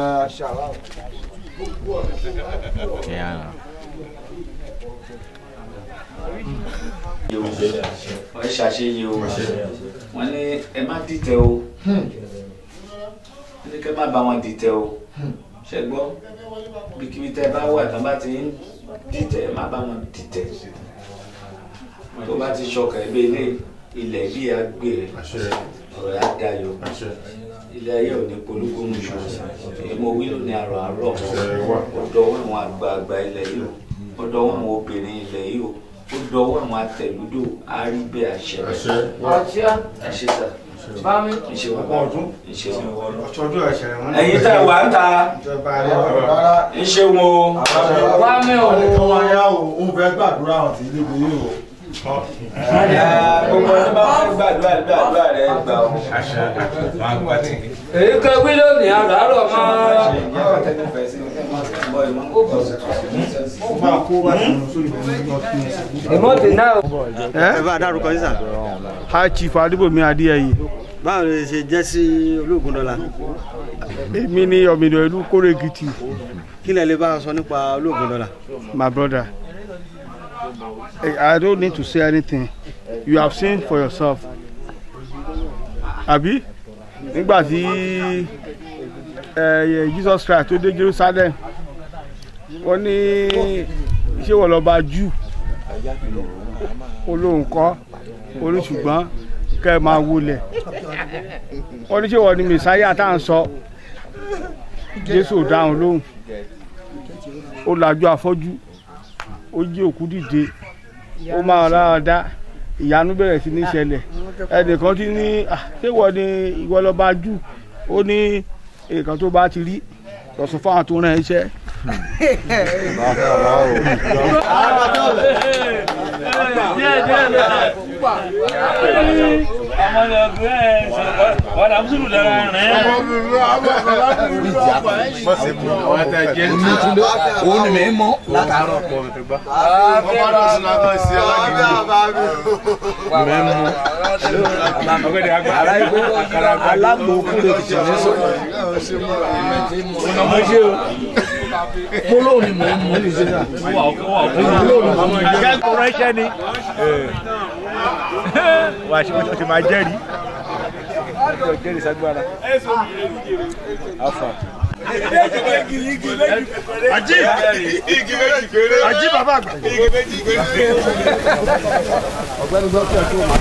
wọ́n ṣàṣeyẹ o wọ́n ní ẹ má dìtẹ̀ o wọ́n ní kẹ́ má bá wọn dìtẹ̀ o ṣe gbọ́ bíkíbi tẹ́ bá wà tán bá ti ń dìtẹ̀ ẹ má bá wọn dìtẹ̀ tó bá ti ṣọkàn ẹ bí ilé ilẹ̀ bí a gbé ẹ ọ̀rọ̀ yà dayọ̀ ilé ayé ò ní polúkúmu ṣù èmo wílò ní àrò àárọ̀ ọ̀dọ̀ wọn àwọn àgbààgbà ilẹ̀ yìí o ọ̀dọ̀ wọn àwọn obìnrin ilẹ̀ yìí o ó dọwọ́ àwọn atẹ̀lúdò àárí bẹ́ẹ̀ àṣẹ Àṣẹ. àṣẹ àṣẹ sà Bámi. ìṣe wà Ọ̀pọ̀ ọdún. ìṣe wà ọ̀tọ́jú ẹ̀ṣẹ̀ rẹ̀ wọ́n. ẹ̀yin tá a wà ń ta ìjọba rẹ̀ ìṣe wo Wá mi ò. Àwọn ọmọ ya o, ó fẹ́ gbàdúrà àwọn tí ilé ìwé yìí o. gbogbo ọdún bá fẹ́ gbàdúrà gbàdúrà rẹ̀ gbà ó. Èyí kan wí lónìí àràárọ̀ máa. Ìmọ̀tì náà. ẹ bá a dárúkọ yín sà. high chief adébòmí adéyẹyè báwo lè ṣe jẹ́ sí olóògùn dọ́là. èmi ní ọ̀mìnira ìlú kórèkìtì kí lẹ lè bá a sọ nípa olóògùn dọ́là. my brother I- i don't need to say anything you have seen for yourself àbí nígbà tí eh, jesus christ tó dé jerusalem wọ́n ní ṣé wọ́n lọ́ọ́ bá jù olóhùn kọ́ orí ṣùgbọ́n kẹ́ ẹ máa wọlé wọ́n ní ṣé wọ́n ní mẹ̀sáyà tá à ń sọ jésù ò dáhùn lóhùn ó lajú afọ́jú ó jí òkú dìde ó máa lára dá ìyanu bẹ̀rẹ̀ sí ní ṣẹlẹ̀ ẹnìkan ti ní "Ah, ṣé wọ́n ní ìwọ lọ́ọ́ bá jù ó ní nǹkan tó bá ti rí lọ́sùn fáwọn tó rán ẹ iṣẹ́. òun ni mi mọ látàárọ̀ pọ̀ mi tó gbá. alágbòókù lè tẹ̀ mí sọ. mo ṣe o polówó ni mò ń mú ní sísá. polówó ni mò ń mú. akẹ́kọ̀ọ́ ránṣẹ́ ni wà á ṣe máa jẹ́rìí. jẹ́rìí sagbára. afa. Ají igi méjì péré. Ají bàbá àgbà. Igi méjì péré. ọ̀gbẹ́ni dókítà tó máa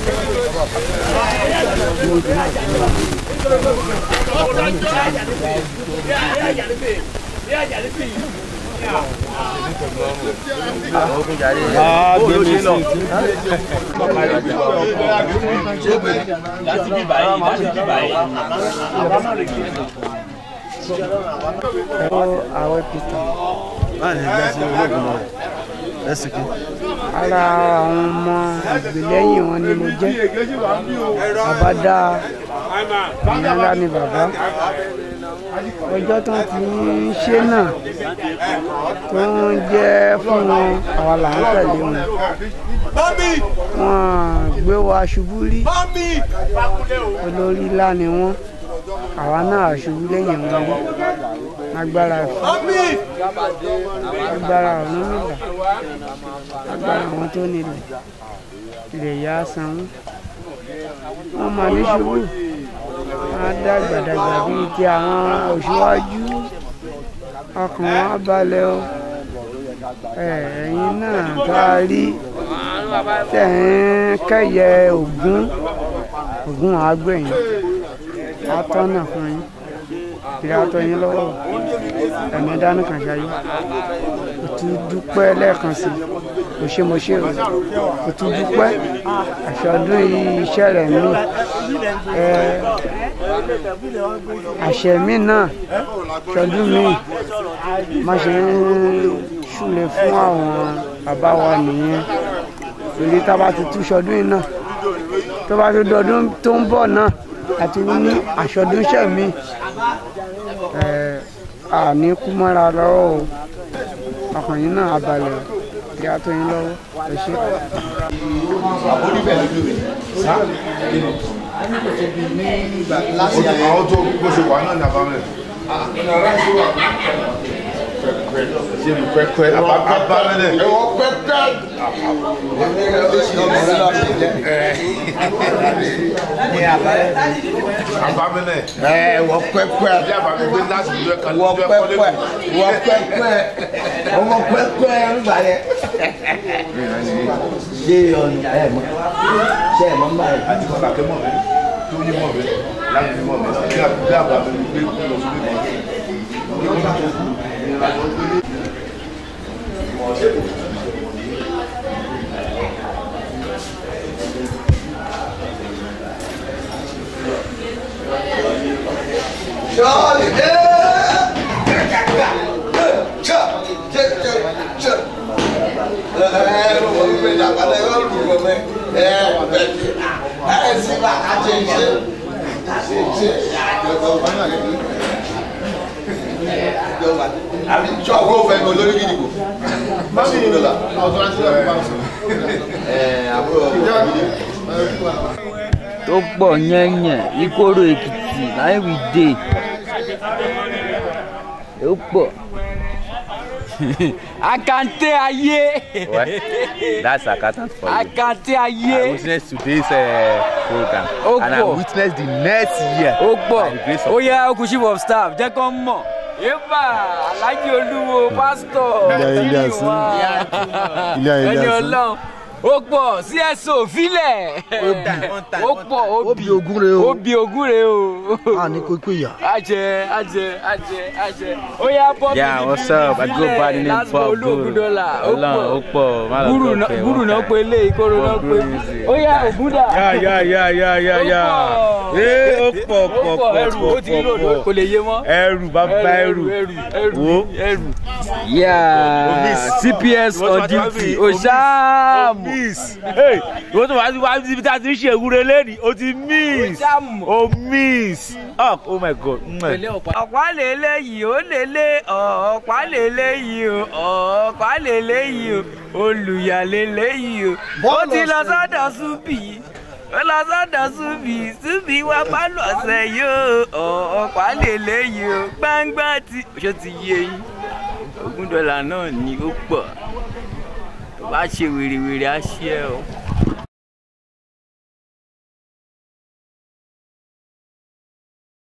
Ah, gbé mi sí. láti bí báyìí láti bí báyìí. àwẹ̀ peter báwo lè jẹ́ sí olóògùn dọ́là. ẹsìn kí. ara àwọn ọmọ àgbélẹ́yìn wọn ni mo jẹ́ bàbá dáa ìyá ńlá ni bàbá ọjọ́ tó ti ń ṣe náà tó ń jẹ́ fún wọn àwa là ń tẹ̀lé wọn wọn gbé wa ṣubú rí olórí ńlá ni wọn àwa náà ṣubú lẹ́yìn wọn rí agbára ẹ̀fọ́ agbára ọ̀nàmìlà agbára àwọn tó nílẹ̀ ilẹ̀ yá sanwó wọ́n máa ní ṣubú wọ́n á dàgbà dàgbà bíi ti àwọn òṣùwájú ọkàn wọn á balẹ̀ o ẹ̀, ẹ̀yin náà tá a rí tẹ̀ ń kẹ́yẹ ògún ògún àgbẹ̀yìn atọ́nà fún yín ìrẹ́ atọ́ yín lọ́wọ́ ẹ̀mí dání kan ṣayé òtún dúpẹ́ lẹ́ẹ̀kan sí kò ṣe mo ṣe o òtún dúpẹ́ àṣọdún iṣẹ́ rẹ̀ mí ẹ àṣẹ mi náà ṣọdún mi má ṣe ń ṣúlẹ̀ fún àwọn bàbá wa nìyẹn torí tá a bá ti tú ṣọdún yìí náà tó bá ti dọdún tó ń bọ̀ náà àti ní àṣọdúnṣẹ́ mi ẹ̀ àní kú mọ́ra lọ́wọ́ o ọkùnrin náà abalẹ̀ kí á tó yín lọ́wọ́ ẹ ṣe. àwọn tó bó ṣe wà náà ní abámẹ́. ṣé mi pẹ́pẹ́ abámẹ́lẹ̀. ẹ̀wọ̀n pẹ́pẹ́. abámẹ́lẹ̀. ẹ̀wọ̀n pẹ́pẹ́. ilé abámẹ́lẹ̀ láti ìlú ẹ̀ka wọ pẹpẹ wọ pẹpẹ ọmọ pẹpẹ ńgbà yẹ. ṣé ọ̀nà ẹ̀ mọ́ ṣé ẹ̀ mọ́ ń bá yẹ. àti kọ́kà kẹ́ mọ̀ mi tó yé mọ̀ mi láti mọ̀ mi bí abámẹ́lẹ̀ gbé kú lọ sí ilé mi. ẹ ló mọ̀ wípé ìjàpálẹ̀ yóò lù ú gọ́mẹ́ ẹ bẹ́ẹ̀ ẹ sì bá a ṣe ṣe ṣe ṣe àbí sọ́ọ̀bù ó fẹ́ mi olórí gidi kò. Mami, ọ̀dọ́ àti ọ̀dọ́ bá sọ. ẹ àbúrò gidi. tó pọ̀ yẹ́nyẹ̀ ìkóró èkìtì láì wí dé ó pọ̀ akante ayé What? That's Akatan for you. akante I ayé witnessed today's uh, program. Ó and I pọ̀. witnessed the next year. ó pọ̀ by the grace of ó yẹ okùn chief of staff jẹ́ kó mọ̀ yéèpà alájí olúwo pásítọ̀ Ilé ayé, ilé kiri asín. wa Ilé ayé, ilé ẹni asín. ọlọ́run ó pọ̀ cso filẹ̀ ó pọ̀ ó bi ogún re o. ó bi ogún re o. a ní kó pé yà. ajẹ ajẹ ajẹ ajẹ ó yá bọ́ Yeah, what's up? I go by the name Bob olóògùn dọ́là ó Ọlọ́run ó pọ̀ pọ̀. má lọ gúrù tó náà fẹ́ gúrù wọn náà ká. pé lé ìkóró náà pé ó yá ògúndà. Ya ya ya ya ya ya. Ee ó pọ̀ ó pọ̀ pọ̀ pọ̀ ẹrù ó pọ̀ ti rí lòdò pọ̀ kò lè yé mọ́. Ẹrù bàbá ẹrù. ẹrù ẹrù Wo. ẹrù. yeah cps on duty oṣaamu. Ìwọ́n tó wá sí wá síbi tá a ti ń ṣe ìwúre lẹ́nìí, o ti miss. O miss. Up, oh my God. ọ̀pá lélẹ̀ yìí ó lélẹ̀ ọ̀pá lélẹ̀ yìí o ọ̀pá lélẹ̀ yìí o olùyà lélẹ̀ yìí o ó ti lọ sọ́dọ̀ súbì ó lọ sọ́dọ̀ súbì súbì wá pálọ̀ ọ̀sẹ̀ yìí o ọ̀pá lélẹ̀ yìí o gbangba ti ṣó ti yé yín ogún dọ́là náà ni ó pọ̀ tó bá ṣe wèrèwèrè á ṣe ẹ o.